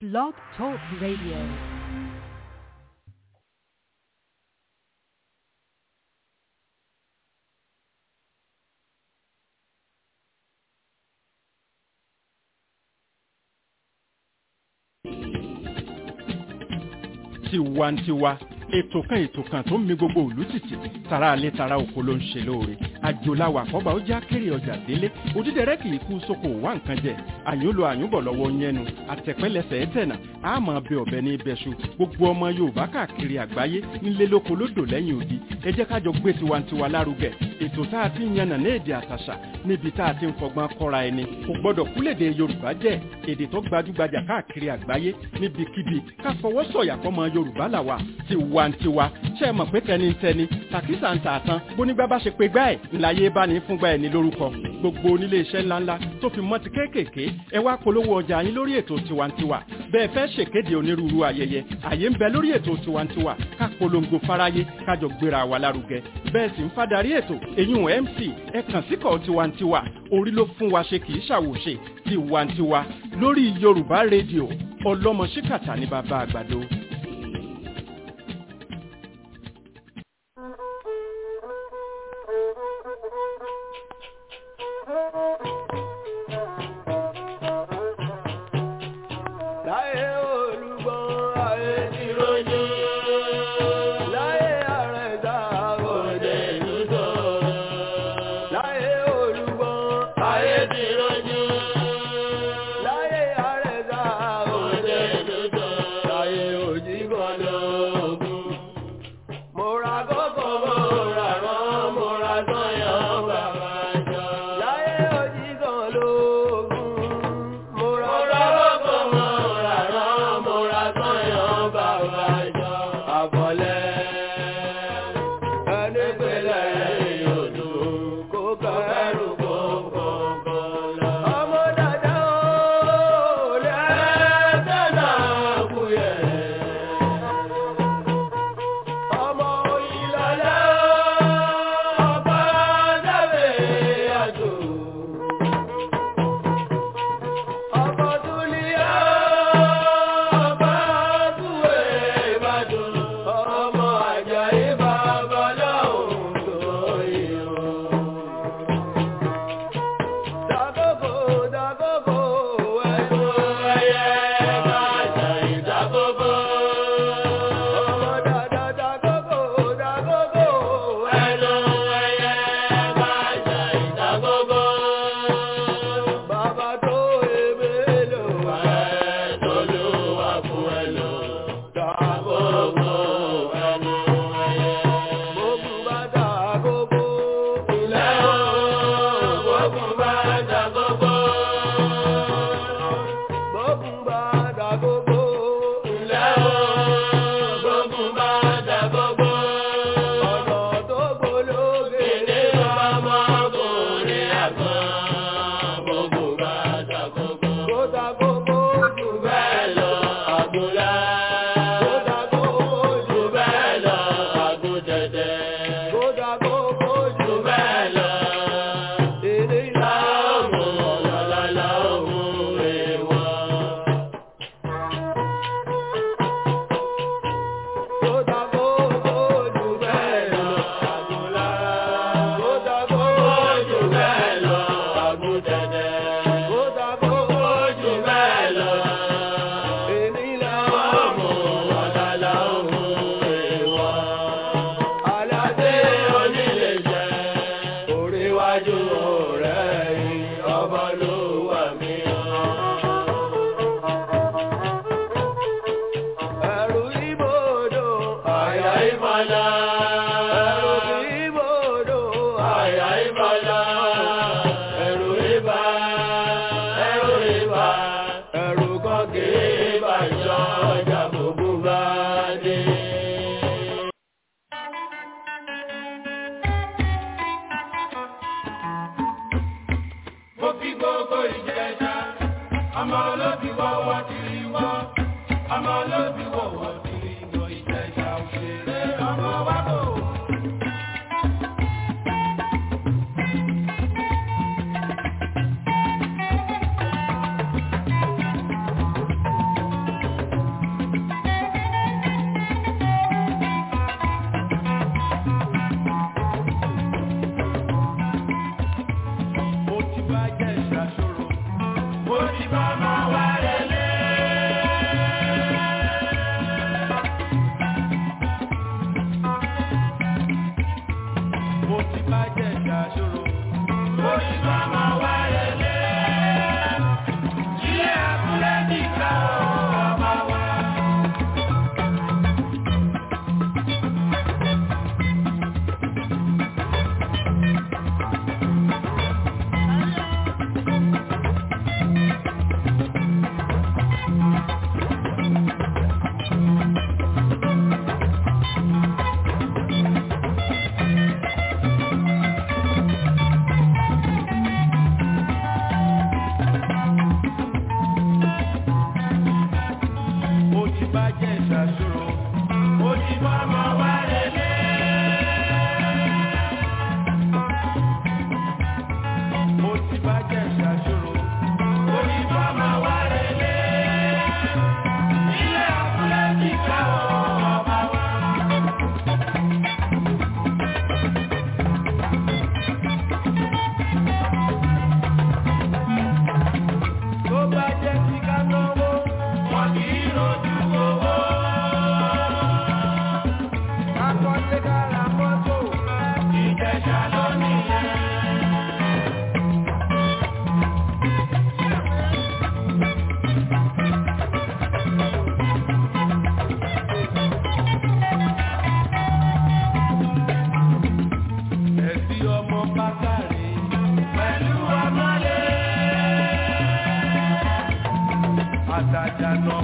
Blog Talk Radio. tiwantiwa ètò kan ètò kan tó ń mi gbogbo òlú tìtì tara alẹ́ tara oko ló ń ṣe lóore àjòláwà àkọ́bà ó já kéré ọjà délé òdídẹrẹ́ kì í kú sóko wá nǹkan jẹ àyùnlò àyùnbọ̀ lọ́wọ́ yẹnu àtẹ̀pẹ́lẹsẹ̀ ẹ̀tẹ̀nà àmọ́ bẹ ọ̀bẹ ní ibẹ̀ṣu gbogbo ọmọ yorùbá káàkiri àgbáyé nílé lóko lódò lẹ́yìn odi ẹ jẹ́ kájọ gbé tiwantiwa lárugẹ ètò tá a ti ń yànnà ní èdè àtàṣà níbi tá a ti ń fọgbọ́n kọ́ra ẹni kò gbọ́dọ̀ kúlèdè yorùbá jẹ́ èdè tó gbajúgbajà káàkiri àgbáyé níbikíbi ká fọwọ́ sọ̀yà fọmọ yorùbá làwà tiwantiwa ṣe é mọ̀ pé tẹnitẹni tàkísà ń tààtàn bónígbà bá ṣe pé gbá ẹ̀ ńláyé bá ní fúngbà ẹ̀ ní lórúkọ gbogbo onílé iṣẹ́ ńláńlá tó fi mọ́ ti kéékèèké ẹ wá polówó ọjà yín lórí ètò tiwantiwa bẹ́ẹ̀ fẹ́ ṣèkéde onírúurú ayẹyẹ àyè ń bẹ lórí ètò tiwantiwa ká polongo fáráyé kájọ gbéra wa lárugẹ bẹ́ẹ̀ sì ń fadarí ètò èyún mc ẹ kàn síkọ̀ tiwantiwa orí ló fún wa ṣe kì í ṣàwòṣe tiwantiwa lórí yorùbá rédíò ọlọ́mọ ṣíkàtà ní bàbá àgbàdo. Láyé olúgbọ́n ayé ti rojú. Láyé àrẹ̀dá òde lùtọ̀. Láyé olúgbọ́n ayé ti rojú. Láyé àrẹ̀dá òde lùtọ̀. Láyé òjìgbọ́dọ̀ ogun. Mo ra kókó, mo ra rán, mo ra sọ́yàn bàbá jọ. Láyé òjìgbọ́n lógún. Mo ra kókó, mo ra rán, mo ra sọ́yàn bàbá jọ. Àbọ̀lẹ̀ ẹni pẹ̀lẹ́ yòdù kó kẹ́rù kó kọ̀ọ̀kan lọ. Ọmọ dàda ó lẹ́sẹ̀ náà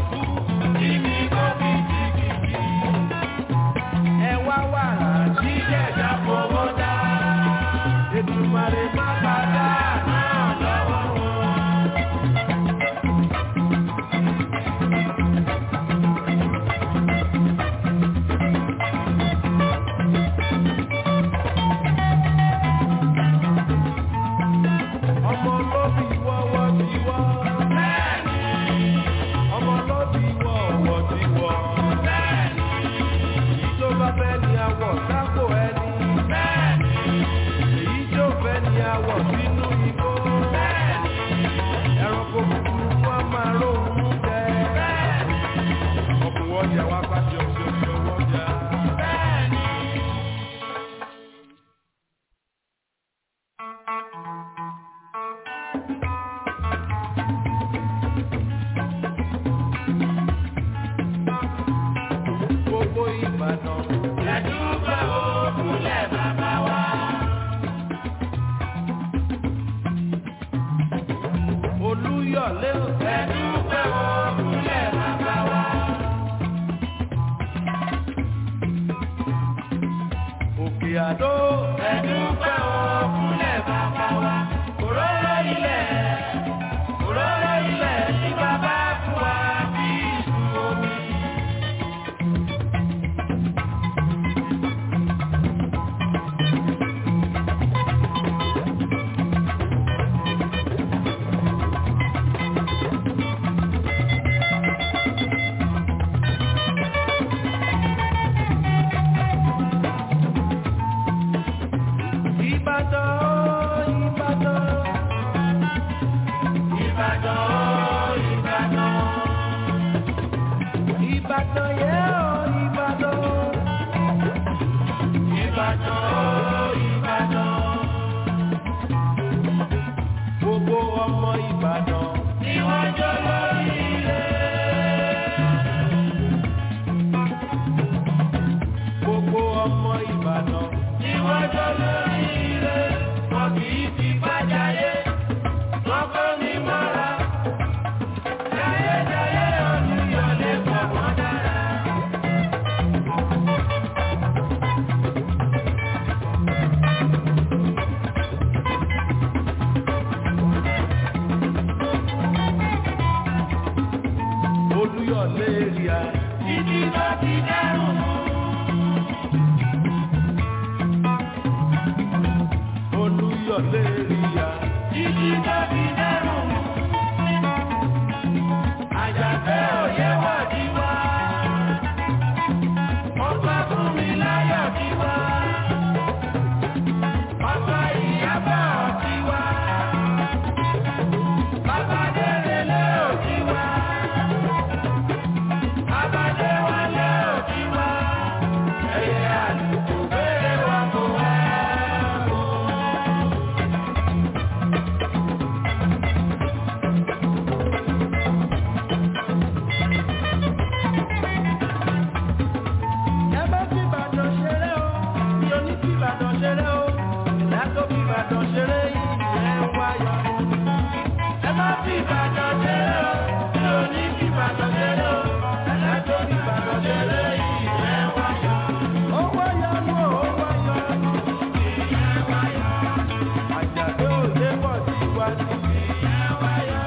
kú kíbi kó kìkìkì. Ẹ wá wàrà tí jẹ̀dá fowó dá. Ètùmàrè má padà náà lọ́wọ́ wọn. ọmọ lóbi wọ́wọ́ ti wọ́. Bẹ́ẹ̀ni. ọmọ lóbi wọ́wọ́ ti wọ́. Bẹ́ẹ̀ni. èyí tó bá fẹ́ ni àwọ̀ sápò ẹni. Bẹ́ẹ̀ni. èyí tó fẹ́ ni àwọ̀ sínú igbó. Bẹ́ẹ̀ni. ẹranko búburú wọn máa róhun jẹ. Bẹ́ẹ̀ni. ọkùnrin ọjà wa bá ṣe ọṣẹ ọṣẹ ọwọ́ jà. Bẹ́ẹ̀ni. gbogbo Ìbàdàn. Ẹ̀dúgbà òkúlẹ̀ bàbá wa. Olúyọ̀lé ò. Ẹ̀dúgbà òkúlẹ̀ bàbá wa. Òkè Àdó. Ẹ̀dúgbà òkúlẹ̀ bàbá wa. Òróró ilẹ̀. Òróró ilẹ̀ tí bàbá fún wa bí ìlú omi. Ìbàdàn, Ìbàdàn. Ìbàdàn, Ìbàdàn. Ìbàdàn yẹ ọ́ Ìbàdàn. Ìbàdàn, Ìbàdàn. Gbogbo ọmọ Ìbàdàn. Ni wọ́n jọ lórí ilé. Gbogbo ọmọ Ìbàdàn. Ni wọ́n jọ lórí ilé. Wọ́n kì í fi bájáyé. Wọ́n kọ́ ní mọ́ra. Jayéjayé Olúyọ̀lé pọ̀ wọ́n dára. Olúyọ̀lé ríà. Títí tó ti dẹ́rùn mú. Olúyọ̀lé ríà. Títí tó ti dẹ́rùn mú. Àjàfẹ́ òye wà ní wá. Ọba fún mi láyọ̀ ní wá. Ọba ìyábọ̀ ní wá. Bàbá Délélé ò ní wá. Bàbá Déwálé ò ní wá. Ẹyẹ àlùkò béèrè wa kò wá. Ẹ má fi Ìbàdàn ṣeré o, mi ò ní fi Ìbàdàn ṣeré o, ìyá tó fi Ìbàdàn ṣeré ìyẹn ń wáyọ̀. Ẹ má fi Ìbàdàn ṣeré o, mi ò ní fi Ìbàdàn ṣeré o, ìyá tó fi Ìbàdàn ṣeré ìyẹn ń wáyọ̀. Ó wáyọ̀ nù, ó wáyọ̀ nù, ìyẹn wáyọ̀. Àjàdé òde pọ̀ sí iwájú, ìyẹn wáyọ̀.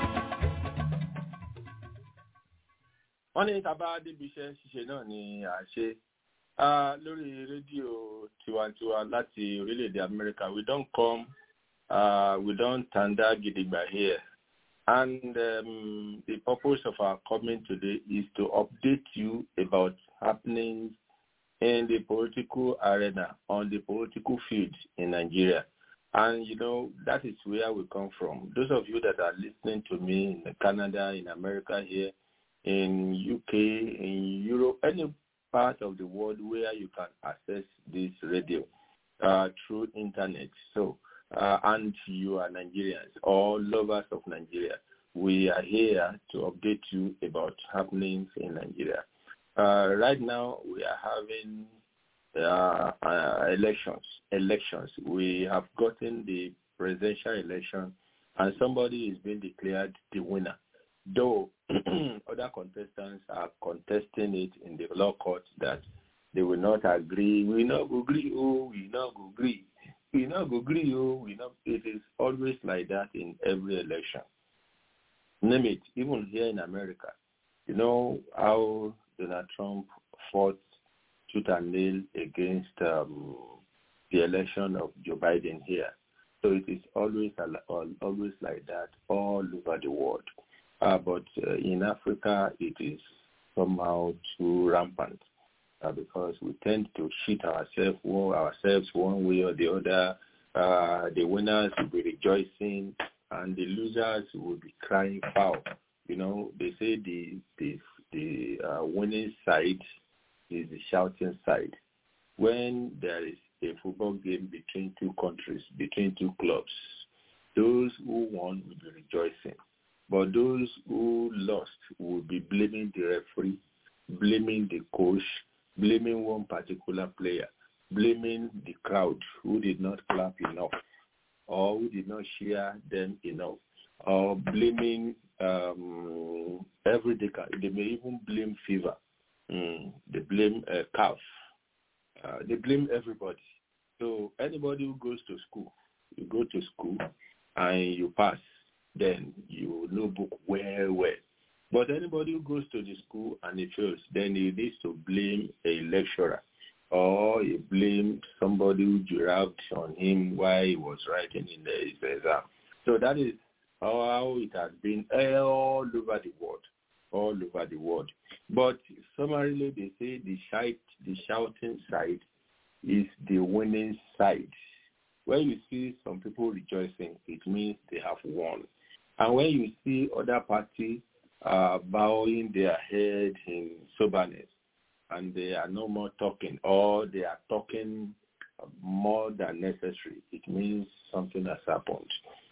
wọ́n ní tá a bá débi iṣẹ́ ṣíṣe náà ni à ń ṣe Ah, lórí rédíò tiwantiwa láti orílẹ̀-èdè Amẹ́ríkà we don come uh, we don tanda gidigba here and um, the purpose of our coming today is to update you about happenings in the political arena on the political field in Nigeria. And you know, that is where we come from. Those of you that are listening to me in Canada, in America here, in UK, in Europe, any part of the world where you can access this radio uh, through internet. So, uh, and you are Nigerians or lovers of Nigeria, we are here to update you about happenings in Nigeria. Uh, right now, we are having uh, uh, elections. Elections. We have gotten the presidential election, and somebody is being declared the winner. though other contestants are contesting it in the law court that they will not agree. We not agree. Oh, we not agree. We not agree. Oh, we not. It is always like that in every election. Name it. Even here in America, you know how Donald Trump fought tooth and nail against um, the election of Joe Biden here. So it is always always like that all over the world. Uh, but uh, in Africa, it is somehow too rampant uh, because we tend to cheat ourselves, ourselves one way or the other. Uh, the winners will be rejoicing, and the losers will be crying foul. You know, they say the the the uh, winning side is the shouting side. When there is a football game between two countries, between two clubs, those who won will be rejoicing. But those who lost will be blaming the referee, blaming the coach, blaming one particular player, blaming the crowd who did not clap enough or who did not cheer them enough, or blaming um, every day. They may even blame fever. Mm, they blame uh, calf. Uh, they blame everybody. So anybody who goes to school, you go to school and you pass, then you know book well, well. But anybody who goes to the school and he fails, then he needs to blame a lecturer or he blame somebody who giraffed on him while he was writing in the his exam. So that is how it has been all over the world, all over the world. But summarily, they say the shout, the shouting side is the winning side. When you see some people rejoicing, it means they have won. And when you see other parties uh, bowing their head in soberness, and they are no more talking, or they are talking more than necessary, it means something has happened.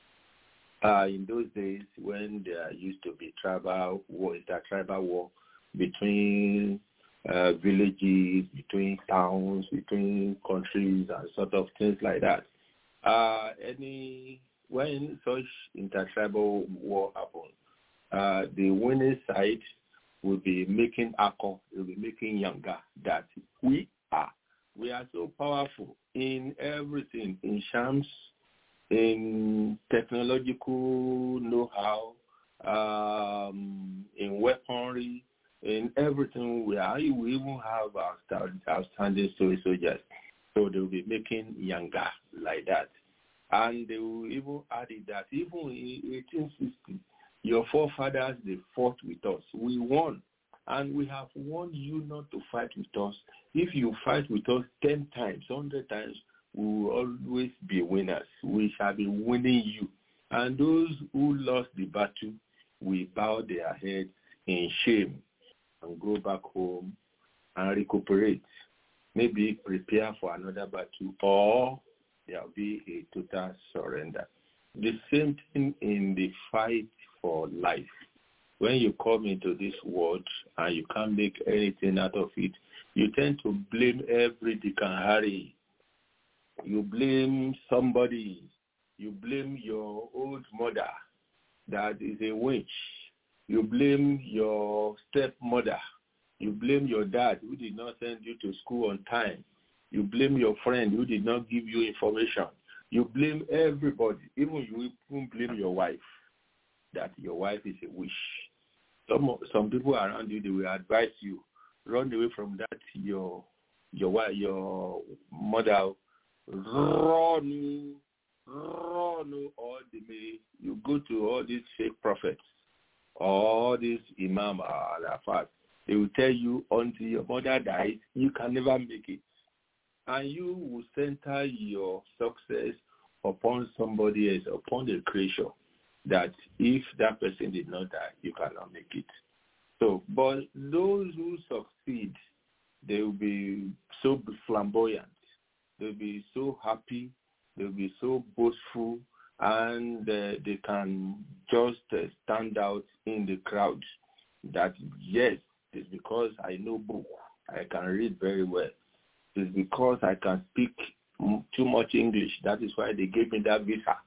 Uh, in those days, when there used to be tribal war, intertribal war between uh, villages, between towns, between countries, and sort of things like that. Uh, any when such intertribal war happens, uh, the winning side will be making alcohol, will be making younger that we are. We are so powerful in everything, in shams, in technological know-how, um, in weaponry, in everything we are. We even have our outstanding story soldiers. So they will be making younger like that. And they will even add it that even in 1860, your forefathers, they fought with us. We won. And we have warned you not to fight with us. If you fight with us 10 times, 100 times, we will always be winners. We shall be winning you. And those who lost the battle will bow their heads in shame and go back home and recuperate. Maybe prepare for another battle or there will be a total surrender. The same thing in the fight for life. When you come into this world and you can't make anything out of it, you tend to blame every Dick and Harry. You blame somebody. You blame your old mother that is a witch. You blame your stepmother. You blame your dad who did not send you to school on time. You blame your friend who did not give you information. You blame everybody. Even you even blame your wife that your wife is a witch. Some some people around you they will advise you run away from that your your wife your mother run run or they may you go to all these fake prophets all these imam al they will tell you until your mother dies you can never make it and you will center your success upon somebody else upon the creation that if that person did not die, you cannot make it. So, but those who succeed, they will be so flamboyant. They'll be so happy. They'll be so boastful, and uh, they can just uh, stand out in the crowd. That yes, it's because I know book. I can read very well. It's because I can speak too much English. That is why they gave me that visa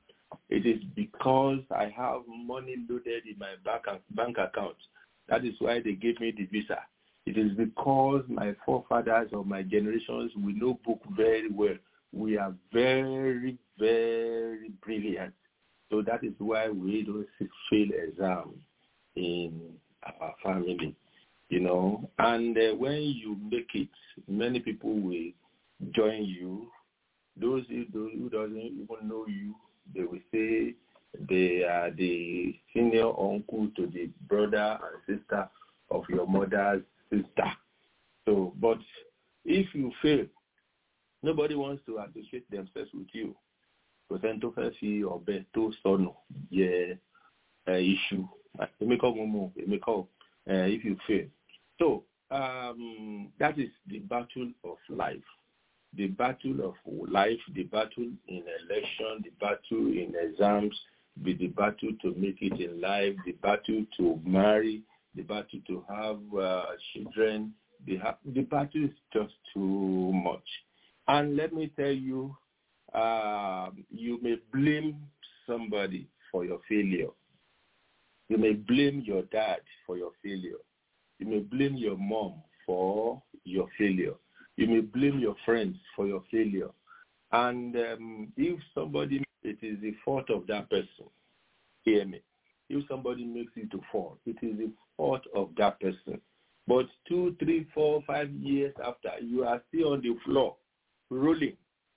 It is because I have money loaded in my bank, bank account. That is why they gave me the visa. It is because my forefathers of my generations, we know book very well. We are very, very brilliant. So that is why we don't fail exam in our family, you know. And uh, when you make it, many people will join you. Those who, those who doesn't even know you, they will say they are the senior uncle to the brother and sister of your mother's sister. So, but if you fail, nobody wants to associate themselves with you. kò sẹ́ni tó fẹ́ fi ọ̀bẹ tó sọnù yẹ iṣu èmi kọ́ mo mọ̀ èmi kọ́ if you fail. So um, that is the battle of life. The battle of life, the battle in election, the battle in exams, the, the battle to make it in life, the battle to marry, the battle to have uh, children. The, ha- the battle is just too much. And let me tell you, uh, you may blame somebody for your failure. You may blame your dad for your failure. You may blame your mom for your failure. You may blame your friends for your failure. And um, if somebody, it is the fault of that person. Hear me. If somebody makes you to fall, it is the fault of that person. But two, three, four, five years after, you are still on the floor, rolling,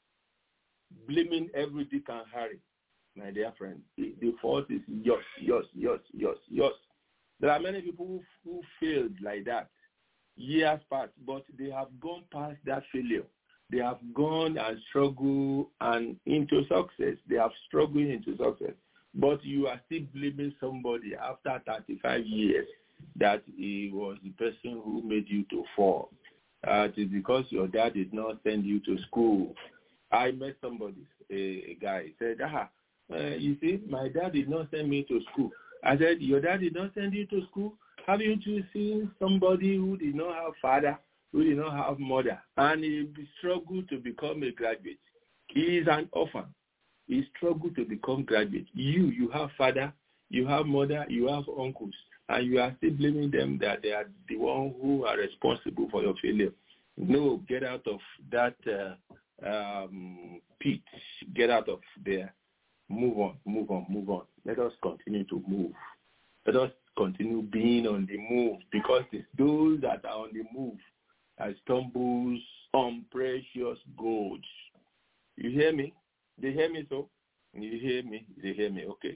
blaming every Dick and Harry, my dear friend. The, the fault is yours, yours, yours, yours, yours. There are many people who, who failed like that years past, but they have gone past that failure. They have gone and struggled and into success. They have struggled into success. But you are still blaming somebody after 35 years that he was the person who made you to fall. Uh, it is because your dad did not send you to school. I met somebody, a, a guy, said, ah, uh, you see, my dad did not send me to school. I said, your dad did not send you to school? Haven't you seen somebody who did not have father, who did not have mother, and he struggled to become a graduate? He is an orphan. He struggled to become graduate. You, you have father, you have mother, you have uncles, and you are still blaming them that they are the one who are responsible for your failure. No, get out of that uh, um, pit. Get out of there. Move on, move on, move on. Let us continue to move. Let us continue being on the move because it's those that are on the move that stumbles on precious gold. You hear me? They hear me so? You hear me? They hear me. Okay.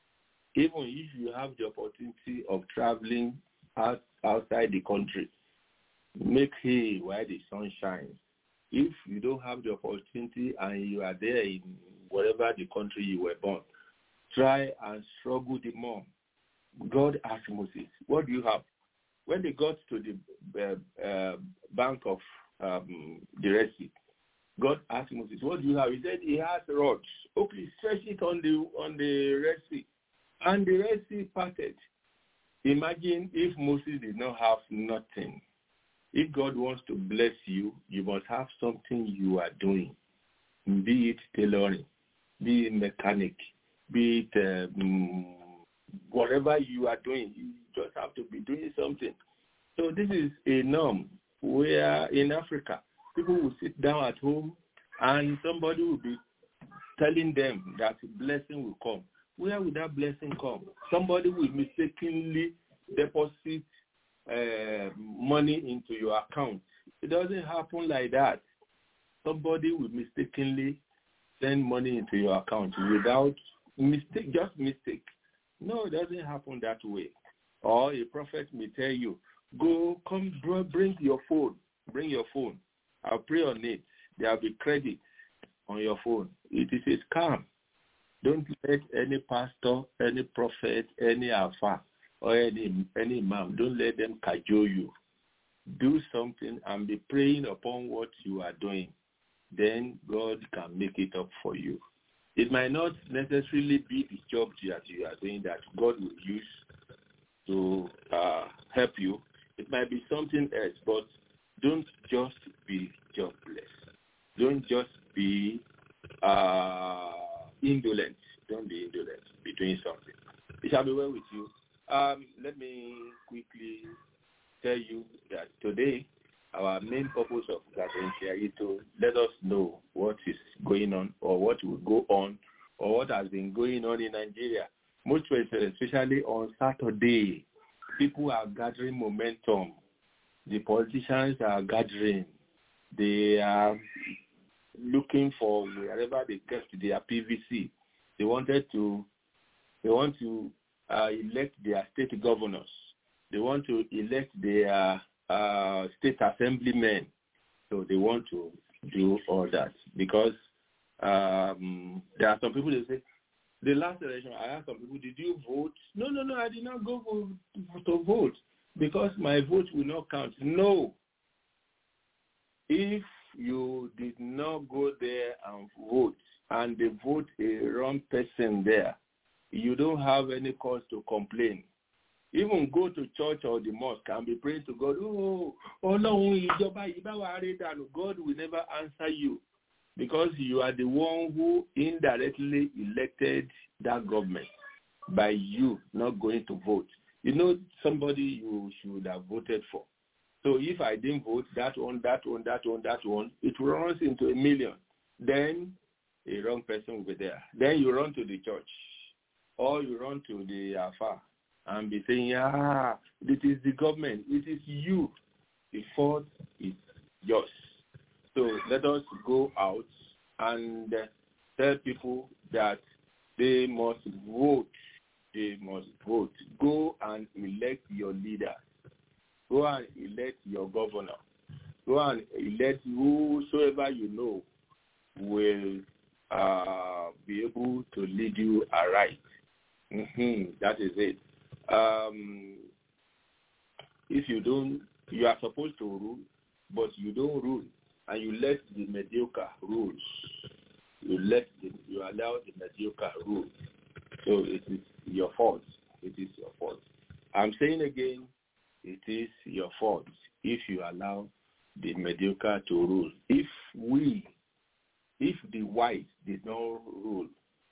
Even if you have the opportunity of traveling out, outside the country, make hay while the sun shines. If you don't have the opportunity and you are there in whatever the country you were born, try and struggle the more. God asked Moses, what do you have? When they got to the uh, uh, bank of um, the Red Sea, God asked Moses, what do you have? He said, he has rods. Okay, stretch it on the, on the Red Sea. And the Red Sea parted. Imagine if Moses did not have nothing. If God wants to bless you, you must have something you are doing, be it tailoring, be it mechanic, be it um, whatever you are doing. You just have to be doing something. So this is a norm where in Africa, people will sit down at home and somebody will be telling them that blessing will come. Where will that blessing come? Somebody will mistakenly deposit uh, money into your account. It doesn't happen like that. Somebody will mistakenly send money into your account without mistake, just mistake. No, it doesn't happen that way. Or a prophet may tell you, go, come, bro, bring your phone. Bring your phone. I'll pray on it. There will be credit on your phone. It is a scam. Don't let any pastor, any prophet, any alpha, or any any imam, don't let them cajole you. Do something and be praying upon what you are doing. Then God can make it up for you. It might not necessarily be the job that you are doing that God will use to uh, help you. It might be something else, but don't just be jobless. Don't just be uh, indolent. don't be indolent. Be doing something. It shall be well with you. Um, let me quickly tell you that today our main purpose of gathering here is to let us know what is going on or what will go on or what has been going on in Nigeria. Most especially on Saturday, people are gathering momentum. The politicians are gathering. They are looking for wherever they kept their PVC. They wanted to, they want to uh, elect their state governors. They want to elect their uh, state assemblymen. So they want to do all that because um, there are some people that say, the last election, I asked some people, did you vote? No, no, no, I did not go for, to vote because my vote will not count. No. If you did not go there and vote and they vote a wrong person there, you don't have any cause to complain. Even go to church or the mosque and be praying to God, oh, Ọlọ́run ìjọba yìí bá wa rí dànù. God will never answer you because you are the one who indirectly elected that government by you not going to vote. You know somebody you should have voted for. So if I didn't vote, that one, that one, that one, that one, it runs into a million. Then a wrong person will be there. Then you run to the church or you run to the Alpha and be saying, ah, it is the government. It is you. The fault is yours. So let us go out and tell people that they must vote. They must vote. Go and elect your leader. Go and elect your governor. Go and elect whosoever you know will uh, be able to lead you aright. Mm-hmm. That is it. Um, if you don't, you are supposed to rule, but you don't rule, and you let the mediocre rule. You let the, you allow the mediocre rule. So it is your fault. It is your fault. I'm saying again, it is your fault if you allow the mediocre to rule. If we, if the whites did not rule,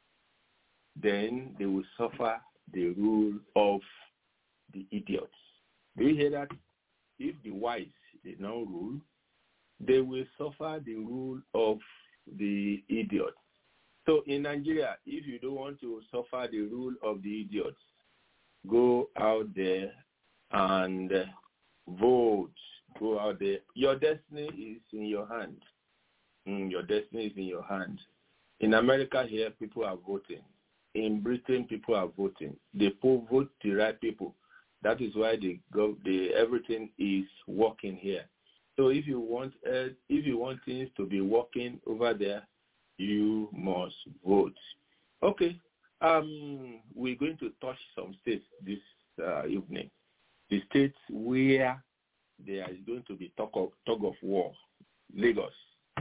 then they will suffer the rule of the idiots. Do you hear that? If the whites did not rule, they will suffer the rule of the idiots. So in Nigeria, if you don't want to suffer the rule of the idiots, go out there and vote. Go out there. Your destiny is in your hand. Mm, your destiny is in your hand. In America here, people are voting. In Britain, people are voting. They vote the right people. That is why the, the everything is working here. So if you want uh, if you want things to be working over there, you must vote. Okay. Um, we're going to touch some states this uh, evening. The states where there is going to be talk of tug of war: Lagos,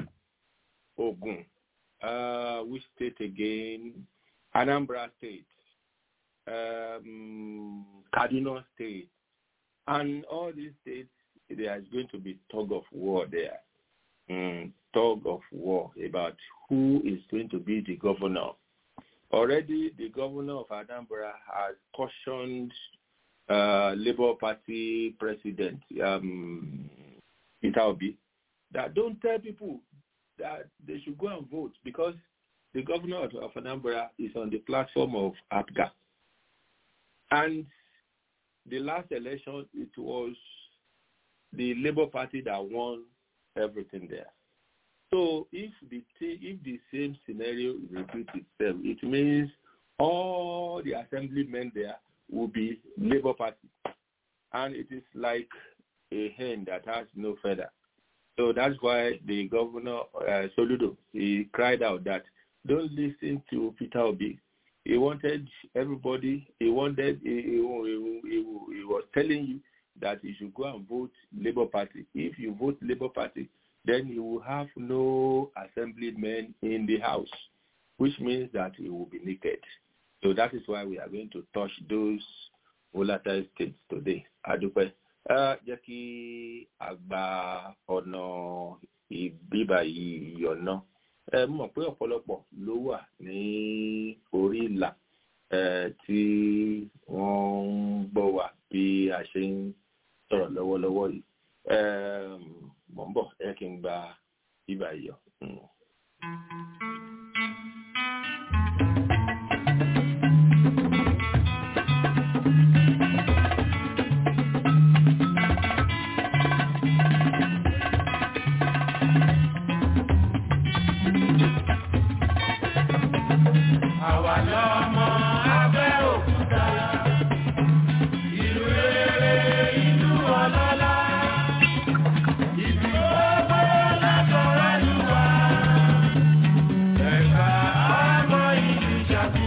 Ogun, uh, which state again? Anambra State, um, Kaduna State, and all these states, there is going to be tug of war there. Mm, tug of war about who is going to be the governor. Already, the governor of Anambra has cautioned uh, Labour Party President um, Peter Obi that don't tell people that they should go and vote because the governor of, of Anambra is on the platform of APGA. And the last election, it was the Labour Party that won everything there. So if the if the same scenario repeats itself, it means all the assemblymen there will be Labour Party, and it is like a hen that has no feather. So that's why the governor uh, Soludo he cried out that don't listen to Peter Obi. He wanted everybody. He wanted. He, he, he, he was telling you that you should go and vote Labour Party. If you vote Labour Party, then you will have no assemblymen in the House, which means that you will be naked. So that is why we are going to touch those volatile states today. Adúpẹ́. Jẹ́ kí àgbà ọ̀nà ìbíbà yìí yọ̀nà. ẹ mọ̀ pé ọ̀pọ̀lọpọ̀ ló wà ní orí ìlà tí wọ́n ń gbọ́ wà bí a ṣe ń sọ̀rọ̀ lọ́wọ́lọ́wọ́ yìí mọ̀ ń bọ̀ ẹ kí n gba ibà yọ. Àwa lọ́mọ Abẹ́òkúta, ìlú rere, ìlú ọlọ́lá, ìlú gbogbo látọ̀rọ̀ ìlú wa. Ẹ̀ka ọmọ ìlú Ṣakí.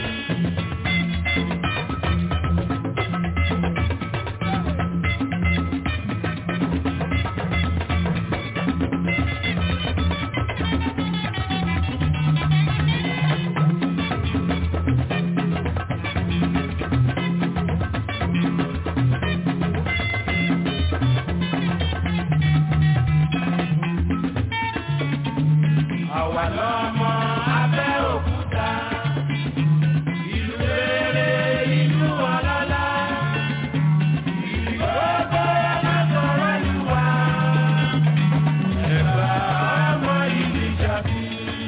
Àwa lọ́mọ Abẹ́òkúta, ìlú rere, ìlú ọlọ́lá, ìlú gbogbo látọ̀rọ̀ ìlú wa. Ẹ̀ka ọmọ ìlú Ṣakí.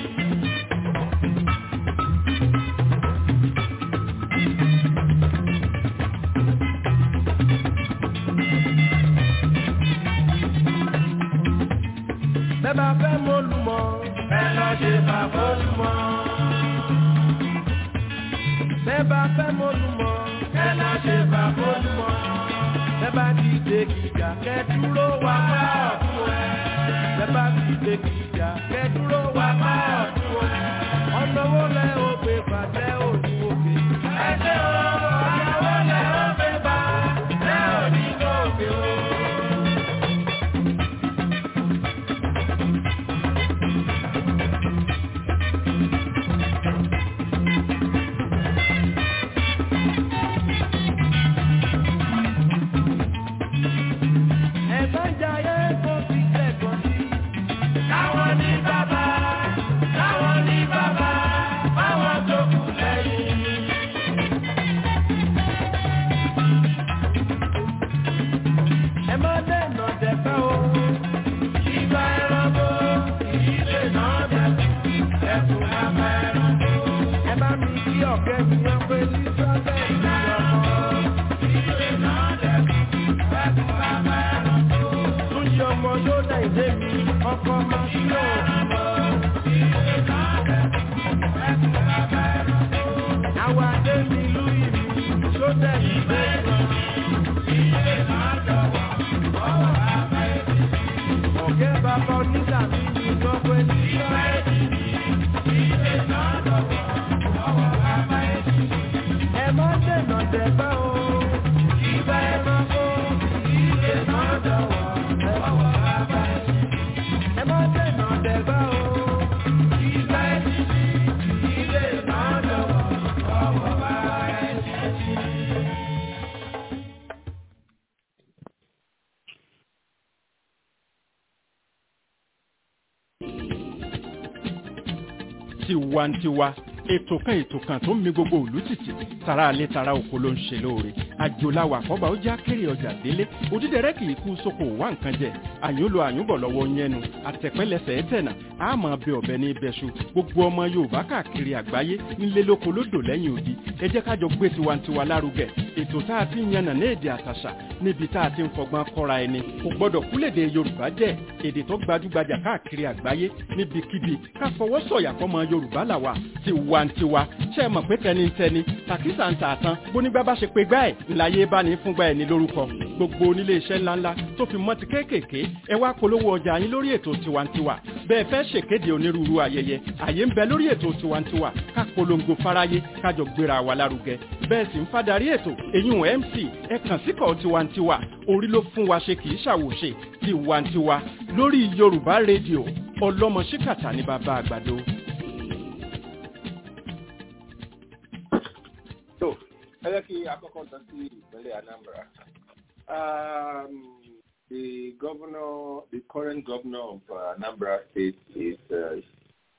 Bẹ́ẹ̀ bá fẹ́ mọ́lùmọ́, ẹ lọ ṣe bàbọ́lùmọ́. Bẹ́ẹ̀ bá fẹ́ mọ́lùmọ́, ẹ lọ ṣe bàbọ́lùmọ́. Bẹ́ẹ̀ bá ti dé kìjà, kẹ́ dúró wá bá ọ̀tún ẹ̀. Bẹ́ẹ̀ bá ti dé kìjà, kẹ́ dúró wá bá ọ̀tún ẹ̀. Ọ̀nà wo lẹ ó gbé bàtẹ́ òní òkè? Ẹ ṣe o, ọ̀nà wo lẹ ó gbé bá tẹ́ òní òkè o. Ẹ̀gbọ́n jayé kó fi kẹ́kọ̀ọ́ sí. Táwọn ní bàbá, táwọn ní bàbá, báwọn tó kù lẹ́yìn. Ẹ má dènà dẹ̀pẹ́ o. Ìgbà ẹranko, ìdílé náà dẹ̀kun, ẹkùn lábẹ́ ẹranko. Ẹ bá mi kí ọ̀kẹ́ mi yẹn pé Lísọ́lẹ̀ ìlú ọmọ. Ìdílé náà dẹ̀kun, ẹkùn lábẹ́ ẹranko. Túnjí ọmọ yóò dá ìdé mi, ọkọ máa sí òkú. Ìdílé náà dẹ̀kun, ẹkùn lábẹ́ ẹranko. Àwọn adé mi lú ìlú, yóò dẹ̀ ìdé mi. Ìdílé náà dọ̀wọ̀, ọwọ́ lábẹ́ ẹ̀mí. Ọ̀gẹ́ bàbá onígbà mi ní gbogbo ẹni sọ́ọ́. Ìdílé náà dọ̀wọ̀, ọwọ́ lábẹ́ ẹ̀mí. Ẹ má dènà dẹ̀gbẹ́ o. Ìgbà ẹranko, ìdílé náà dọ̀wọ̀, ọwọ́ lábẹ́ ẹ̀mí. Ẹ má dènà dẹ̀gbẹ́ o. Ìgbà ẹ̀mí, ìdílé náà dọ̀wọ̀, ọwọ́ lábẹ́ ẹ̀mí. tiwantiwa ètò kan ètò kan tó ń mi gbogbo òlú tìtì tara alẹ́ tara oko ló ń ṣe lóore àjòláwà àkọ́bà ó já kéré ọjà délé òdídẹrẹ́ kì í kú sóko wá nǹkan jẹ àyúnlò àyúnbọ̀ lọ́wọ́ yẹnu àtẹ̀pẹ́lẹsẹ̀ ẹ̀tẹ̀nà àmọ́ bẹ ọ̀bẹ ní ibẹ̀ṣu gbogbo ọmọ yorùbá káàkiri àgbáyé nílé lóko lódò lẹ́yìn odi ẹ jẹ́ kájọ gbé tiwantiwa lárugẹ ètò tá a ti ń yànnà ní èdè àtàṣà níbi tá a ti ń fọgbọ́n kọ́ra ẹni kò gbọ́dọ̀ kúlèdè yorùbá jẹ́ èdè tó gbajúgbajà káàkiri àgbáyé níbikíbi ká fọwọ́ sọ̀yà fọmọ yorùbá làwà tiwantiwa ṣe é mọ̀ pé tẹnitẹni tàkísà ń tà tán bónígbà bá ṣe pé gbá ẹ̀ ńláyé bá ní fúngbà ẹ̀ ní lórúkọ gbogbo onílé iṣẹ́ ńláńlá tó fi mọ́ ti kéékèèké ẹ wá polówó ọjà yín lórí ètò tiwantiwa bẹ́ẹ̀ fẹ́ ṣèkéde onírúurú ayẹyẹ àyè ń bẹ lórí ètò tiwantiwa ká polongo fáráyé kájọ gbéra wa lárugẹ bẹ́ẹ̀ sì ń fadarí ètò èyún mc ẹ kàn síkọ̀ tiwantiwa orí ló fún wa ṣe kì í ṣàwòṣe tiwantiwa lórí yorùbá rédíò ọlọ́mọ ṣíkàtà ní bàbá àgbàdo. So, ẹ jẹ́ kí akọ́kọ́ lọ sí ìpínlẹ̀ Anambra. Um, the governor, the current governor of uh, Anambra State is uh,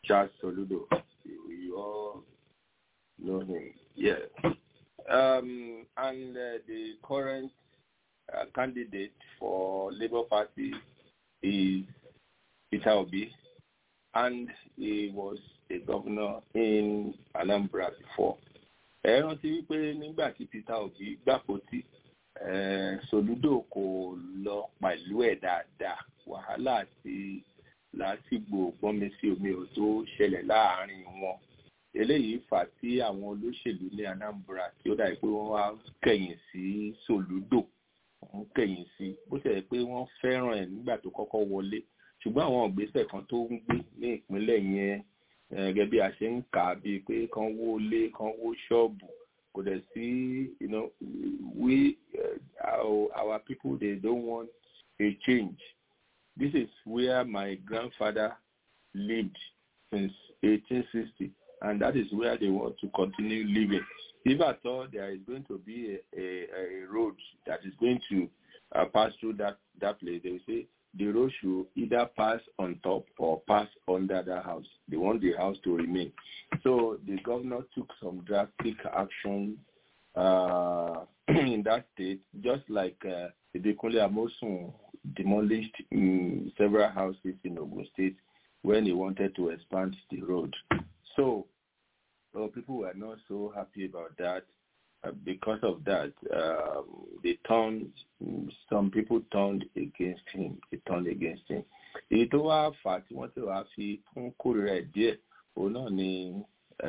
Charles Soludo. You, you all know him. Yes. Um, and uh, the current uh, candidate for Labour Party is Peter Obi, and he was a governor in Anambra before. ẹ rántí wípé nígbà tí Peter Obi gbàpótí Soludo kò lọ pẹ̀lú ẹ̀ dáadáa wàhálà àti làásìgbò gbọ́nmi sí omi ò tó ṣẹlẹ̀ láàárín wọn eléyìí fà tí àwọn olóṣèlú ní Anambra tí ó dàbí pé wọ́n wá kẹ̀yìn sí Soludo wọ́n kẹ̀yìn sí bó ṣe yẹ pé wọ́n fẹ́ràn ẹ̀ nígbà tó kọ́kọ́ wọlé ṣùgbọ́n àwọn ìgbésẹ̀ kan tó ń gbé ní ìpínlẹ̀ yẹn gẹ́gẹ́ bí a ṣe ń kà á bíi pé kán wó lé kán wó ṣọ́ọ̀bù kò dẹ̀ sí you know we uh, our, our people they don't want a change this is where my grandfather lived since 1860 and that is where they want to continue living if at all there is going to be a, a, a road that is going to uh, pass through that that place they will say the road should either pass on top or pass under the house. They want the house to remain. So the governor took some drastic action uh, in that state, just like uh, Idekunle Amosun demolished um, several houses in Ogun State when he wanted to expand the road. So well, people were not so happy about that. Uh, because of that, um, they turned, some people turned against him. They turned against him. Èyí tó wá fà á tí wọ́n ti wá fi kún kórìíra ẹ̀ díẹ̀, òun náà ni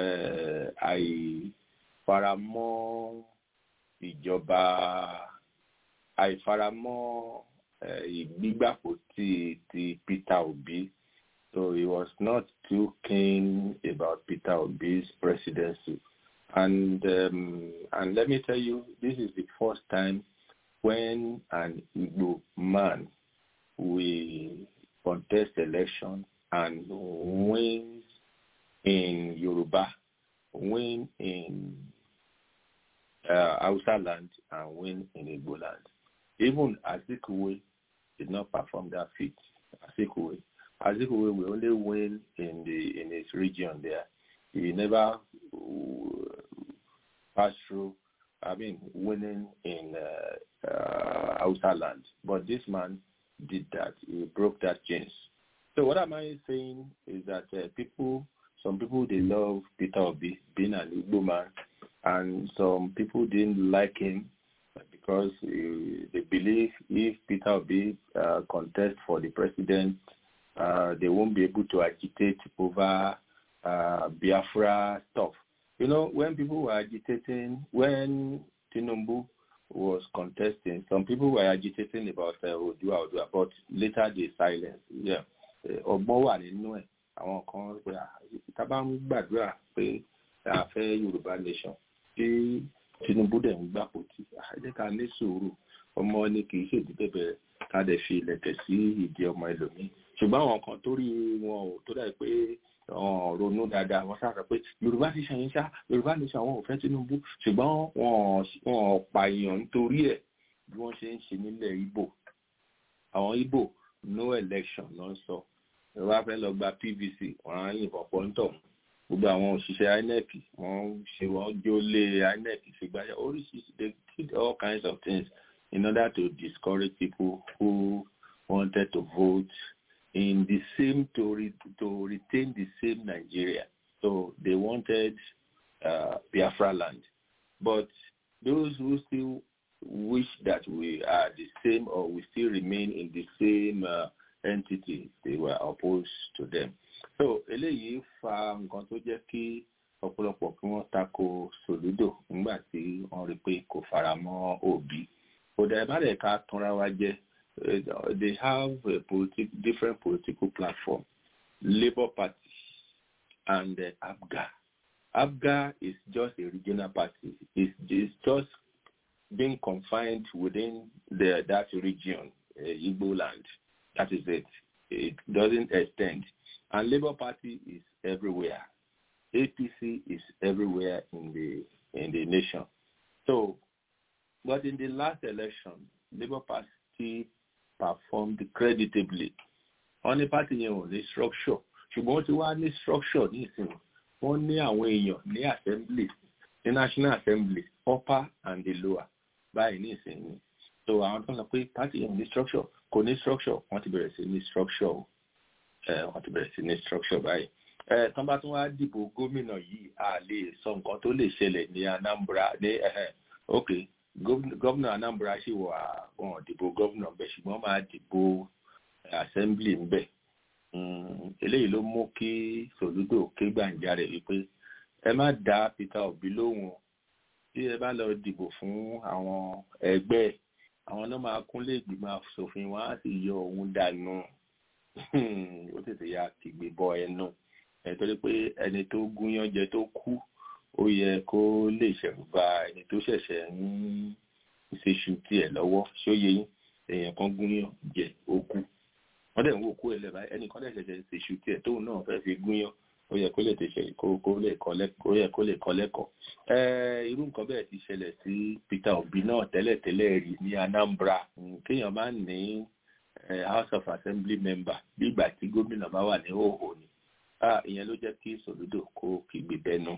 àìfaramọ́ ìjọba, àìfaramọ́ ìgbígbàpò ti ti Peter Obi. So he was not too keen about Peter Obi's presidency. And um, and let me tell you, this is the first time when an Igbo man will contest election and wins in Yoruba, win in uh, Hausa land, and win in Igbo land. Even Azikiwe did not perform that feat. Azikiwe, Azikiwe will only win in the in his region there. He never passed through, I mean, winning in uh, uh, Hausa land. But this man did that. He broke that chains. So what am I saying is that uh, people, some people, they love Peter Obi being an Igbo man, and some people didn't like him because uh, they believe if Peter Obi uh, contests for the president, uh, they won't be able to agitate over uh, Biafra stuff. You know, when people were agitating, when Tinubu was contesting, some people were agitating about uh, Odua Odua, but later they silenced. Yeah. ọgbọ́n wà nínú ẹ̀ àwọn kan pé tábà ń gbàdúrà pé a fẹ́ Yorùbá nation tí Tinubu dẹ̀ ń gbàpò tí àjẹ́ ká ní sùúrù ọmọ ni kì í ṣèdí bẹ̀bẹ̀ ká dẹ̀ fi ilẹ̀kẹ̀ sí ìdí ọmọ ẹlòmíì ṣùgbọ́n àwọn kan tó rí wọn ò tó dà pé ronú dáadáa wọ́n sáà sọ pé yorùbá ti ṣàyẹn ṣá yorùbá ní sàwọn ò fẹ́ tinubu ṣùgbọ́n wọn pààyàn nítorí ẹ̀ bí wọ́n ṣe ń ṣe nílẹ̀ ibo àwọn ibo no election ló ń sọ ìwà fẹ́ lọ gba pvc wọ́n á yìnbọn pọ́ńtọ̀ gbogbo àwọn òṣìṣẹ́ inec wọ́n ṣe wọ́n jó lé inec ṣègbáyà oríṣiríṣi they did all kinds of things in order to discourage people who wanted to vote in the same to re, to retain the same Nigeria. So they wanted uh, Biafra land, but those who still wish that we are the same or we still remain in the same uh, entity, they were opposed to them. So eléyìí fa nǹkan tó jẹ́ kí ọ̀pọ̀lọpọ̀ kí wọ́n tako Soludo nígbà tí wọ́n rí pé kò fara mọ́ Obi. Kò dẹ̀ má dẹ̀ ká tanra wa jẹ́ uh, they have a politi- different political platform, Labour Party and uh, ABGA. ABGA is just a regional party. It's, it's just being confined within the, that region, uh, Igbo land. That is it. It doesn't extend. And Labour Party is everywhere. APC is everywhere in the in the nation. So, but in the last election, Labour Party performed creditably. Only party yẹn ò ní structure ṣùgbọ́n wọ́n ti wá ní structure ní ìsìn wọ́n ní àwọn èèyàn ní assembly ní national assembly upper and the lower báyìí ní ìsìn ní so àwọn tó ń sọ pé party yẹn ní structure kò ní structure wọ́n ti bẹ̀rẹ̀ sí ní structure o wọ́n ti bẹ̀rẹ̀ sí ní structure báyìí tán bá tún wá dìbò gómìnà yìí a lè sọ nǹkan tó lè ṣẹlẹ̀ ní Anambra ní ok gómìnà Anambra ṣì wà wọn dìbò gómìnà bẹ́ẹ̀ ṣùgbọ́n máa dìbò assembly ń bẹ̀ eléyìí ló mú kí Soludo ké gbàǹjarè wípé ẹ má dá Peter Obi lóhùn tí ẹ bá lọ dìbò fún àwọn ẹgbẹ́ àwọn náà máa kúnlé ìgbìmọ̀ asòfin wọn á sì yọ òun dànù ó tètè ya kìgbé bọ ẹnu ẹ torí pé ẹni tó gúnyán jẹ tó kú ó yẹ kó lè ṣẹ̀rù bà ẹni tó ṣẹ̀ṣẹ̀ ń ṣeṣu tiẹ̀ lọ́wọ́ ṣóye yín èèyàn kan gúnyán jẹ ó kú wọ́n dẹ̀ ń wò kú ẹ̀ lẹ́bàá ẹnì kan dẹ̀ ṣẹ̀ṣẹ̀ ṣeṣu tiẹ̀ tóun náà fẹ́ fi gúnyán ó yẹ kó lè tẹ̀sẹ̀ kó lè kọ́ lẹ́kọ̀ọ́ ó yẹ kó lè kọ́ lẹ́kọ̀ọ́ irú nǹkan bẹ́ẹ̀ ti ṣẹlẹ̀ sí Peter Obi náà tẹ́lẹ̀tẹ́lẹ̀ rí ní Anambra kéèyàn máa ń ní House of Assembly member bí ìgbà tí gómìnà bá wà ní òhò ni ìyẹn ló jẹ́ kí Soludo kó kígbe bẹ́nu.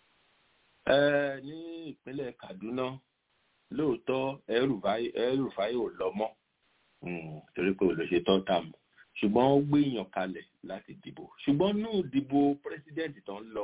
ní ìpínlẹ̀ Kaduna lóòótọ́ El-Rufai ò lọ mọ́ torí pé olóṣè tó tà mọ́ ṣùgbọ́n ó gbé èèyàn kalẹ̀ láti dìbò ṣùgbọ́n ní ìdìbò pírẹsidẹ́ǹtì tó ń lọ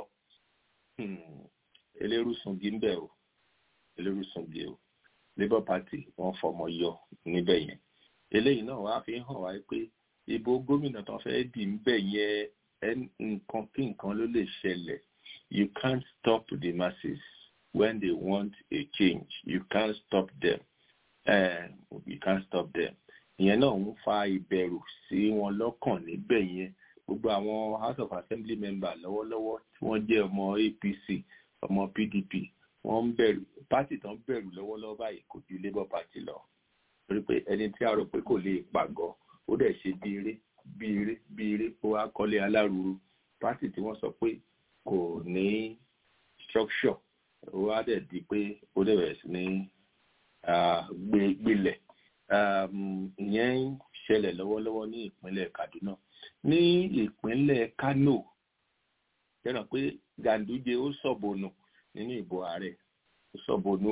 elérùsùngi ń bẹ̀ o elérùsùngi o Labour Party wọ́n fọmọ yọ níbẹ̀ yẹn eléyìí náà wàá fi hàn wá pé ìbò gómìnà tó fẹ́ dì ń bẹ̀ yẹn nǹkan kí nǹkan ló lè ṣẹlẹ̀ you can't stop the masses when they want a change you can't stop them uh, you can't stop them ìyẹn náà ń fa ìbẹ̀rù sí wọn lọ́kàn níbẹ̀ yẹn gbogbo àwọn House of Assembly member lọ́wọ́lọ́wọ́ tí wọ́n jẹ́ ọmọ APC ọmọ PDP wọ́n ń bẹ̀rù pátì tán bẹ̀rù lọ́wọ́lọ́wọ́ báyìí kò ju Labour Party lọ torí pé ẹni tí a rò pé kò lè pàgọ́ ó dẹ̀ ṣe bí eré bí eré bí eré ó wá kọ́lé alárùúrú pátì tí wọ́n sọ pé kò ní structure ó wá dẹ̀ di pé ó dẹ̀ bẹ̀rẹ̀ sí ní gbilẹ̀ ìyẹn ń ṣẹlẹ̀ lọ́wọ́lọ́wọ́ ní ìpínlẹ̀ Kaduna ní ìpínlẹ̀ Kano yẹ́nà pé Ganduje ó sọ̀bọ̀nù nínú ìbò ààrẹ ó sọ̀bọ̀nù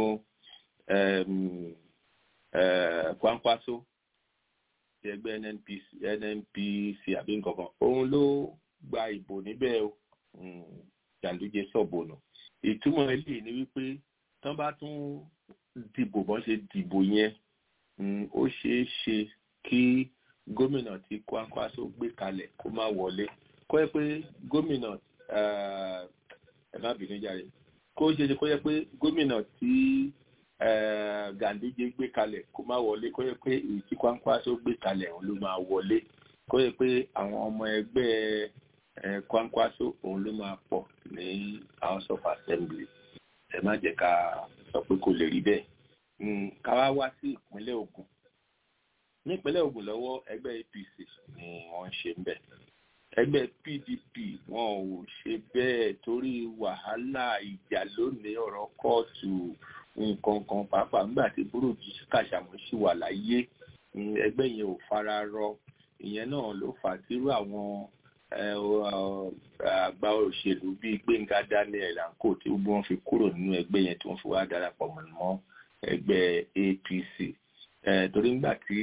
Kwankwaso ti ẹgbẹ́ NNPC NNPC àbí nǹkankan òun ló gba ìbò níbẹ̀ o Ganduje sọ̀bọ̀nù ìtumọ̀ eléyìí ni wípé tán bá tún dìbò bọ́n ṣe dìbò yẹn ó ṣeé ṣe kí gómìnà tí Kwankwaso gbé kalẹ̀ kó má wọlé kó yẹ pé gómìnà ẹ má bínú jáde kó ṣe ṣe kó yẹ pé gómìnà tí Ganduje gbé kalẹ̀ kó má wọlé kó yẹ pé èyí tí Kwankwaso gbé kalẹ̀ òun ló máa wọlé kó yẹ pé àwọn ọmọ ẹgbẹ́ Kwankwaso òun ló máa pọ̀ ní House of Assembly ẹ má jẹ́ ká sọ pé kò lè rí bẹ́ẹ̀ ká wá wá sí ìpínlẹ̀ Ògùn ní ìpínlẹ̀ Ògùn lọ́wọ́ ẹgbẹ́ APC ni wọ́n ń ṣe ń bẹ̀ ẹgbẹ́ PDP wọn ò ṣe bẹ́ẹ̀ torí wàhálà ìjà lónìí ọ̀rọ̀ kóòtù nǹkan kan pàápàá nígbà tí burúkú kàṣàmù sì wà láyé ẹgbẹ́ yẹn ò fara rọ ìyẹn náà ló fà á tírú àwọn àgbà òṣèlú bíi Gbẹ́ngà Daniel anko tí gbogbo wọn fi kúrò nínú ẹgbẹ́ yẹn tí wọ́n fi wá darapọ̀ mọ́ ẹgbẹ́ APC torí nígbà tí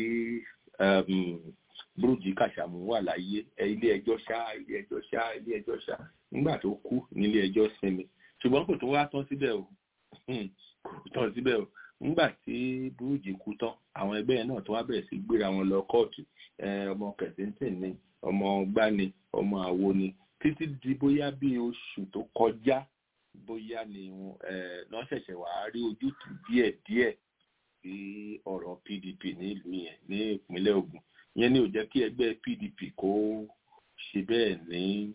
burújí kàṣàmù wà láyé ilé ẹjọ́ ṣá ilé ẹjọ́ ṣá ilé ẹjọ́ ṣá nígbà tó kú nílé ẹjọ́ sinmi ṣùgbọ́n kò tó wá tán síbẹ̀ o kò tán síbẹ̀ o nígbà tí burújí kú tán àwọn ẹgbẹ́ yẹn náà tó wá bẹ̀rẹ̀ sí gbéra wọn lọ kóòtù ọmọ kẹsìntìn ni ọmọ gbani ọmọ àwo ni títí di bóyá bí oṣù tó kọjá bóyá ni wọ́n ṣẹ̀ṣẹ̀ wá rí ojútùú díẹ̀díẹ̀ sí ọ̀rọ̀ PDP nílùú yẹn ní ìpínlẹ̀ Ògùn yẹn ni ò jẹ́ kí ẹgbẹ́ PDP kó ṣe bẹ́ẹ̀ ní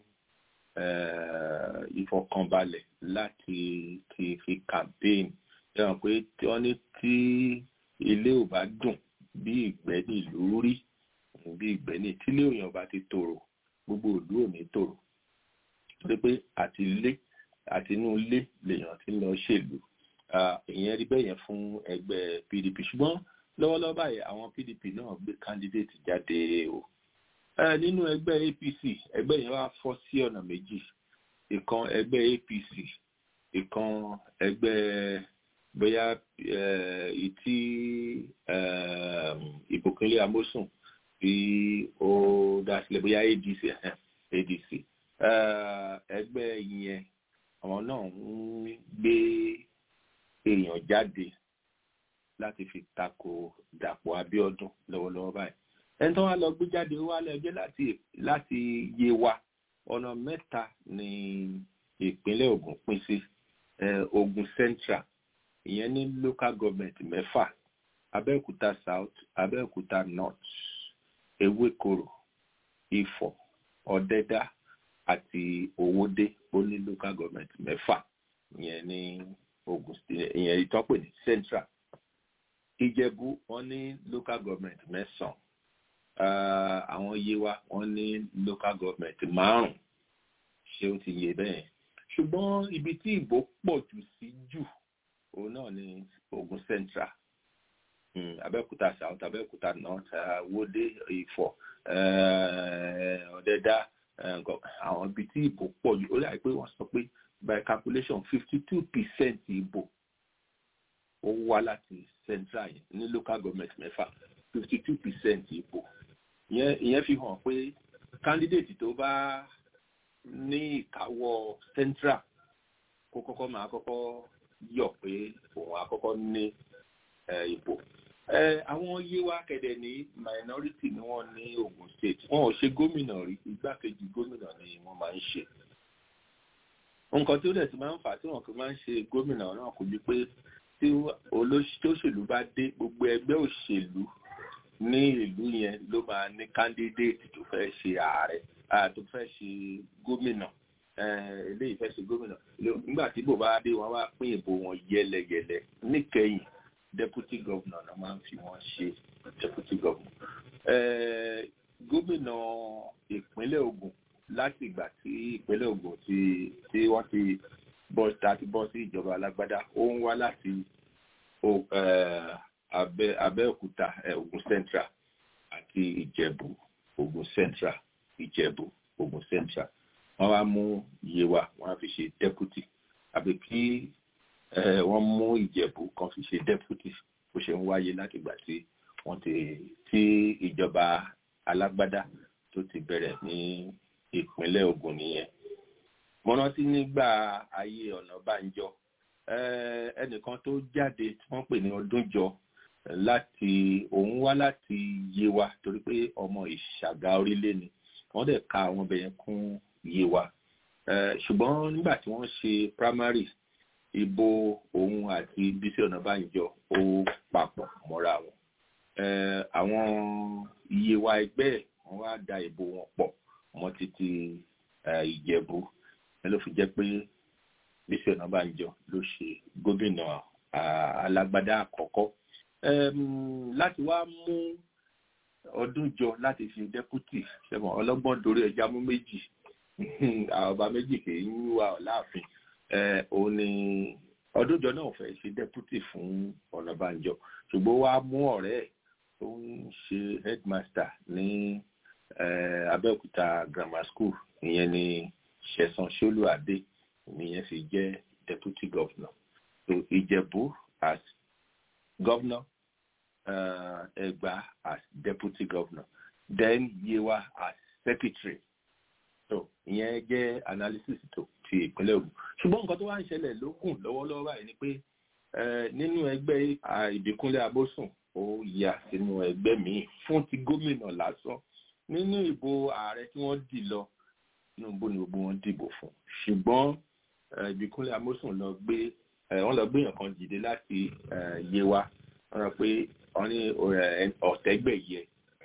ìfọkànbalẹ̀ láti ti fi campaign ẹ̀wọ̀n pé tí wọ́n ní tí ilé ò bá dùn bí ìgbẹ́ nílùú rí bí ìgbẹ́ ní tílé òyìn ọba ti tòrò gbogbo ìlú ò ní tòrò torí pé àti ilé àti inú ilé lèèyàn ti ń lọ ṣèlú ìyẹn rí bẹ́ẹ̀ yẹn fún ẹgbẹ́ PDP ṣùgbọ́n lọ́wọ́lọ́wọ́ báyìí àwọn PDP náà gbé candidate jáde o ẹ nínú ẹgbẹ́ APC ẹgbẹ́ yẹn wá fọ́ sí ọ̀nà méjì ìkan ẹgbẹ́ APC ìkan ẹgbẹ́ bóyá ìtí ìbùkúnlé amósùn tí ó dá sílẹ̀ bóyá ADC ADC ẹgbẹ́ yẹn àwọn náà ń gbé èèyàn jáde láti fi tako Dàpọ̀ Abíọ́dún lọ́wọ́lọ́wọ́ báyìí ẹni tó wá lọ gbé jáde ó wá lẹ́jọ́ láti láti yé wa ọ̀nà mẹ́ta ní ìpínlẹ̀ Ògùn pín sí Ògùn Central ìyẹn ní local government mẹ́fà Abẹ́òkúta South Abẹ́òkúta North Ewékòró Ifọ̀ Ọ̀dẹ́dá àti Owódé ó ní local government mẹ́fà ìyẹn ní Ògùn ìyẹn ìtọ́pẹ̀ ní Central Ìjẹ̀bú wọ́n ní local government mẹ́sàn-án àwọn Yewa wọ́n ní local government márùn-ún ṣé ó ti yé bẹ́ẹ̀ ṣùgbọ́n ibi tí ìbò pọ̀ jù sí jù òun náà ní Ògùn Central Abẹ́òkúta South Abẹ́òkúta North Wódé Ifọ̀ Ọ̀dẹ́dá àwọn ibi tí ìbò pọ̀ jù ó láì pé wọ́n sọ pé by calculation fifty two percent ìbò ó wá láti Central yẹn ní local government mẹ́fà fifty two percent ìbò ìyẹn fi hàn pé candidate tó bá ní ìkáwọ́ Central kó kọ́kọ́ máa kọ́kọ́ yọ̀ pé òun àkọ́kọ́ ní ìbò àwọn Yewa kẹ̀dẹ̀ ní minority ni wọ́n ní Ogun State wọn ò ṣe gómìnà rí igbákejì gómìnà ni wọ́n máa ń ṣe nǹkan tí ó dẹ̀ ti máa ń fà tí wọ́n fi máa ń ṣe gómìnà náà kò ju pé tí olóṣèlú bá dé gbogbo ẹgbẹ́ òṣèlú ní ìlú yẹn ló máa ní candidate tó fẹ́ ṣe ààrẹ tó fẹ́ ṣe gómìnà eléyìí fẹ́ ṣe gómìnà nígbà tí bò bá dé wọn wá pín ìbò wọn yẹlẹyẹlẹ níkẹyìn deputy governor náà máa ń fi wọn ṣe deputy governor gómìnà ìpínlẹ̀ Ògùn láti ìgbà tí ìpínlẹ̀ Ògùn tí tí wọ́n ti bọ́ láti bọ́ sí ìjọba alágbádá ó ń wá láti Abẹ́òkúta Ògùn Central àti Ìjẹ̀bú Ògùn Central Ìjẹ̀bú Ògùn Central wọ́n wá mú Yewa wọ́n á fi ṣe deputy àbí kí wọ́n mú Ìjẹ̀bú kan fi ṣe deputy bó ṣe ń wáyé láti ìgbà tí wọ́n ti tí ìjọba alágbádá tó ti bẹ̀rẹ̀ ní ìpínlẹ̀ Ògùn nìyẹn mo rántí nígbà ayé Ọ̀nàbànjọ ẹnìkan tó jáde tí wọ́n pè ní Ọdúnjọ láti òun wá láti Yewa torí pé ọmọ Ìṣàgá orílẹ̀ ni wọ́n dẹ̀ ka àwọn ọbẹ̀ yẹn kún Yewa ṣùgbọ́n nígbà tí wọ́n ṣe primary ìbò òun àti Bísí Ọ̀nàbànjọ ó papọ̀ mọ́ra wọn àwọn Yewa ẹgbẹ́ ẹ̀ wọ́n wá da ìbò wọn pọ̀ mọ́ títí Ìjẹ̀bú ẹ ló fi jẹ́ pé Bísí Ọ̀nàbànjọ ló ṣe gómìnà alágbádá àkọ́kọ́ láti wá mú ọdún jọ láti fi dẹ́pútì ṣẹ́wọ̀n ọlọ́gbọ́n dorí ẹja mú méjì ọba méjì kì í wà láàfin òun ni ọdún jọ náà fẹ́ ṣe dẹ́pútì fún Ọ̀nàbànjọ ṣùgbọ́n wá mú ọ̀rẹ́ ẹ̀ tó ń ṣe headmaster ní Abẹ́òkúta grammar school ìyẹn ni Ṣẹ̀san Ṣólúadé ìyẹn fi jẹ́ deputy governor so Ìjẹ̀bú as governor uh, Ẹ̀gbá as deputy governor then Yewa as secretary so ìyẹn jẹ́ analysis tó ti ìpínlẹ̀ Ògùn ṣùgbọ́n nǹkan tó wá ń ṣẹlẹ̀ lókùn lọ́wọ́lọ́wọ́ báyìí ni pé nínú ẹgbẹ́ Ìbíkúnlé Abósùn ó yà sínú ẹgbẹ́ míì fún ti gómìnà lásán nínú ìbò ààrẹ tí wọ́n dì lọ Tinubu ni gbogbo wọn dìbò fún ṣùgbọ́n Ìbíkúnlé Amósùn lọ gbé wọ́n lọ gbé èèyàn kan dìde láti Yewa wọ́n rọ pé wọ́n ní ọ̀tẹ́gbẹ̀yẹ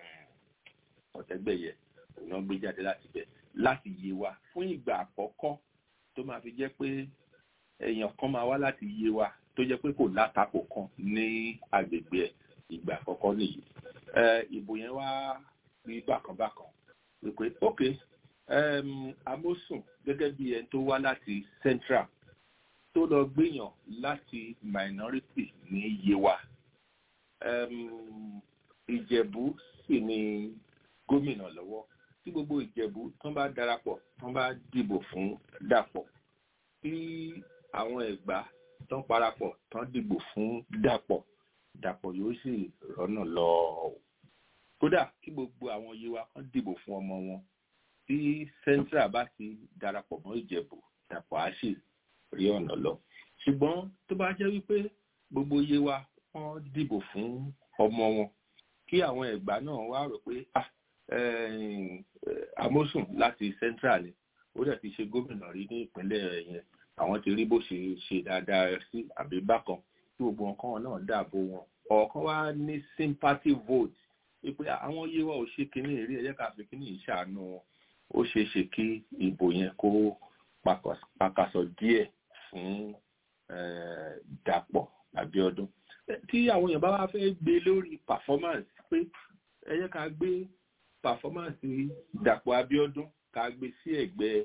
ọ̀tẹ́gbẹ̀yẹ wọ́n gbé jáde láti bẹ̀ láti Yewa fún ìgbà àkọ́kọ́ tó máa fi jẹ́ pé èèyàn kan máa wá láti Yewa tó jẹ́ pé kò látakò kan ní agbègbè ẹ̀ ìgbà àkọ́kọ́ nìyí ìbò yẹn wá rí bákanbákan wípé ok um, Amósùn gẹ́gẹ́ bí ẹni tó wá láti Central tó lọ gbéyàn láti minority ní Yewa um, Ìjẹ̀bú sì ni gómìnà lọ́wọ́ tí gbogbo ìjẹ̀bú tán bá darapọ̀ tán bá dìbò fún dàpọ̀ tí àwọn ẹ̀gbá tán parapọ̀ tán dìbò fún dàpọ̀ dàpọ̀ yóò sì rọ́nà lọ kódà kí gbogbo àwọn yewa kan dìbò fún ọmọ wọn tí central bá ti darapọ̀ mọ́ ìjẹ̀bú dàpọ̀ á sì rí ọ̀nà lọ ṣùgbọ́n tó bá jẹ́ wípé gbogbo yewa wọ́n dìbò fún ọmọ wọn kí àwọn ẹ̀gbá náà wá rò pé ah amósùn láti central ni ó dẹ̀ ti ṣe gómìnà rí ní ìpínlẹ̀ yẹn àwọn ti rí bó ṣe ṣe dáadáa sí àbí bákan tí gbogbo nǹkan náà dàbò wọn ọ̀kan wá ní sympathy vote wípé àwọn yíwọ́ ò ṣe kínní èrè ẹ̀jẹ̀ ká fi kínní ìṣàánú wọn ó ṣeé ṣe kí ìbò yẹn kó pakasọ díẹ̀ fún Dàpọ̀ Abíọ́dún tí àwọn èèyàn bá wá fẹ́ gbé lórí performance pé ẹ jẹ́ ká gbé performance Dàpọ̀ Abíọ́dún ká gbé sí ẹ̀gbẹ́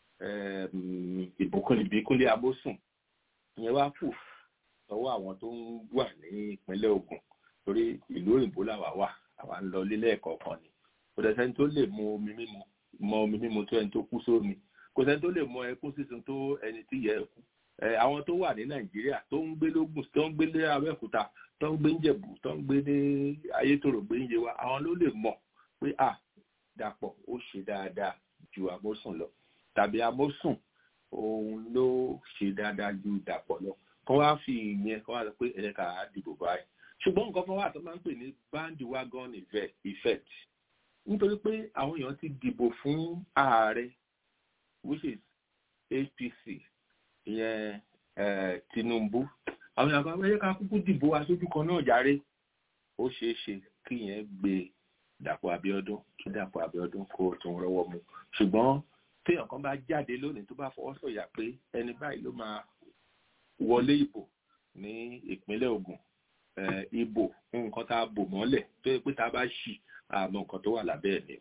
ìbùkún ìbíkúnlé Amósùn ìyẹn wá kù sọ́wọ́ àwọn tó ń wà ní ìpínlẹ̀ Ògùn torí ìlú òyìnbó làwà wà àwa ń lọ lílé ẹ̀kọ́ kan ni kò dẹ̀ sẹ́ni tó lè mu omi mímu mọ omi mímu tó ẹni tó kú sómi kò sẹ́ni tó lè mọ ẹkún sísun tó ẹni tí yẹ ẹkú àwọn tó wà ní Nàìjíríà tó ń gbé lógùn tó ń gbé lé Abẹ́òkúta tó ń gbé ń Jẹ̀bú tó ń gbé ní Ayétòrò gbé ń Yewa àwọn ló lè mọ̀ pé à Dàpọ̀ ó ṣe dáadáa ju Amósùn lọ tàbí Amósùn òun ló ṣe dáadáa ju Dàpọ̀ lọ kọ́ wá fi ìyẹn kọ́ wá sọ pé ẹ̀yẹ ká dìbò báyìí ṣùgbọ́n nǹkan kan wà tó máa ń pè ní bandwagon effect nítorí pé àwọn èèyàn ti dìbò fún ààrẹ which is APC ìyẹn Tinubu àwọn èèyàn kan ẹ̀yẹ ká kúkú dìbò aṣojú kan náà járe ó ṣeé ṣe kí ìyẹn gbé Dàpọ̀ Abíọ́dún kí Dàpọ̀ Abíọ́dún kó tún rọ́wọ́ mu ṣùgbọ́n téèyàn kan bá jáde lónìí tó bá fọwọ́ sọ̀yà pé ẹni báyìí ló máa wọlé ìbò ní ìpínlẹ̀ Ògùn ìbò nǹkan tá a bò mọ́lẹ̀ tó yẹ pé tá a bá ṣì àmọ́ nǹkan tó wà lábẹ́ ẹ̀ ni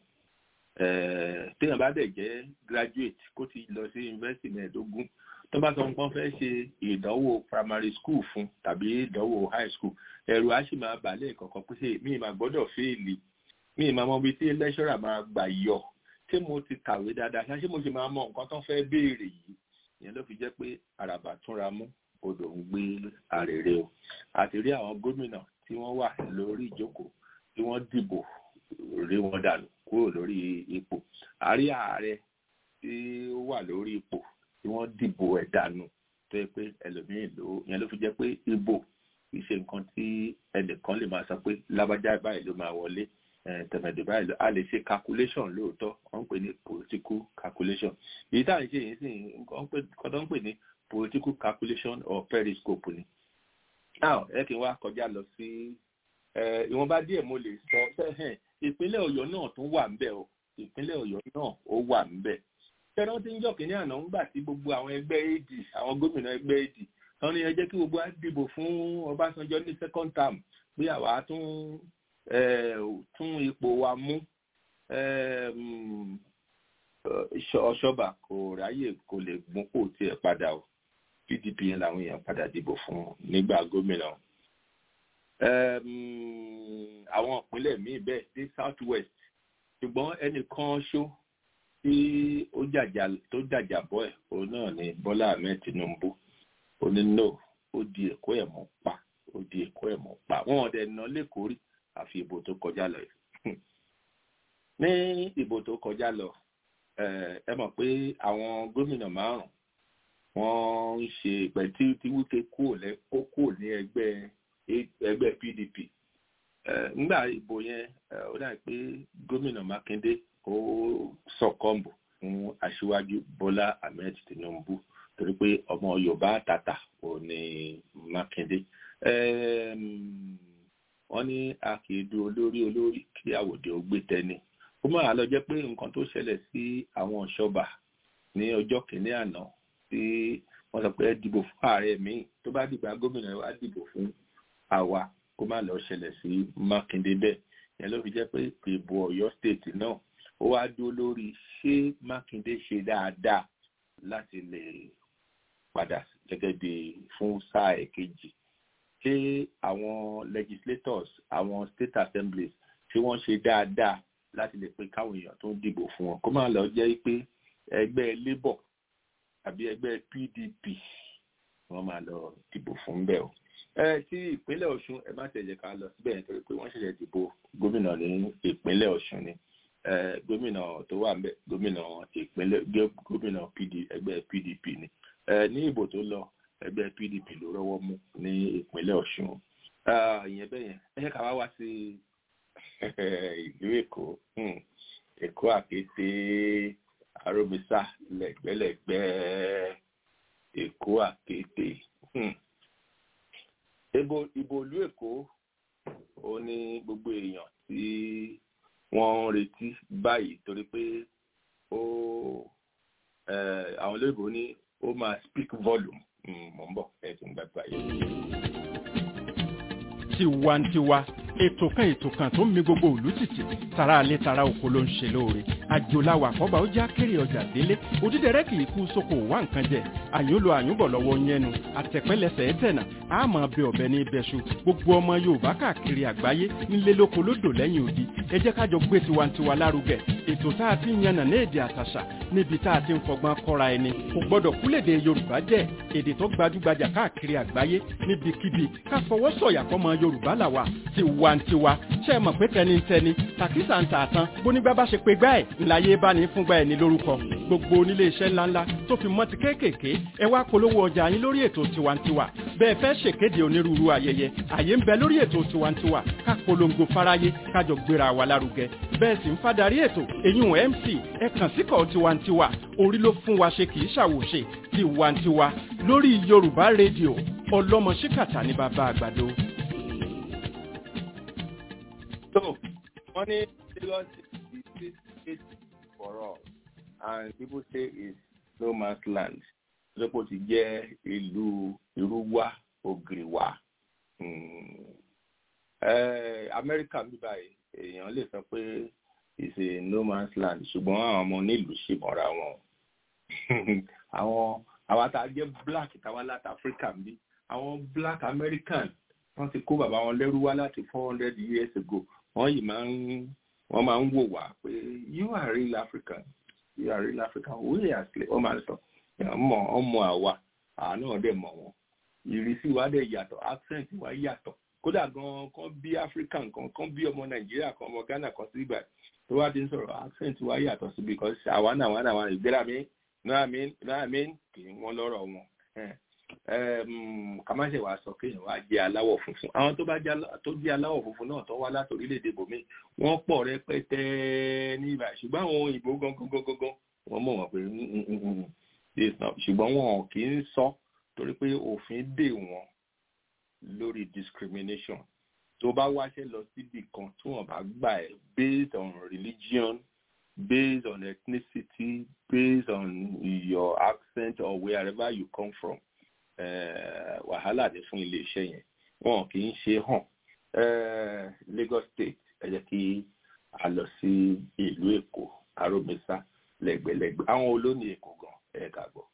téèyàn bá dẹ̀ jẹ́ graduate kó ti lọ sí yunifásitì mẹ́ẹ̀ẹ́dógún tó bá sọ nǹkan fẹ́ ṣe ìdánwò primary school fún tàbí ìdánwò high school ẹ̀rù á sì máa bàálẹ̀ kọ̀ọ̀kan pé ṣe mí máa gbọ́dọ̀ fẹ́ẹ̀lì mí máa mọ ibi tí lẹ́ṣọ́rà máa gbà yọ ṣé mo ti kàwé dáadáa ṣé mo ṣe máa mọ nǹkan tó fẹ́ béèrè yìí ìyẹn ló fi jẹ́ pé àràbà túnra mú odò ń gbé àrèrè o àti rí àwọn gómìnà tí wọ́n wà lórí ìjókòó tí wọ́n dìbò rí wọn dànù kúrò lórí ipò àrí ààrẹ tí ó wà lórí ipò tí wọ́n dìbò ẹ̀ dànù tó yẹ pé ẹlòmíín ló yẹn ló fi jẹ́ pé ìbò kì í ṣe nǹkan tí ẹnìkan lè máa sọ pé lábájá báyìí ló máa wọlé tẹ̀mẹ̀dì báyìí ló a lè ṣe calculation lóòótọ́ wọ́n ń pè ní political calculation èyí táwọn ṣe yìí sì kọ́ tó ń pè ní political calculation or periscope ni. now ẹ kí n wá kọjá lọ sí ìwọ̀nba díẹ̀ mo lè sọ sẹ́hẹ̀n ìpínlẹ̀ ọ̀yọ́ náà tún wà ń bẹ̀ o ìpínlẹ̀ ọ̀yọ́ náà ó wà ń bẹ̀. ṣẹ́ran tí ń jọ kínní àná ń gbà tí gbogbo àwọn ẹgbẹ́ AD àwọn gómìnà ẹgbẹ́ AD tán ni ẹ jẹ́ kí gbogbo á dìbò fún Ọbásanjọ́ ní second term pé àwa tún tún ipò wa mú ọ̀ṣọ́bà kò ráyè kò lè gún kò tiẹ̀ padà o pdp yẹn làwọn èèyàn padà dìbò fún nígbà gómìnà àwọn ìpínlẹ̀ míì bẹ́ẹ̀ dé south west ṣùgbọ́n ẹnìkan ṣó tí ó jàjà tó jàjà bọ́ ẹ̀ òun náà ni bọ́lá ahmed tinubu ó ní no ó di èkó ẹ̀ mọ́ pa ó di èkó ẹ̀ mọ́ pa wọn ò dẹ̀ ná lẹ́kọ̀ọ́ rí àfi ìbò tó kọjá lọ ní ìbò tó kọjá lọ ẹ mọ̀ pé àwọn gómìnà márùn wọ́n ń ṣe ìpẹ́ tí tí wíkẹ́ kúrò lẹ́ kó kúrò ní ẹgbẹ́ ẹgbẹ́ PDP nígbà ìbò yẹn ó dà pé gómìnà Mákindé ó sọ̀kọ́ǹbù fún aṣíwájú Bọ́lá Ahmed Tinubu torí pé ọmọ Yorùbá àtàtà ò ní Mákindé wọ́n ní a kì í du olórí olórí kí àwòdì ó gbé tẹni ó máa lọ jẹ́ pé nǹkan tó ṣẹlẹ̀ sí àwọn ṣọba ní ọjọ́ kìíní àná tí wọ́n sọ pé dìbò fún ààrẹ míì tó bá dìgbà gómìnà wa dìbò fún àwa kó má lọ ṣẹlẹ̀ sí Mákindé bẹ́ẹ̀ yẹn ló fi jẹ́ pé ìbò Ọ̀yọ́ state náà ó wá dúró lórí ṣé Mákindé ṣe dáadáa láti lè padà gẹ́gẹ́ bí fún sáà èkejì ṣé àwọn legislators àwọn state assemblies tí wọ́n ṣe dáadáa láti lè pé káwọn èèyàn tó ń dìbò fún wọn kó má lọ jẹ́ pé ẹgbẹ́ labour àbí ẹgbẹ́ pdp wọ́n máa lọ dìbò fún bẹ́ẹ̀ o ẹ tí ìpínlẹ̀ ọ̀ṣun ẹ má tẹ̀lé ká lọ síbẹ̀ nítorí pé wọ́n ṣẹ̀ṣẹ̀ dìbò gómìnà ní ìpínlẹ̀ ọ̀ṣun ni gómìnà tó wà ńbẹ̀ gómìnà ìpínlẹ̀ gómìnà pd ẹgbẹ́ pdp ni ní ìbò tó lọ ẹgbẹ́ pdp ló rọ́wọ́ mú ní ìpínlẹ̀ ọ̀ṣun ìyẹn bẹ́ẹ̀ yẹn ẹ ká wá wá sí ìlú èkó èkó àkété aromisa lẹ́gbẹ̀lẹ́gbẹ̀ èkó àkété ìbò ìbò ìlú èkó ó ní gbogbo èèyàn tí wọ́n ń retí báyìí torí pé ó àwọn olóyìnbó ní ó máa speak volume mọ̀ ń bọ̀ ẹ̀ tó ń gbàgbà yìí. tiwantiwa ètò kan ètò kan tó ń mi gbogbo òlú tìtì tara alẹ́ tara oko ló ń ṣe lóore àjòláwà àkọ́bà ó já kéré ọjà délé òdídẹrẹ́ kì í kú sóko wá nǹkan jẹ àyùnlò àyùnbọ̀ lọ́wọ́ yẹnu àtẹ̀pẹ́lẹsẹ̀ ẹ̀tẹ̀nà àmọ́ bẹ ọ̀bẹ ní ibẹ̀ṣu gbogbo ọmọ yorùbá káàkiri àgbáyé nílé lóko lódò lẹ́yìn odi ẹ jẹ́ kájọ gbé tiwantiwa lárugẹ ètò tá a ti ń yànnà ní èdè àtàṣà níbi tá a ti ń fọgbọ́n kọ́ra ẹni kò gbọ́dọ̀ kúlèdè yorùbá jẹ́ èdè tó gbajúgbajà káàkiri àgbáyé níbikíbi ká fọwọ́ sọ̀yà fọmọ yorùbá làwà tiwantiwa ṣe é mọ̀ pé tẹnitẹni tàkísà ń tààtàn bónígbà bá ṣe pé gbá ẹ̀ ńláyé bá ní fúngbà ẹ̀ ní lórúkọ gbogbo onílé iṣẹ́ ńláńlá tó fi mọ́ ti kéékèèké ẹ wá polówó ọjà yín lórí ètò tiwantiwa bẹ́ẹ̀ fẹ́ ṣèkéde onírúurú ayẹyẹ àyè ń bẹ lórí ètò tiwantiwa ká polongo fáráyé kájọ gbéra wa lárugẹ bẹ́ẹ̀ sì ń fadarí ètò eyín mc ẹ kàn síkọ̀ tiwantiwa orí ló fún wa ṣe kì í ṣàwòṣe tiwantiwa lórí yorùbá rédíò ọlọ́mọ ṣíkàtà ní bàbá àgbàdo. So, wọ́n ní Lagos is the state for all and people say it's no man's land. Lọ́pọ̀ ti jẹ́ ìlú Irúwá Ògìrìwá. Amẹ́ríkà ń bí báyìí èèyàn lè sọ pé it's a no man's land ṣùgbọ́n àwọn ọmọ nílùú ṣì mọ́ra wọn. Àwọn àwa tá a jẹ́ black táwa láti Africa ń bí àwọn black American wọ́n ti kó bàbá wọn lẹ́rú wá láti four hundred years ago wọ́n yìí máa ń wọ́n máa ń wò wá pé you are real African you are real African we are slave wọ́n máa ń sọ ọmọ ọmọ àwa àwa náà dẹ̀ mọ̀ wọ́n ìrísí wa dẹ̀ yàtọ̀ accent wa yàtọ̀ kódà gan kan bí African kan kan bí ọmọ Nàìjíríà kan ọmọ Ghana kan sí ibà tó wá ti ń sọ̀rọ̀ accent wa yàtọ̀ sí because àwa náà àwa náà àwa ìgbéra mi náà mi náà mi kì í wọ́n lọ́rọ̀ wọn kàmáṣe wàá sọ kéèyàn wá jẹ aláwọ̀ funfun àwọn tó bá tó jẹ aláwọ̀ funfun náà tó wá láti orílẹ̀-èdè bòmí wọ́n pọ̀ rẹpẹtẹ ní ibà ṣùgbọ́n àwọn òyìnbó gangan gangan wọ́n mọ̀ wọ́n pé ṣùgbọ́n wọn kì í sọ torí pé òfin dè wọ́n lórí discrimination tó bá wáṣẹ́ lọ síbi kan tí wọ́n bá gbà ẹ́ based on religion based on ethnicity based on your accent or wherever you come from wàhálà ní fún iléeṣẹ́ yẹn wọn kì í ṣe hàn Lagos State ẹ jẹ́ kí a lọ sí ìlú Èkó Aromisa lẹ́gbẹ̀lẹ́gbẹ̀ àwọn olóní Èkó gan ẹ kà gbọ́.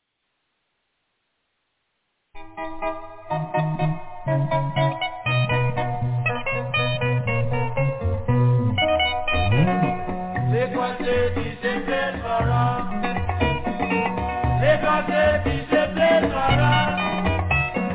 Lagos State is a place for us. Lagos State is a place for us.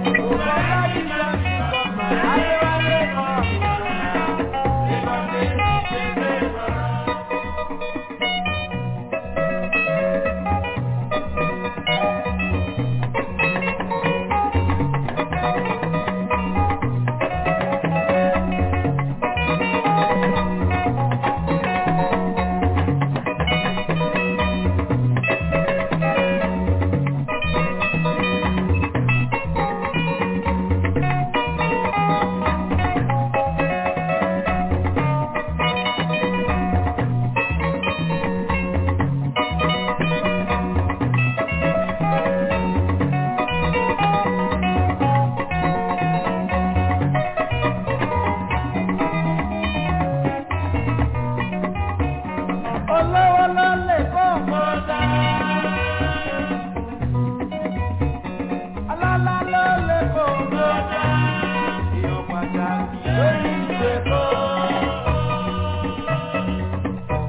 Olówó ló lè kó mọ́tà. Alálá ló lè kó mọ́tà. Ìyọ̀ pàtàkì lórí ìwé kó.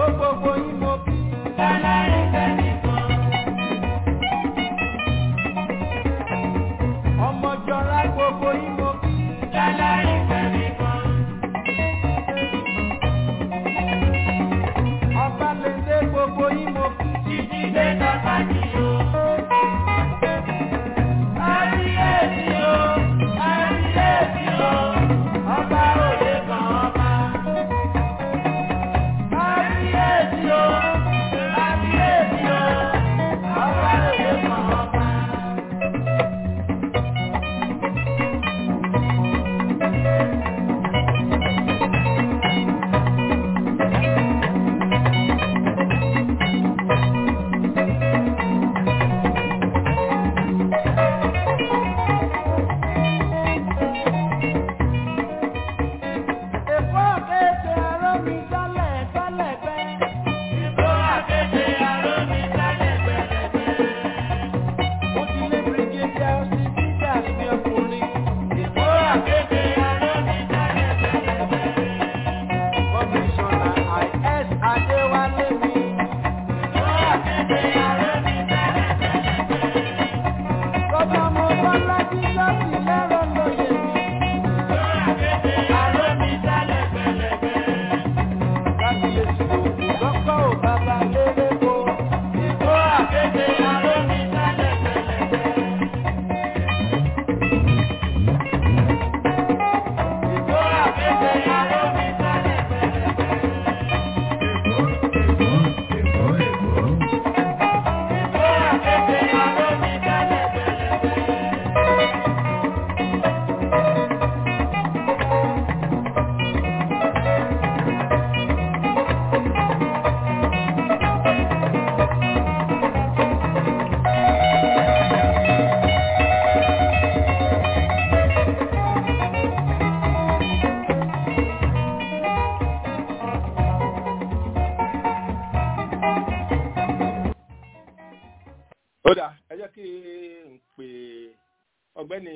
gbogbo yín mo kí. ọmọ jọra gbogbo yín mo kí. ọba lèdè gbogbo yín mo kí. kábíyèsí o kábíyèsí o ọba òye kan ọba. kábíyèsí o kábíyèsí o ọba òye kan ọba. Èkó àkéte aró mi sálẹ̀ sálẹ̀ bẹ́. Èkó àkéte aró mi sálẹ̀ gbẹ̀rẹ̀gbẹ̀. Mo ti lé brigadier sí Peters ní ọkùnrin. Èkó àkéte aró mi sálẹ̀ gbẹ̀rẹ̀gbẹ̀. Kọ́míṣọ́nà IS Adéwálé mi. Èkó àkéte aró mi sálẹ̀ gbẹ̀rẹ̀gbẹ̀. Kọ́tà mo bá lájú láti lẹ́rọ̀ lóye mi. Kábíyèsí òkú lọ́kọ̀ ò bàbá lérè kó. Ìkó àkéde arómi sálẹ̀ pẹ̀lẹ́pẹ̀. Ìkó àkéde arómi sálẹ̀ pẹ̀lẹ́pẹ̀. Ìkó àkéde arómi sálẹ̀ pẹ̀lẹ́pẹ̀. ó dà ẹ jẹ́ kí n pe ọgbẹ́ni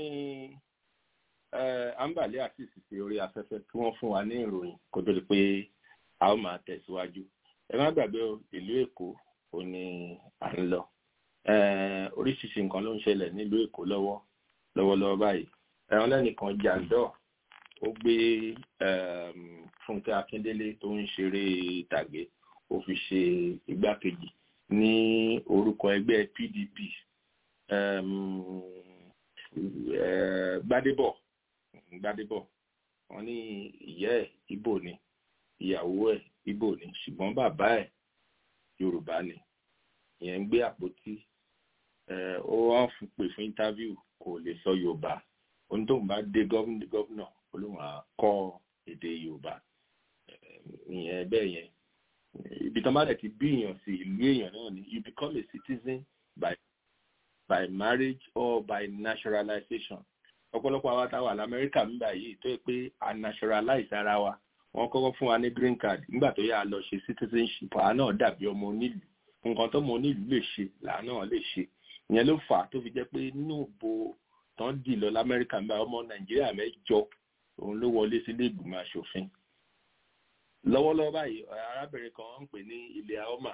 ambale àtìsí sí orí afẹ́fẹ́ kí wọ́n fún wa ní ìròyìn kó tó di pé a ó máa tẹ̀síwájú ẹ má gbàgbé o ìlú èkó ò ní à ń lọ Eh, oríṣiríṣi nǹkan ló ń ṣẹlẹ̀ nílùú èkó lọ́wọ́ lọ́wọ́lọ́wọ́ báyìí ẹ̀wọ̀n lẹ́nìkan jàǹdọ̀ ó gbé ehm, fúnkẹ́ akíndélé tó ń ṣeré ìtàgé ó fi ṣe igbákejì ní orúkọ ẹgbẹ́ pdp um, eh, gbadébọ̀ gbadébọ̀ wọ́n ní ìyá ẹ̀ ibo ni ìyàwó ẹ̀ ibo ni ṣùgbọ́n bàbá ẹ̀ yorùbá ni ìyẹn ń gbé àpótí eh, ó wá fún pè fún interview kò lè sọ yorùbá ohun tó ń bá dé gọ́vnà olóhùn á kọ́ èdè yorùbá Eh, ìyẹn bẹ́ẹ̀ yẹn ibi tán bá dẹ̀ ti bí èèyàn sí ìlú èèyàn náà ni you become a citizen by by marriage or by naturalization ọ̀pọ̀lọpọ̀ àwa táwa lamẹ́ríkà ń gbà yìí tó yẹ pé a naturalize ara wa wọ́n kọ́kọ́ fún wa ní green card nígbà tó yà á lọ ṣe citizenship àwa náà dàbí ọmọ onílùú nǹkan tó mọ onílùú lè ṣe làá náà lè ṣe ìyẹn ló fà á tó fi jẹ́ pé nínú ìbò tán dì lọ lamẹ́ríkà ń bá ọmọ nàìjíríà mẹ́jọ òun ló wọlé sílé ìgbìmọ̀ asòfin lọ́wọ́lọ́wọ́ báyìí arábìnrin kan ń pè ní ilẹ̀ aoma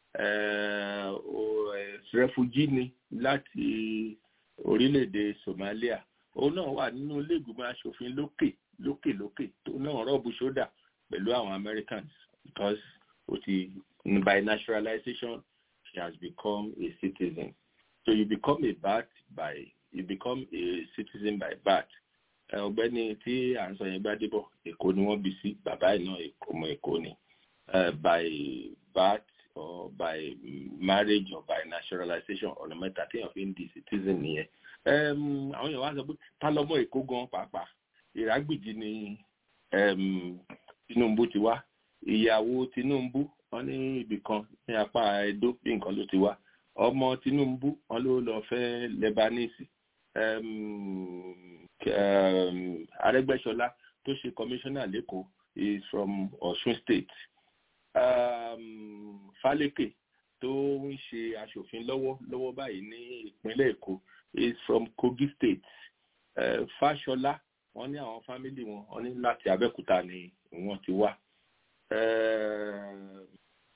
rẹfugí ni láti orílẹ̀-èdè Somalia òun náà wà nínú ilé ìgbìmọ̀ asòfin lókè lókè lókè tó náà rọ́ọ̀bù ṣódà pẹ̀lú àwọn Americans because ó ti by naturalization she has become a citizen so you become a birth by you become a citizen by birth ọ̀gbẹ́ni tí à ń sọ yẹn Gbádébọ̀ Èkó ni wọ́n bí sí bàbá ẹ̀ náà ọmọ Èkó ni by birth or by marriage or by naturalization ọ̀nà mẹ́ta téèyàn fi ń di citizen nìyẹn àwọn èèyàn wá sọ pé ta lọ́mọ Èkó gan pàápàá Ìrágbìjí ni Tinubu ti wá ìyàwó Tinubu wọ́n ní ibì kan ní apá Ẹdó bí nǹkan ló ti wá ọmọ Tinubu wọ́n ló lọ fẹ́ Lebanese um, Arẹ́gbẹ́ṣọlá tó ṣe commissioner lẹ́kọ̀ọ́ is from Ọ̀ṣun state um, Fálékè tó ń ṣe aṣòfin lọ́wọ́ lọ́wọ́ báyìí ní ìpínlẹ̀ Èkó is from Kogi state uh, Fáṣọlá wọ́n ní àwọn fámìlì wọn wọ́n ní láti Abẹ́òkúta ni wọ́n ti wá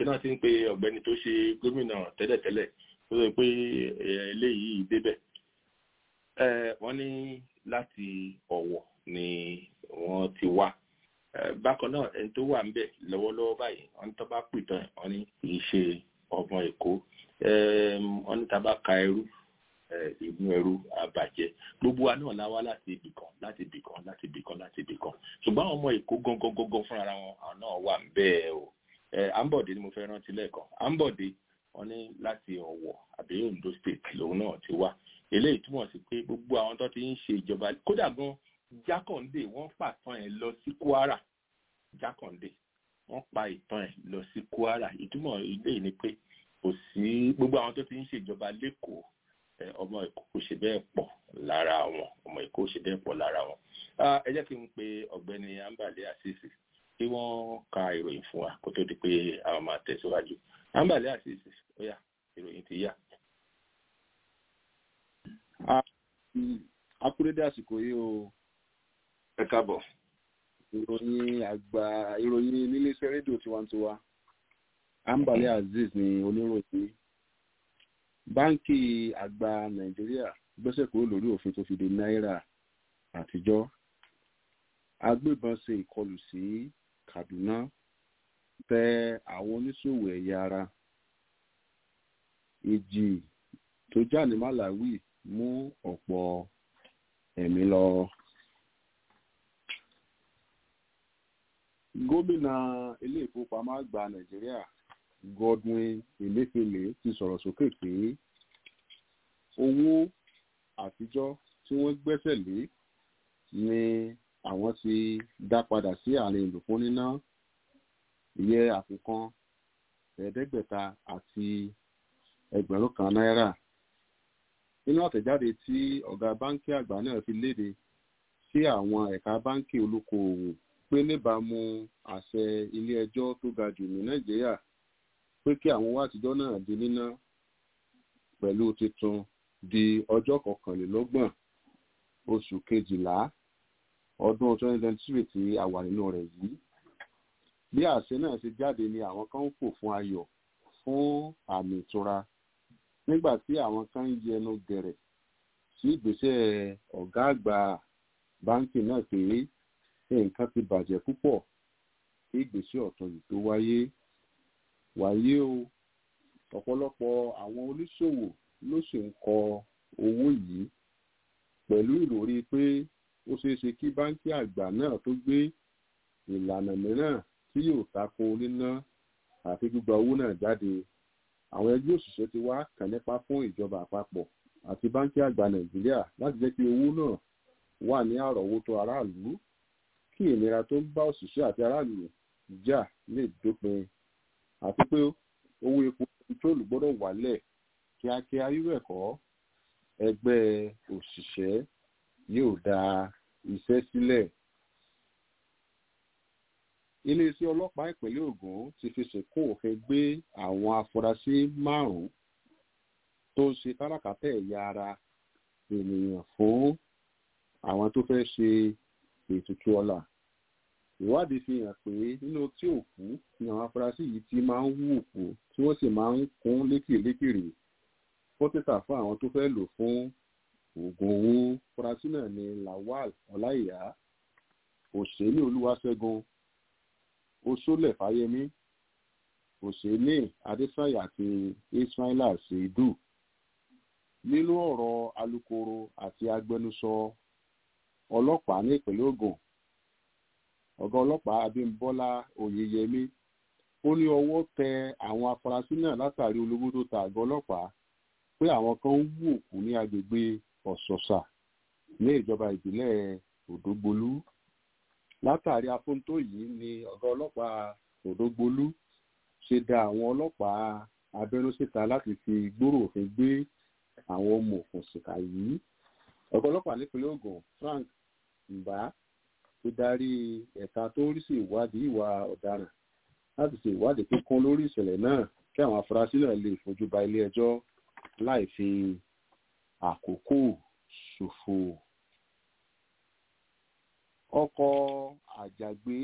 ṣé náà ti ń pe ọ̀gbẹ́ni tó ṣe gómìnà tẹ́lẹ̀tẹ́lẹ̀ tó sọ pé eléyìí débẹ̀ wọ́n ní láti ọ̀wọ̀ ni wọ́n ti wá bákan náà ẹni tó wà ńbẹ̀ lọ́wọ́lọ́wọ́ báyìí wọ́n ní tó bá pìtàn wọ́n ní kì í ṣe ọmọ èkó wọ́n ní tá bá ka ẹrú ìmú ẹrú àbàjẹ́ gbogbo wa náà la wá láti ibì kan láti ibì kan láti ibì kan láti ibì kan ṣùgbọ́n àwọn ọmọ èkó gangan gangan fúnra wọn àwọn náà wà ńbẹ̀ o ambode ni mo fẹ́ rántí lẹ́ẹ̀kan ambode wọ́n ní láti ọ̀wọ̀ àbí ondo state lòun náà ti wá eléyìí túmọ̀ sí pé gbogbo àwọn tó ti ń ṣe ìjọba kódà gan jákàndé wọ́n pàtàn ẹ̀ lọ sí kwara jákàndé wọ́n pa ìtàn ẹ̀ lọ sí kwara ìtumọ̀ eléyìí ni pé kò sí gbogbo àwọn tó ti ń ṣèjọba lẹ́kọ̀ọ́ ọmọ èkó kò ṣe bẹ́ẹ̀ pọ̀ lára wọn ọmọ èkó kò ṣe bẹ́ẹ̀ pọ̀ lára wọn ẹ jẹ́ kí n pe ọ̀gbẹ́ni ambale asisi kí wọ́n ka ìròyìn fún wa kó tó di pé àwọn máa tẹ̀síwájú ambale asisi ó yá ìròyìn ti yá akúrédé àsìkò yìí o ẹ káàbọ̀ ìròyìn àgbà ìròyìn níléeṣẹ́ rédíò tiwantiwa ambale azeez ni oníròyìn báńkì àgbà nàìjíríà gbẹ́sẹ̀ kúrò lórí òfin tó fi de náírà àtijọ́ agbébọn ṣe ìkọlù sí kaduna tẹ àwọn oníṣòwò ẹ̀yà ara ìjì tó jà ní malawi mú ọ̀pọ̀ ẹ̀mí lọ. gómìnà ilé ìfowópamọ́ àgbà nàìjíríà godwin emefiele ti sọ̀rọ̀ sókè pé owó àtijọ́ tí wọ́n gbẹ́sẹ̀ lé ni àwọn ti dá padà sí àárín ìlú fún níná ìyẹ́ àfikún ẹ̀ẹ́dẹ́gbẹ̀ta àti ẹgbẹ̀rún kan náírà nínú àtẹ̀jáde tí ọ̀gá báńkì àgbà náà fi léde sí àwọn ẹ̀ka báńkì olókoòwò pé níbàámu àṣẹ ilé ẹjọ́ tó ga jù ní nàìjíríà pé kí àwọn owó àtijọ́ náà di níná pẹ̀lú titun di ọjọ́ kọkànlélọ́gbọ̀n oṣù kejìlá ọdún twenty twenty three tí a wà nínú rẹ̀ yìí bí àṣẹ náà ṣe jáde ni àwọn kan ń fò fún ayọ̀ fún àmì ìtura nígbà tí àwọn kan ń yẹnu gẹ̀rẹ̀ sí ìgbésẹ̀ ọ̀gá àgbà báńkì náà pé nǹkan ti bàjẹ́ púpọ̀ kí ìgbésẹ̀ ọ̀tún yìí tó wáyé wáyé o ọ̀pọ̀lọpọ̀ àwọn oníṣòwò ló sì ń kọ owó yìí pẹ̀lú ìròrí pé ó ṣeé ṣe kí báńkì àgbà náà tó gbé ìlànà mìíràn tí yóò tako níná àti gbígba owó náà jáde àwọn ẹgbẹ́ òṣìṣẹ́ ti wá kàn nípa fún ìjọba àpapọ̀ àti báńkì àgbà nàìjíríà láti jẹ́ kí owó náà wà ní àrọ̀wọ́tó aráàlú kí ìnira tó ń bá òṣìṣẹ́ àti aráàlú jà lè dópin àti pé owó epo pẹtrólù gbọ́dọ̀ wálẹ̀ kíákíá irú ẹ̀kọ́ ẹgbẹ́ òṣìṣẹ́ yóò dá iṣẹ́ sílẹ̀. iléeṣẹ́ ọlọ́pàá ìpínlẹ̀ ogun ti fi sìnkú òfin gbé àwọn afurasí márùn-ún tó ń ṣe káràkátà ẹ̀yà ara ènìyàn fún àwọn tó fẹ́ ṣe ètùtù ọlà ìwádìí fi hàn pé nínú tí òkú ni àwọn afurasí yìí ti máa ń wú òkú tí wọ́n sì máa ń kún lékèlékèrè fún títà fún àwọn tó fẹ́ lò fún oògùn owó afurasí náà ní lawal ọláìyá òṣèlú olúwaṣẹ́gun oṣólẹ̀ fáyemí òṣèlú adésàyà àti ismaila ṣèdú nínú ọ̀rọ̀ alukoro àti agbẹnusọ ọlọ́pàá ní ìpínlẹ̀ ogun ọ̀gá ọlọ́pàá abímbọ́lá oyeyèmí ó ní ọwọ́ tẹ àwọn afurasí náà látàrí olówó tó ta àgọ́ ọlọ́pàá pé àwọn kan ń wú òkú ní agbègbè ọ̀sọ̀sà ní ìjọba ìbílẹ̀ òdògbolú látàrí afóńtó yìí ni ọ̀gá ọlọ́pàá òdògbolú ṣe da àwọn ọlọ́pàá abẹ́nú síta láti fi gbòòrò òfin gbé àwọn ọmọ òkùnsìkà yìí ọ̀gá ọlọ́pàá nípínlẹ̀ ogun frank mbà ti darí ẹ̀ka tó ń rí sí ìwádìí ìwà ọ̀daràn láti ṣe ìwádìí kíkún lórí ìṣẹ̀lẹ̀ náà kí àwọn afurasí náà lè fojú ba ilé ẹjọ́ láì fi àkókò ṣòfò. ọkọ̀ àjàgbé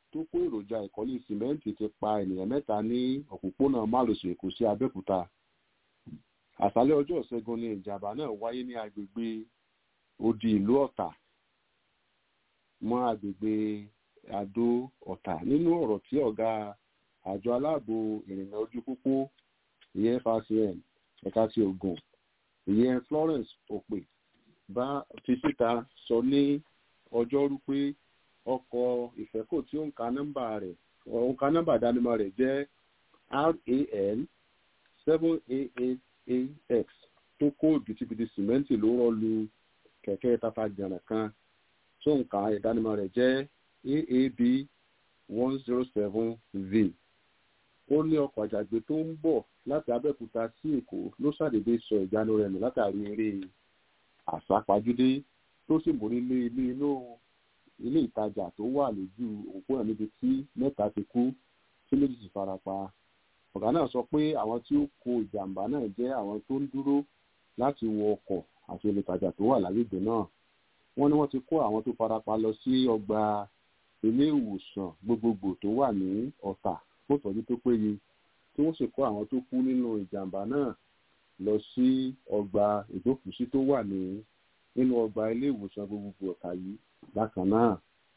tó kó èròjà ìkọ́lé sìmẹ́ǹtì ti pa ènìyàn mẹ́ta ní òpópónà márosẹ̀ èkó sí abẹ́òkúta àṣálẹ́ ọjọ́ ìṣẹ́gun ni ìjàmbá náà wáyé ní agbègbè odi ìlú ọ̀tà mọ́ agbègbè àdó ọ̀tà nínú ọ̀rọ̀ tí ọ̀gá àjọ aláàbò ìrìnnà ojú pópó ìyẹn FRCN ẹ̀ka ti Ògùn ìyẹn Florence Òpè bá fi síta sọ ní ọjọ́rú pé ọkọ̀ ìfẹ́kò tí ó ń ka nọ́mbà rẹ̀ ó ń ka nọ́mbà ìdánimọ̀ rẹ̀ jẹ́ RAN seven eight eight AX tó kó bìtìbìtì sìmẹ́ǹtì ló rọ́ lu kẹ̀kẹ́ tafàjànà kan tó ń ka ìdánimọ̀ rẹ̀ jẹ́ AAB one zero seven V ó ní ọkọ̀ àjàgbé tó ń bọ̀ láti Abẹ́òkúta sí Èkó ló ṣàdédé sọ ìjánu rẹ̀ nù látàrí eré àsápajúdé tó sì mórí lé ilé inú ilé ìtajà tó wà lójú òpópónà níbi tí mẹ́ta ti kú tí méjì sì farapa ọ̀gá náà sọ pé àwọn tí ó kó ìjàmbá náà jẹ́ àwọn tó ń dúró láti wọ ọkọ̀ àti olùtajà tó wà lágbègbè náà wọ́n ní wọ́n ti kó àwọn tó farapa lọ sí ọgbà ilé ìwòsàn gbogbogbò tó wà ní Ọ̀tà fún ìtọ́jú tó péye tí wọ́n sì kó àwọn tó kú nínú ìjàmbá náà lọ sí ọgbà ìgbókùsí tó wà ní nínú ọgbà ilé ìwòsàn gbogbogbò Ọ̀tà yìí bákan náà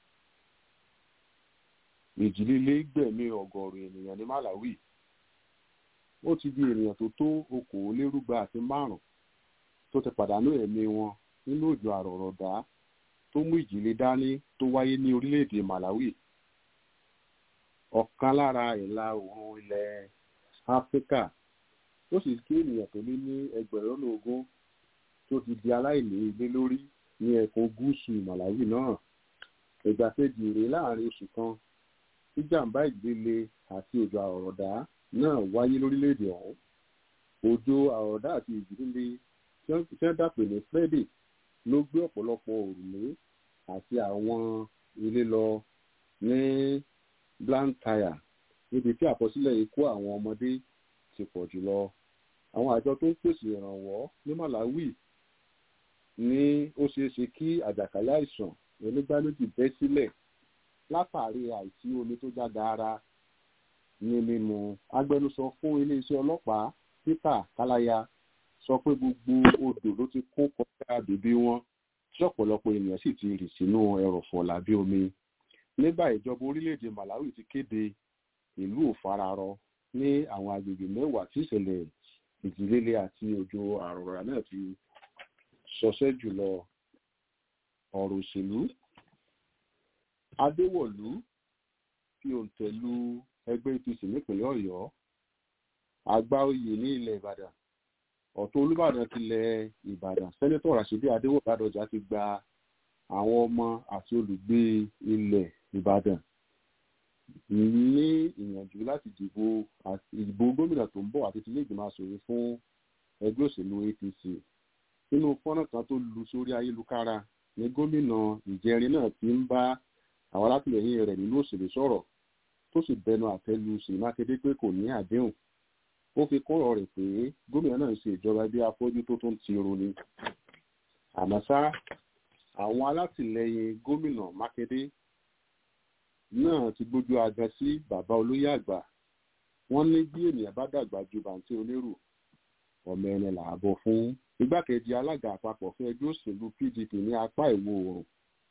ìjì líle gbẹ̀mí ọgọ́rùn ènìyàn ní Malawi ó ti di ènìyàn tó tó okòólérúgba àti márùn tó ti pàdánù ẹ̀mí wọn nínú òjò àrọ̀rọ̀dá tó mú ìjìlẹ̀ dání tó wáyé ní orílẹ̀-èdè Malawi ọ̀kan lára ìlà oòrùn ilẹ̀ Áfíríkà ó sì kí ènìyàn tó lé ní ẹgbẹ̀rún lọ́nà ogún tó ti di aláìní ilé lórí ní ẹkùn gúúsù Malawi náà ìgbà kejì rèé láàrin oṣù kan tí jàǹbá ìgbélé àti òjò àrọ̀rọ̀dá náà wáyé lórílẹ̀‐èdè ọ̀hún òjò àrọ̀dá àti ìjì líle tí wọ́n dàpè ní Freddy ló gbé ọ̀pọ̀lọpọ̀ òrùlé àti àwọn ilé lọ ní Blantyre níbi tí àkọsílẹ̀ ikú àwọn ọmọdé ti pọ̀ jùlọ àwọn àjọ tó ń pèsè ìrànwọ́ ní Malawi ní ó ṣeé ṣe kí àjàkálẹ̀ àìsàn onígbàméjì bẹ́ sílẹ̀ látàrí àìsí omi tó já gaara ní mímu agbẹnusọ fún iléeṣẹ́ ọlọ́pàá Peter Kalaya sọ pé gbogbo odò ló ti kún kọjá bèbè wọn tí ọ̀pọ̀lọpọ̀ ènìyàn sì ti rì sínú ẹrọ̀fọ̀ lábẹ́ omi nígbà ìjọba orílẹ̀-èdè Malawi ti kéde ìlú òfararọ ní àwọn agbègbè mẹ́wàá tí ìṣẹ̀lẹ̀ ìjìlélẹ̀ àti òjò àrọ̀rà náà ti ṣọṣẹ́ jùlọ ọ̀rọ̀ òṣèlú Adéwọ̀lú fi òǹtẹ̀ lu ẹgbẹ́ APC nípìnlẹ̀ Ọ̀yọ́ àgbà oyè ní ilẹ̀ Ìbàdàn ọ̀tún Olúbàdàn tilẹ̀ Ìbàdàn sẹ́nẹ́tọ̀ Ràṣídì Adéwọ̀lú Ládọjà ti gba àwọn ọmọ àti olùgbé ilẹ̀ Ìbàdàn ní ìyànjú láti dìbò ìbò gómìnà tó ń bọ̀ àti tilé ìgbìmọ̀ aṣòfin fún ẹgbẹ́ òṣèlú APC nínú fọ́nrán kan tó lu sórí ayélujára ní gómìnà ìjẹrin náà ti ń bá àwọn alátìlẹyìn rẹ̀ nínú òṣèlú sọ̀rọ̀ tó sì bẹnu àtẹ́lu sí mákindé pé kò ní àdéhùn ó fi kọ́rọ̀ rẹ̀ pé gómìnà náà ń ṣe ìjọba bí afọ́jú tó tún ti roni àmọ́ ṣá àwọn alátìlẹyìn gómìnà mákindé náà ti gbójú agan sí bàbá olóyè àgbà wọ́n ní bí ènìyàn bá dàgbà ju bàǹtí onírù ọmọ ẹni làbọ̀ fún igbákejì alága àpapọ̀ fún ẹgbẹ́ òṣèlú PDP ní apá ìwọ̀ oòrùn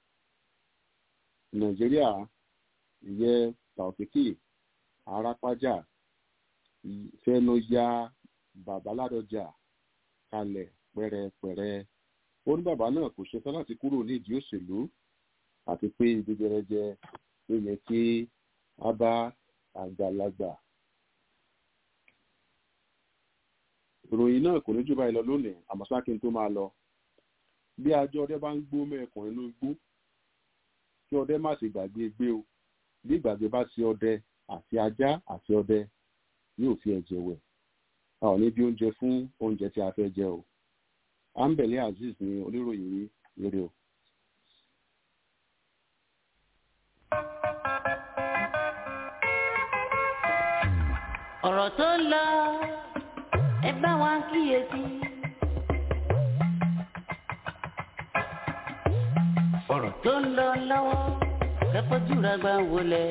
nàìjíríà ìyẹn taofiki arápájà fẹnu ya babaládọjà kalẹ̀ pẹ̀rẹ̀pẹ̀rẹ̀ ó ní bàbá náà kò ṣetán láti kúrò nídìí òṣèlú àti pé ibi gẹrẹjẹ ló yẹ kí a bá àgbàlagbà ìròyìn náà kò ní jù báyìí lọ lónìí àmọ́ ṣá kí n tó máa lọ bí ajọ ọdẹ bá ń gbó mẹ́ẹ̀kùn inú igbó kí ọdẹ má ṣe gbàgbé gbé o bí ìgbàgbé bá ṣe ọdẹ àti ajá àti ọdẹ yóò fi ẹ̀jẹ̀ wẹ̀ a ò ní bí oúnjẹ fún oúnjẹ tí a fẹ́ jẹ o ambele azeez ni oníròyìn yìí lórí o. ọ̀rọ̀ tó ń lọ ẹ bá wa kíyèsí. ọ̀rọ̀ tó ń lọ lọ́wọ́ kẹ́kọ̀ọ́jú rẹ̀ gbà wọlé.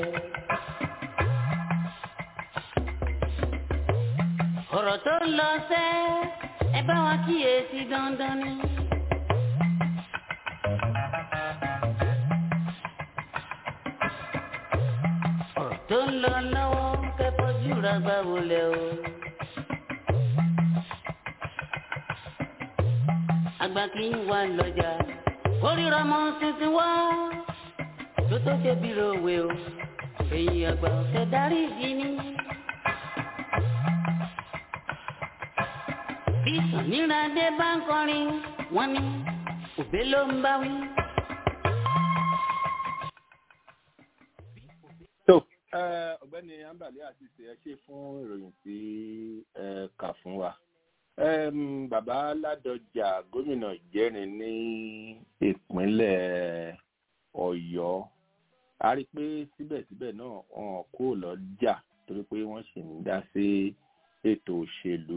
ọ̀rọ̀ tó ń lọ sẹ́ ẹ bá wa kíyèsí dandan ni. ọ̀rọ̀ tó ń lọ lọ́wọ́ kẹ́kọ̀ọ́jú rẹ̀ gbà wọlé o. àgbà kì í wà lọ́jà kórìíra mọ́ tuntun wá tó tó ṣe bí ròwe o èyí àgbà ọ̀sẹ̀ darí ìdí ni. bí sàníràdé bá ń kọrin wọn ni òbé ló ń bá wí. tó ọ̀gbẹ́ni ambali àti ṣe ẹ ṣe fún ìròyìn tí ẹ kà fún wa um, bàbá ládọjà gómìnà ìjẹrin ní ìpínlẹ̀ ọ̀yọ́ a rí i pé síbẹ̀síbẹ̀ náà wọn kò lọ́jà torí pé wọ́n sì ń dá sí ètò òṣèlú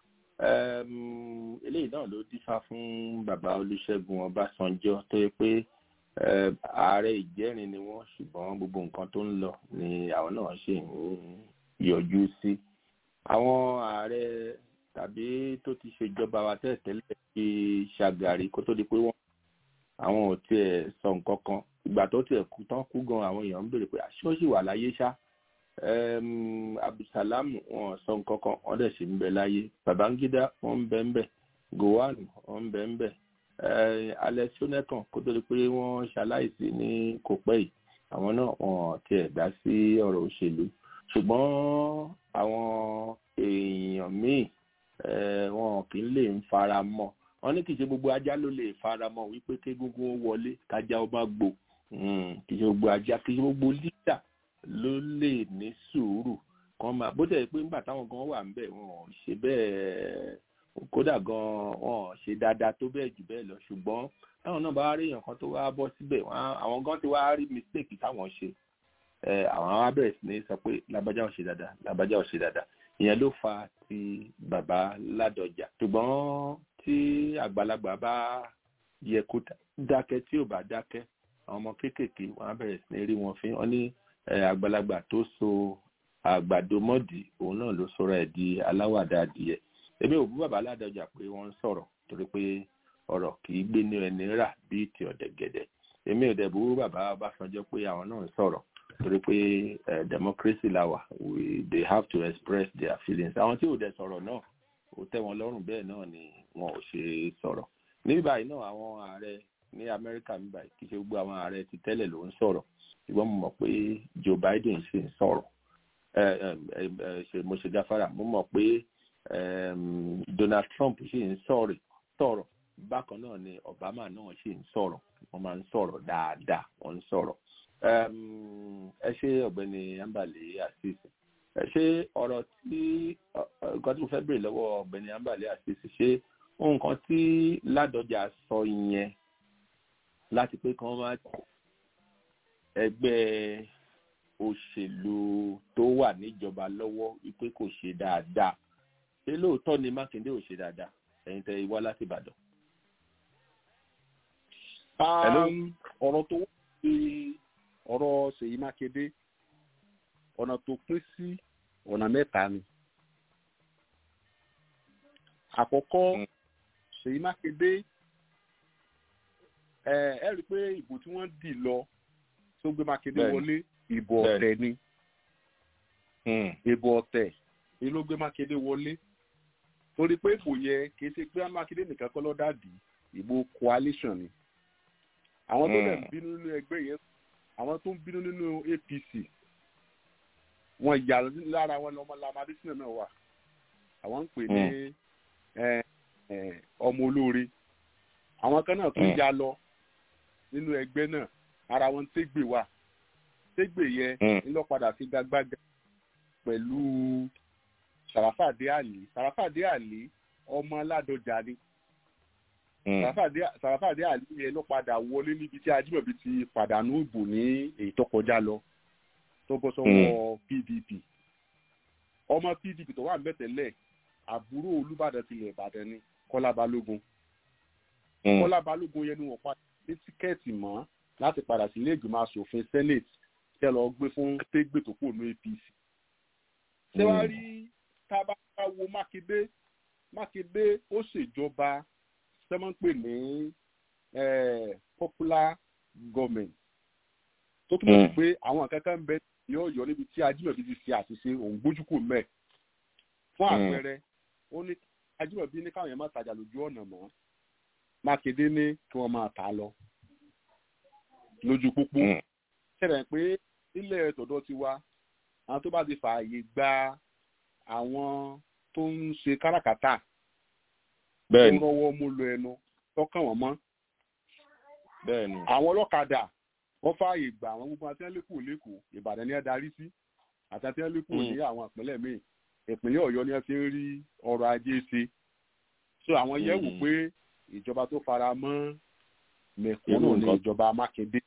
um, eléyìí náà ló dífá fún bàbá olúṣẹ́gun ọbásanjọ́ tó yẹ pé um, ààrẹ ìjẹrin ni wọ́n ṣùgbọ́n gbogbo nǹkan tó ń lọ ni àwọn náà ṣì ń yọjú sí àwọn ààrẹ tàbí tó ti ṣèjọba wa tẹ́lẹ̀tẹ́lẹ̀ bí ṣàgàrí kó tó di pé wọ́n àwọn ò tiẹ̀ sọ nǹkan kan ìgbà tó tiẹ̀ kú tán kú gan àwọn èèyàn ń béèrè pé aṣọ sì wà láyé ṣá abdulsalam wọn sọ nǹkan kan wọn dẹ̀ sì ń bẹ láyé babangida wọn ń bẹ ń bẹ gowon wọn ń bẹ ń bẹ alẹ́ sọ́nẹ́kàn kó tó di pé wọ́n ṣaláìsí ní kò pẹ́ yìí àwọn náà wọn tiẹ̀ dá sí ọ̀rọ̀ òṣèlú ṣùgbọ́n àwọn èèyàn míì wọn kì í lè ń fara mọ́ wọn ní kì í ṣe gbogbo ajá ló lè fara mọ́ wípé kégúngún ó wọlé kájá ó má gbó kì í ṣe gbogbo ajá kì í ṣe gbogbo lítà ló lè ní sùúrù kan máa bó tẹ̀ pé nígbà táwọn gan wà ń bẹ̀ wọn ò ṣe bẹ́ẹ̀ kódà gan wọn ò ṣe dáadáa tó bẹ́ẹ̀ jù bẹ́ẹ̀ lọ ṣùgbọ́n táwọn náà bá rí èèyàn kan tó wá bọ́ síbẹ̀ àwọn gan ti wá rí mistake táwọn ṣe àwọn á bẹ̀rẹ̀ sí ní sọ pé lábájá ò ṣe dáadáa lábájá ò ṣe dáadáa ìyẹn ló fa ti bàbá ládọjà ṣùgbọ́n tí àgbàlagbà bá yẹ kó dákẹ́ tí ò bá dákẹ́ àwọn ọmọ kéékèèké wọn á bẹ̀rẹ̀ sí ní rí wọn fín wọn ní àgbàlagbà tó so àgbàdo mọ́dì òun náà ló sọ̀rọ̀ ẹ̀ di aláwàdà adìyẹ èmi ò bú bàbá ládọjà pé wọ́n ń sọ̀rọ̀ torí pé ọ̀rọ̀ kì í gbé ní ẹni rà bíi ti ọ̀dẹ̀gẹ̀dẹ̀ èmi ò dẹ̀ bú bàbá ọbásanjọ́ pé àwọn náà ń sọ̀rọ̀ torí pé democracy la wà we they have to express their feelings àwọn tí ò dẹ̀ sọ̀rọ̀ náà ó tẹ́ wọn lọ́rùn bẹ́ẹ̀ náà ni wọn ò ṣe sọ̀rọ̀ ní báyìí náà àwọn ààrẹ ní amẹ́ríkà ní báyìí kì í ṣe gbogbo àwọn ààrẹ ti tẹ́lẹ̀ ló ń sọ̀rọ̀ ṣùgbọ́n mo mọ̀ pé joe biden ṣì ń sọ̀rọ̀ mo ṣe gáfárà mo mọ̀ pé donald trump ṣì ń sọ̀rọ̀ sọ̀rọ̀ bákan náà ni obama náà ṣì ń sọ̀rọ̀ wọ́n máa ń sọ̀rọ̀ dáadáa wọ́n ń sọ̀rọ̀ ẹ ṣe ọ̀gbẹ́ni ambale asis ẹ ṣe ọ̀rọ̀ tí nǹkan tí mo fẹ́ béèrè lọ́wọ́ ọ̀gbẹ́ni ambale asis ṣe nǹkan tí ládọjà sọ yẹn láti pé kí wọ́n máa ẹgbẹ́ òṣèlú tó wà níjọba lọ́wọ́ wípé kò ṣe dáadáa ṣé lóòótọ́ ni mákindé ò ṣe dáadáa ẹ̀yin tẹ́ wá láti ìbàdàn. ọ̀rọ̀ tó wọ́n fi ọ̀rọ̀ ṣèyí mákindé ọ̀nà tó pín sí ọ̀nà mẹ́ta ni. àkọ́kọ́ ṣèyí mákindé ẹ ẹ rí i pé ìbò tí wọ́n dì lọ tó gbé mákindé wọlé ìbò ọ̀tẹ̀ ni ìbò ọ̀tẹ̀ ni ló gbé mákindé wọlé torí pé ìbò yẹ kì í ṣe pé mákindé nìkan kọ́ lọ́dà dì ìbò coalition ni àwọn tó dẹ̀ ń bínú nínú ẹgbẹ́ yẹn àwọn tó ń bínú nínú apc wọn yà lára wọn lọmọ lamadi sínú náà wà àwọn ń pè ní ọmọ olóore àwọn kan náà tún ya lọ nínú ẹgbẹ́ náà ara wọn tégbè wà tégbè yẹ ńlọpadà fi gbàgbàgà pẹ̀lú sàràfàdé àlè sàràfàdé àlè ọmọ aládọjà ni sàràfàdé àlè yẹn ló padà wọlé níbi tí ajímọ̀bí ti pàdánù ìbò ní èyí tó kọjá lọ tó bọ́ sọ́wọ́ pdp ọmọ pdp tó wà mẹ́tẹ̀lẹ̀ àbúrò olùbàdàn tilẹ̀ ìbàdàn ni kọ́lá balógun kọ́lá balógun yẹn ni wọ́n padà ní tíkẹ́ẹ̀tì mọ́ láti padà sí ilé ìgbìmọ̀ asòfin senate tẹ́ lọ gbé fún tégbè tó kù ní apc. ṣé wàá rí tábà wo mákindé mákindé ó ṣèjọba sẹ́mọ́pè ní popular government tó túmọ̀ sí pé àwọn kankan ń bẹ ní ọ̀yọ́ níbi tí ajímọ̀bí ti ṣe àṣìṣe òun gbójúkò mẹ́ fún àpẹẹrẹ ó ní ajímọ̀bí ní káwọn yẹn máa tajà lójú ọ̀nà mọ́ mákindé ní kí wọ́n máa tà á lọ lójú pópó ṣẹlẹ̀ pé ilẹ̀ tọ̀dọ̀ ti wá àwọn tó bá ti fààyè gba àwọn tó ń ṣe káràkátà bẹ́ẹ̀ ni tó rọwọ́ mú lọ ẹnu tọ́kàn wọ́n mọ́ bẹ́ẹ̀ ni àwọn ọlọ́kadà wọ́n fààyè gbà àwọn gbogbo àti ẹlẹ́kùn lẹ́kọ̀ọ́ ìbàdàn ni ẹ darí sí àti àti ẹlẹ́kùn ní àwọn ìpínlẹ̀ míì ìpínlẹ̀ ọ̀yọ́ ni ẹ fi ń rí ọrọ̀ ajé ṣe so àwọn yẹ̀ wò pé ìjọba tó fara mọ́ mẹ̀kúnnù ní ìjọba mákindé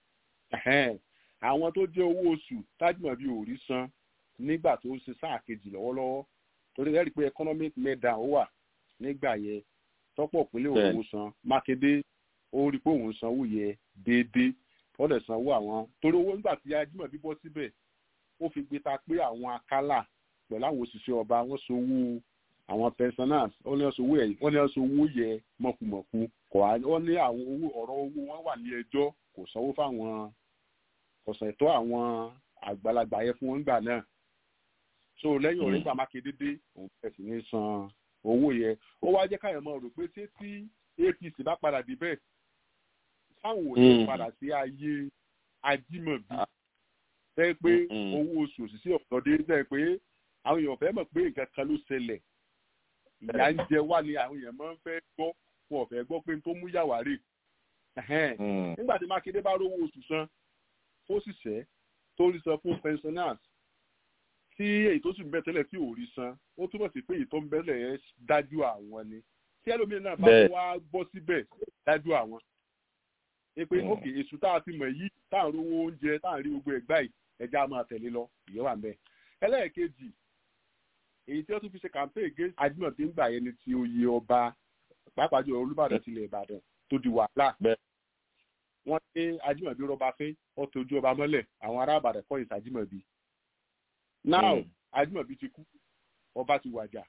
àwọn tó jẹ́ owó oṣù tájúmọ̀bí ò rí san nígbà tó ń ṣe sáà kejì lọ́wọ́lọ́wọ́ torí ẹ rí i pé economic meltdown ó wà nígbà yẹn tọ́pọ̀ ìpínlẹ̀ òun san mákindé ó rí i pé òun sanwó yẹ déédéé wọ́n lè sanwó àwọn torí owó nígbà tí ajímọ̀bí bọ́ síbẹ̀ ó fi gbé ta pé àwọn akálà pẹ̀lú àwọn òṣìṣẹ́ ọba wọ́n sanwó àwọn pensioners wọ́n ní sanwó ẹ̀ wọ́n ní sanwó yẹ mọ̀kùmọ̀kù kọ̀ wọ́n ní àwọn owó ọ̀rọ̀ owó wọn wà ní ẹjọ́ kò sanwó fáwọn ọ̀sẹ̀ tó àwọn àgbàlagbà yẹn fún wọn gbà náà so lẹ́yìn ọ̀rẹ́ gbà mákindé dé òun bẹ̀rẹ̀ sí ní san owó yẹn ó wá jẹ́ káyọ̀ mọ́ rò pé ṣé tí apc bá padà dé bẹ́ẹ̀ táwọn ò ní padà sí ayé ajímọ̀bí tẹ́ pé owó oṣù òṣìṣẹ́ ọ̀dọ́dé tẹ́ pé àwọn èèyàn fẹ́ mọ̀ pé nǹkan kan ló ṣẹlẹ̀ ìyá ń jẹ wá ni àwọn èèyàn máa ń fẹ́ gbọ́ wọn ò fẹ́ gbọ́ pé n tó mú yàwá rè nígbà tí mákindé bá rówó oṣù san fóṣìṣẹ́ tó rí san fún pensioners tí èyí tó sì ń bẹ tẹ́lẹ̀ tí ò rí san ó túbọ̀ sí pé èyí tó ń bẹ́lẹ̀ yẹn dájú àwọn ni tí ẹlòmíràn náà bá wá bọ́ síbẹ̀ dájú àwọn. ẹ pé òkè èṣù tá a ti mọ̀ yìí tá à ń rówó oúnjẹ tá à ń rí gbogbo ẹ̀gbá yìí ẹja máa tẹ̀lé lọ ìyẹn wà mẹ́. ẹlẹ́ẹ̀kejì èyí tí wọ́n tún fi ṣe campaign against ajímọ̀ tí ń gbà yẹn ni ti oyè ọba pàápàá jùlọ olúbàdàn tilẹ̀ ìbàdàn tó di wàhálà wọ́n ní ajímọ̀bí rọba fín ó tojú ọba mọ́lẹ̀ àwọn ará àbàdàn kọ́ ìsàjímọ̀bí now ajímọ̀bí ti kú ọba ti wàjà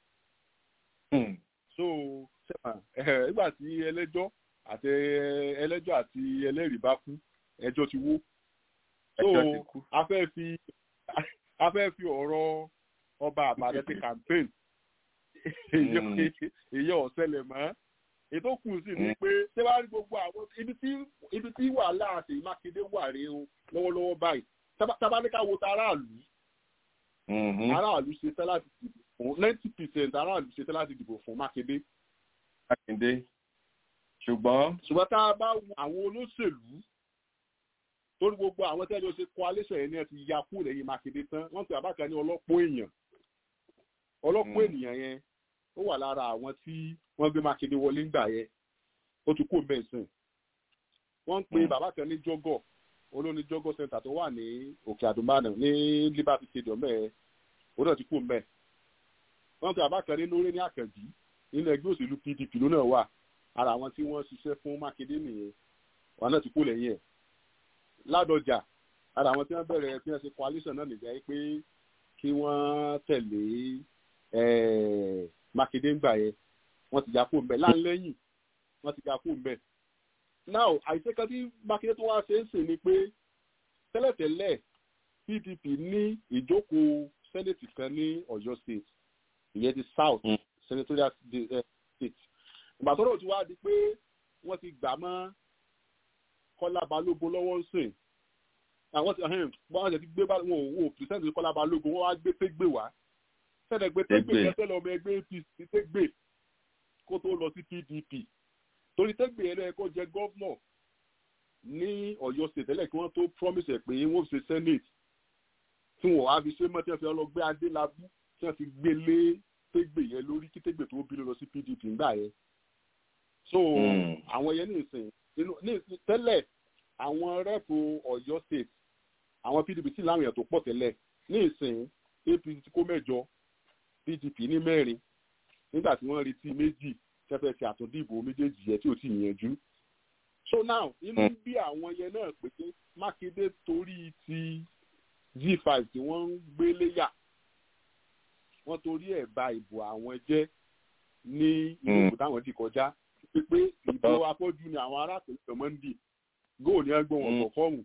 so nígbà tí ẹlẹ́jọ́ àti ẹlẹ́jọ́ àti ẹlẹ́rìí bá kú ẹjọ́ ti wó so a fẹ́ fi a fẹ́ fi ọ̀rọ̀ ọba àbàdàn ti campaign èyí ọ̀sẹ̀lẹ̀ mọ́ ètò kù sí ni pé ṣé wàá rí gbogbo àwọn ibi tí ibi tí wàhálà àti mákindé wà rí o lọ́wọ́lọ́wọ́ báyìí tábàdíkà wo ta aráàlú aráàlú ṣe tẹ́ láti dìbò fún ninety percent aráàlú ṣe tẹ́ láti dìbò fún mákindé. mákindé ṣùgbọ́n. ṣùgbọ́n tá a bá wo àwọn olóṣèlú torí gbogbo àwọn tẹ́lẹ̀ ṣe coalition yẹn ni ẹ ti ya kú lẹ́yìn mákindé tán wọ́n pe àbákan ní ọlọ́pọ̀ èèyàn ọlọ́pọ̀ ènìyàn yẹn ó wà lára àwọn tí wọ́n gbé mákindé wọlé ńgbà yẹn ó ti kú mẹ́sìn wọ́n ń pe bàbá kan ní jọ́gọ̀ olóní jọ́gọ̀ center tó wà ní òkè àdùnmánà ní liberty stadium mẹ́ẹ̀ ó náà ti kú mẹ́ẹ̀ wọ́n pe bàbá kan ní lórí ní àkànjì nínú ẹgbẹ́ òṣèlú pdp ló náà wà ara àwọn tí wọ́n ṣiṣẹ́ fún mákindé nìyẹn wọn náà ti kú lẹ́yìn ẹ̀ ládọjà ara àwọn tí wọ́n bẹ̀rẹ̀ tí wọ́n ṣe coalition náà nìyẹn pé kí wọ́n tẹ̀lé mákindé ńgbà yẹn wọ́n ti já kó mbẹ láńlẹ́yìn wọ́n ti já kó mbẹ. now àìsí kan tí mákindé tó wá ṣe ń sìn ni pé tẹ́lẹ̀tẹ́lẹ̀ pdp ní ìjókòó senate kan ní ọ̀yọ́ state ìyẹn ti south mm. senatorial state ìgbà tó rò tí wá di pé wọ́n ti gbà mọ́ kọ́lá balógun lọ́wọ́ ń sìn àwọn ti wọ́n ti gbé wọn ò pìrìsẹ́ǹtì kọ́lá balógun wọ́n wá gbé pégbè wá sẹ́dẹ̀ gbé pégbè kẹsẹ́ lọ́mọ ẹgbẹ́ apc pégbè kó tó lọ sí pdp torí tẹ́gbè yẹn lẹ́yìn kó jẹ gọ́vnọ̀ ní ọ̀yọ́ state tẹ́lẹ̀ kí wọ́n tó promise ẹ̀ pé wọ́n ṣe senate tí wọ́n wá fi ṣe mọ́ tí wọ́n fi ọlọ́gbẹ́ adélábù tí wọ́n fi gbé lé tégbè yẹn lórí kí tégbè tó bí lọ sí pdp ńgbà yẹn so àwọn yẹn ní ìsìn ní tẹ́lẹ̀ àwọn rẹ́pù ọ̀yọ́ state àwọn pdp sì láwọn èèyàn tó pọ̀ tẹ́lẹ̀ ní ìsìn apc ti kó mẹ́jọ pdp ní mẹ́rin nígbà tí wọ́n retí méjì tẹ́fẹ́ ti àtúndìbò méjèèjì yẹn tí ò tí ì yanjú so now inú ń bí àwọn yẹn náà pé mákindé torí ti g5 tí wọ́n ń gbé léyà wọ́n torí ẹ̀ ba ìbò àwọn jẹ́ ní ìlú táwọn ti kọjá pé ìbò afọ́jú ni àwọn arákùnrin ọmọ ń dì góò ní ẹgbẹ́ wọn kọ̀ fọ́ọ̀mù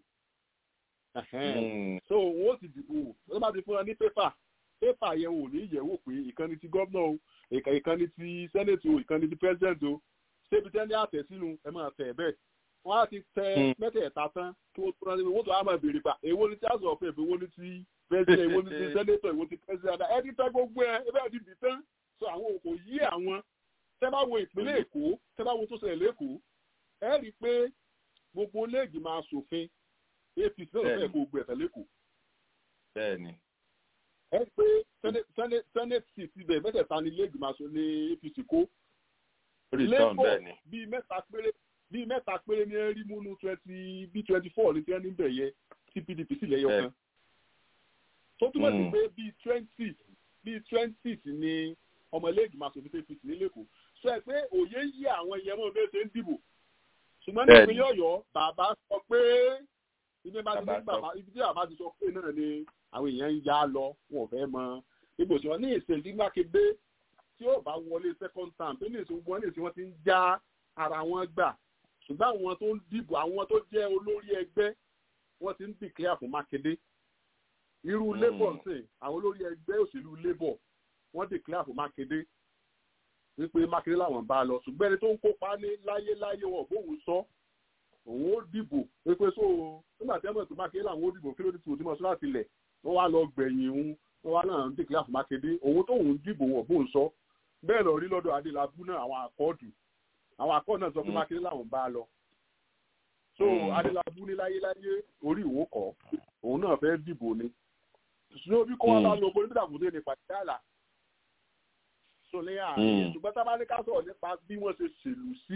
so wọn ó ti dìbò wọn bá ti fún wọn ní pépà pépà yẹn wò ní ìyẹ̀wò pé ìkànnì ti gómìnà o ìkànnì ti sẹ́nẹ̀tì o ìkànnì ti pẹ́sidẹ̀ntì o ṣébi tẹ́lẹ̀ àtẹ̀ sínú ẹ máa tẹ̀ bẹ́ẹ̀ wọ́n á ti tẹ mẹ́tẹ̀ẹ̀ta tán kí wọ́n tó rántí wọ́n tó á máa béèrè pa èwo ni tí a sọ̀rọ̀ fún ẹ̀fẹ̀ èwo ni ti pẹ́sidẹ̀ èwo ni ti sẹ́nẹ̀tọ̀ èwo ti pẹ́sidẹ̀ ẹ ti tẹ gbogbo ẹ ẹ bẹ́ẹ̀ ti dì tán so àwọn kò yí àwọn tẹ́ bá wo ìpínlẹ̀ èkó tẹ́ bá wo tó ṣẹlẹ̀ lẹ́kọ̀ọ́ ẹ rí i pé gbogbo léègì máa ṣòfin apc náà fẹ́ kó gbé ẹ̀fẹ̀ lẹ́kọ̀ọ́. bẹ́ẹ̀ni. ẹ rí i pé senate seat ibẹ̀ mẹ́tẹ̀ẹ̀ta ni léègì máa ṣe ní apc kó. labour bíi mẹ́ta péré bíi mẹ́ta péré ní ẹ rí múnú twenty bí twenty four ní tí wọ́n ní bẹ̀ yẹ tí pdp sì lẹ́yọ kan. tó túmọ̀ sí pé bíi twenty bíi twenty ni ọmọ iléègbì máa ṣòfin apc ní lẹ́kọ̀ọ́ sọ ẹ pé òye yí àwọn ìyẹn mọ́ bẹ́ẹ̀ ṣe ń dìbò ṣùgbọ́n ní ìpínlẹ̀ ọ̀yọ́ bàbá sọ pé ibi bá ti bàbá ibi tí bàbá ti sọ pé náà ni àwọn èèyàn ń yá lọ wọn ò fẹ́ mọ ibò tí wọ́n ní ìṣèlú mákindé tí ó bá wọlé second term tó ní ìṣòwò wọn ní ìṣòwò wọn ti ń já ara wọn gbà ṣùgbọ́n àwọn tó ń dìbò àwọn tó jẹ́ olórí ẹgbẹ́ wọ́n ti ń declare fún mákindé irú labour ń sìn àwọn olórí ẹgbẹ́ òṣèlú labour wọ́n declare fún mákindé wípé mákindé làwọn bá lọ ṣùgbọ́n ẹni tó ń kópa ní láyéláyé wọn bóun sọ òun ó dìbò wípé so nígbà tí ẹ mọ̀ tó mákindé làwọn ó dìbò kí ló dé tí mo ti mọ̀ sọ́dọ̀ tilẹ̀ wọ́n wá lọ gbẹ̀yìn òun wọ́n wá náà ń declare fún mákindé òun tó òun dìbò wọn bóun sọ bẹ́ẹ̀ lọ rí lọ́dọ̀ adélábù náà àwọn àkọọ́dù àwọn àkọọ́dù náà sọ pé mákindé làwọn bá lọ so adélábù ní láyéláyé orí ìwó kọ́ òun náà fẹ́ dìbò ni ṣùgbọ́n bí kò wá bá lọ bó nígbà kò dé ní pàtẹ́ àlà tó ní àárín ṣùgbọ́n tá a bá ní ká sọ̀rọ̀ nípa bí wọ́n ṣe ṣèlú sí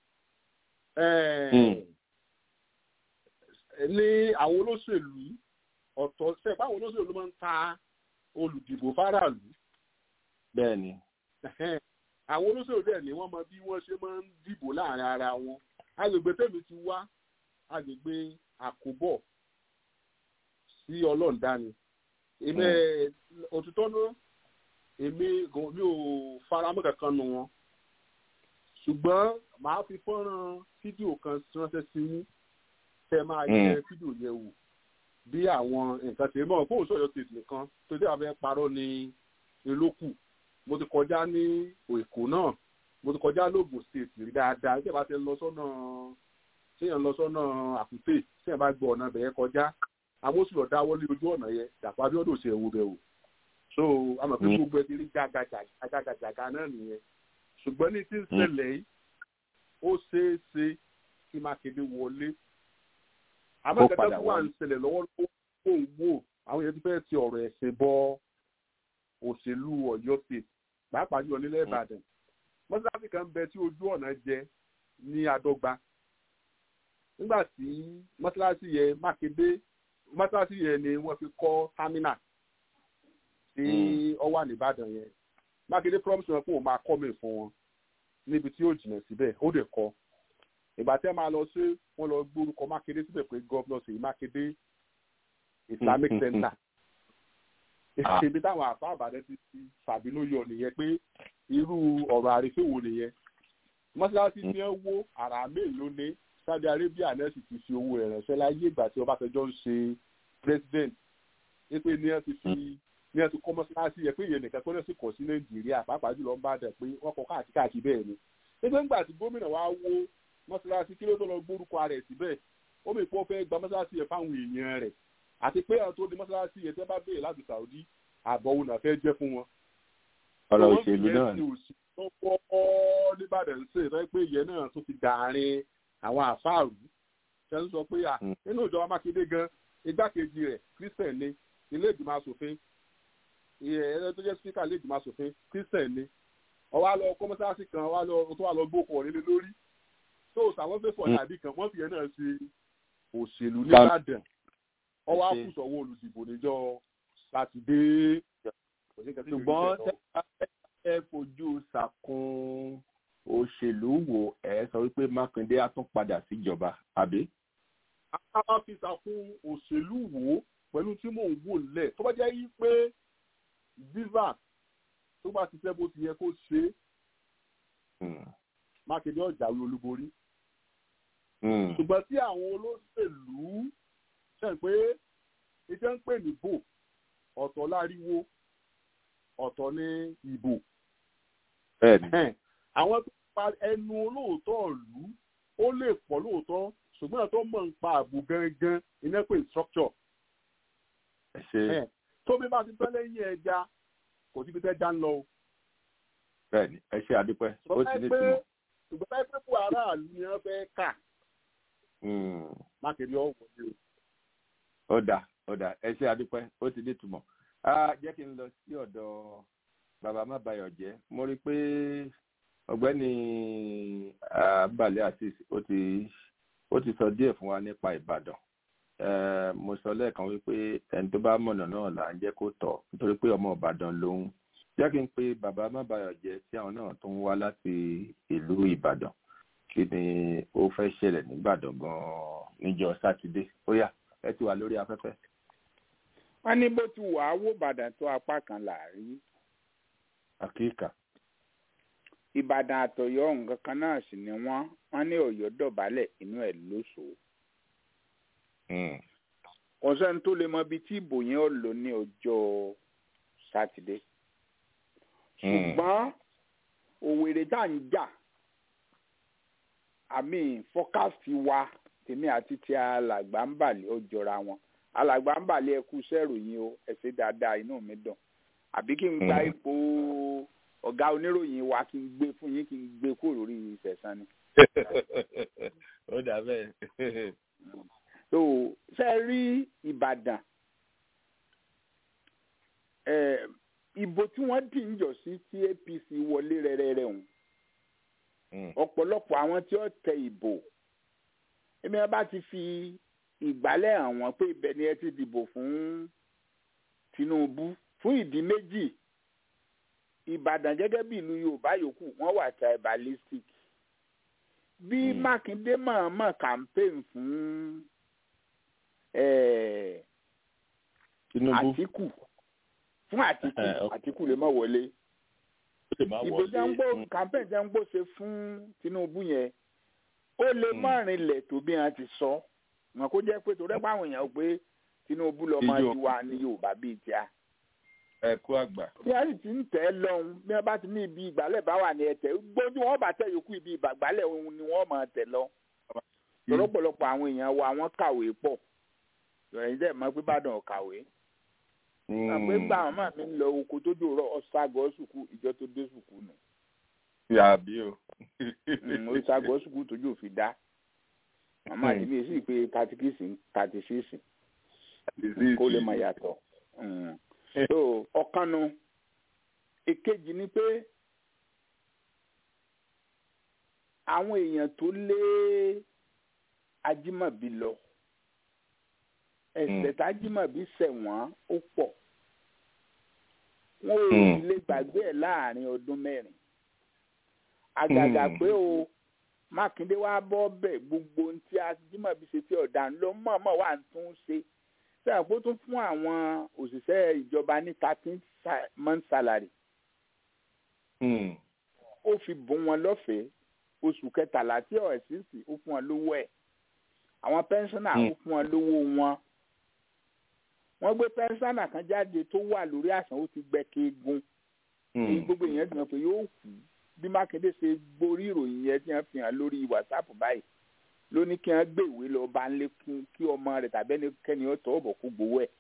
ní àwọn olóṣèlú ọ̀tọ̀ ṣe pé àwọn olóṣèlú ló máa ń ta olùdìbò fáráàlú. bẹ́ẹ̀ni. àwọn olóṣèlú dẹ̀ ni wọ́n mọ bí wọ́n ṣe máa ń dìbò láàrin ara wọn agbègbè tèmi ti wá agbègbè àkóbọ̀ sí ọlọ́ọ̀dání èmi òtítọ́ náà èmi mi ò faramọ́ kankan nu wọn ṣùgbọ́n màá fi fọ́nrán fídíò kan ránṣẹ́ sí yín tẹ́ máa yẹ fídíò yẹn wò bí àwọn nǹkan tèmi mọ̀ fóun sọ̀yọ́ tètè nìkan tó dé àbẹ́ parọ́ ní elókù mo ti kọjá ní èkó náà mo ti kọjá lóògùn state rí dáadáa tí ẹ bá ti lọ sọ́nà tí ẹ lọ sọ́nà àkúté tí ẹ bá gbọ́ ọ̀nà bẹ̀yẹ kọjá àwọn oṣù lọ dáwọ́ lé ojú ọ̀nà yẹn dàpọ̀ abiodun ṣe ewu bẹ̀ wò so àmọ̀ pé gbogbo ẹ ti rí jàgàjàgà náà nìyẹn ṣùgbọ́n ní tí ń ṣẹlẹ̀ yìí ó ṣeé ṣe kí mákindé wọlé àmọ́ ìkẹtẹ́ tó wà ń ṣẹlẹ̀ lọ́wọ́lọ́wọ́ kó ń wò àwọn yẹn ti fẹ́ ti ọ̀rọ̀ ẹ̀sìn bọ òṣèlú ọ̀yọ́ state pàápàá jùlọ nílẹ̀ ìbàdàn mọ́sáàsì kan bẹ tí ojú ọ̀nà jẹ ní adọ́gba nígbà tí mọ́sáàsì yẹn mákindé mọ́sáàsì yẹn ni wọ́n fi kọ́ támínà tí ọ wà nìbàdàn yẹn mákindé promise wọn pé òun máa kọ́ mi fún wọn níbi tí yóò jìnnà síbẹ̀ ó dẹ̀ kọ́ ìgbà tí ẹ máa lọ sí wọn lọ gbórúkọ mákindé síbẹ̀ pé gọ́vnọ̀ sí mákindé islamic center ibi táwọn àfa àbàdàn ti ti fàbínú yọ nìyẹn pé irú ọ̀rọ̀ àrífẹ́ wo nìyẹn mọ́ṣáláṣí tí wọ́n wó àrà mélòó ní saudi arabia náà sì ti fi owó rẹ̀ ránṣẹ́ láyé ìgbà tí ọbásanjọ́ ń ṣe president pé ní wọ́n ti fi ní wọ́n ti kọ́ mọ́ṣáláṣí yẹ pé ìyẹn nìkan tó náà sì kọ̀ sí nàìjíríà pàápàá jùlọ ń bá dẹ̀ pé wọ́n kọ́ káàkiri káàkiri bẹ́ẹ̀ ni nígbà ńgbà tí gómìnà wa wó mọ́ṣáláṣí kí ló tó lọ gbórúkọ rẹ̀ síbẹ̀ ó mi pọ́ fẹ́ gba mọ́ṣáláṣí yẹn fáwọn èèyàn rẹ̀ àti pé àwọn tó di mọ́ṣáláṣí yẹn tẹ́ bá béèrè láti saudi àbọ̀ òun náà fẹ́ jẹ́ fún wọn. ọ̀rọ̀ òṣèlú náà ni. lọ́wọ́ nìbàdàn ń ṣe ìfẹ́ pé ìyẹn náà tó fi dàárín àwọn àfáàrù ṣe ń sọ pé à nínú ìjọba mákindé gan igbákejì rẹ̀ christian ni ilé ìgbìmọ̀ asòfin ẹ̀rọ tó jẹ́ spíkà ilé ìgbìmọ̀ asòfin christian ni ọwọ́ lọ kọ́mọ́sáàsì kan wá lọ tó wà lọ gbókò nílé lórí tó sàwọn fẹ́ fọ̀ dàbí kan wọ́n fi yẹn náà ṣe òṣèlú nìbàdàn ọwọ́ àkùsọ̀wọ́ olùdìbò níjọ́ sátidé. ṣùgbọ́n ẹ fojú sàkún òṣèlú wò ẹ sọ wípé mákindé á tún padà síjọba àbí. a máa fi sàkún òṣèlú wò ó pẹ̀lú tí mò ń wò lẹ̀ tó bá jẹ́ yí pé viva tó bá ti fẹ́ bó ti yẹ kó ṣe é mákindé ọ̀jà ló olúborí ṣùgbọ́n tí àwọn olóṣèlú ṣe ń pé iṣẹ́ ń pè ní bò ọ̀tọ̀ láriwo ọ̀tọ̀ ní ìbò àwọn tó pa ẹnu olóòótọ́ ìlú ó lè pọ̀ lóòótọ́ ṣùgbọ́n tó mọ̀ ń pa ààbò gangan iná pé structure. tó bí bá ti tọ́ lẹ́yìn ẹja kò síbi tẹ́ já ń lọ. bẹ́ẹ̀ni ẹ ṣe àdúpẹ́ ó ti ní túmọ̀. ṣùgbọ́n báyìí pé fún aráàlú ni wọ́n fẹ́ kà. mákèrè ọ̀wọ́ ni o. ó dà ó dà ẹ ṣe àdúpẹ́ ó ti ní túmọ̀. jẹ́ kí n lọ sí ọ̀dọ̀ bàbá má bayọ̀ jẹ́ mo rí i pé ọ̀gbẹ́ni abalẹ̀ asis ó ti ó ti sọ díẹ̀ fún wa nípa ìbàdàn mo sọ lẹ́ẹ̀kan wípé ẹni tó bá mọ̀nà náà là ń jẹ́ kó tọ̀ nítorí pé ọmọ ìbàdàn lòun jẹ́ kí n pe bàbá má bayọ̀ jẹ́ tí àwọn náà tó ń wá láti ìlú ìbàdàn kí ni ó fẹ́ ṣẹlẹ̀ nígbàdàn gan-an níjọ́ sátidé ó yá ẹ ti wà lórí afẹ́fẹ́. wọ́n ní bó ti wà á wò bàdàn tó apá kan láàrin. àkíkà ìbàdàn àtọ̀yọ́ nǹkan kan náà sì ni wọ́n wọ́n ní ọ̀yọ́ dọ̀bálẹ̀ inú ẹ̀ lóṣù. kò sẹ́ni tó lè mọ ibi tí ìbò yẹn ó lò ní ọjọ́ sátidé. ṣùgbọ́n òwèrè tá à ń jà àmì fọ́kásì wa tèmi àti ti alàgbà ń bàlẹ̀ ó jọra wọn alàgbà ń bàlẹ̀ ẹkú sẹ́rù yín o ẹ ṣe dáadáa inú mi dùn àbí kí n gba ipò ọ̀gá oníròyìn wa kí n gbé fún yín kí n gbé kúrò lórí ìfẹ̀sán ni. ó dà bẹ́ẹ̀. so ṣe rí ìbàdàn ìbò tí wọ́n dì ń jọ sí tí apc wọlé rẹ́rẹ́rẹ́ hùn ọ̀pọ̀lọpọ̀ àwọn tí ó tẹ ìbò èmi wọn bá ti fi ìgbálẹ̀ hàn wọ́n pé ibẹ̀ ni ẹ ti dìbò fún tinubu fún ìdí méjì ìbàdàn gẹ́gẹ́ bí ìlú yorùbá yòókù wọ́n wà tribalistic bí mákindé mọ̀ọ́mọ̀ campaign fún àtìkù fún àtìkù àtìkù lè má wọlé ìbò jẹ́ngbó campaign jẹ́ngbó ṣe fún tinubu yẹn ó lè má rinlẹ̀ tó bí wọn ti sọ wọn kó jẹ́ pé torí ẹ̀pọ̀ àwọn èèyàn pé tinubu lọ́mọ tiwa ní yorùbá bíi tíá ẹ kú àgbà. bí wọ́n sì ti ń tẹ̀ ẹ́ lọ́hùn bí wọ́n bá ti ní ibi ìgbálẹ̀ bá wà ní ẹ̀tẹ̀ gbójú wọn bá tẹ̀ yòókù ibi ìgbàgbálẹ̀ òun ni wọ́n máa tẹ̀ lọ. lọ́pọ̀lọpọ̀ àwọn èèyàn wa wọ́n kàwé pọ̀ ìròyìn dẹ̀ mọ́ pé bàdàn ò kàwé. àpé gbà wọn máa mi lọ oko tó dòrọ ọ̀ṣàgọ́ sùkú ìjọ tó dé sùkú nù. yàbí o. ọ̀ṣàgọ́ sùkú tójú òfin dá. màmá àdìmí sì pé thirty six thirty six kó lè máa yàtọ̀ so ọ̀kanu èkejì ni pé àwọn èèyàn tó lé ajímọ̀bí lọ ẹ̀ṣẹ̀ tájímọ̀bí ṣẹ̀ wọ́n ó pọ̀ wọn ò sì lè gbàgbé ẹ̀ láàrin ọdún mẹ́rin àgàgà pé o mákindé wá bọ́ bẹ̀ gbogbo ohun tí ajímọ̀bí ṣe tí ọ̀daràn ló mọ̀ọ́mọ̀ wà ń tún ṣe sẹ́yìn kó tún fún àwọn òṣìṣẹ́ ìjọba ní thirteen month salary. ó fi bùn wọn lọ́fẹ̀ẹ́ oṣù kẹtàlá tí ọ̀ ẹ̀sìnsì ó fún wọn lówó ẹ̀ àwọn pẹ́ńsánà ó fún wọn lówó wọn. wọ́n gbé pẹ́ńsánà kan jáde tó wà lórí àsàn ó ti gbẹ kéegun. èyí gbogbo èèyàn ti mọ̀ pé yóò kú bí mákindé ṣe gborí ìròyìn yẹn tí wọ́n fi hàn lórí wàsápù báyìí ló ní kí wọn gbé ìwé lọ bá ń lékún kí ọmọ rẹ tàbí ẹnikẹ́ni ó tọ́ ọ̀bọ̀ kó gbowó ẹ̀.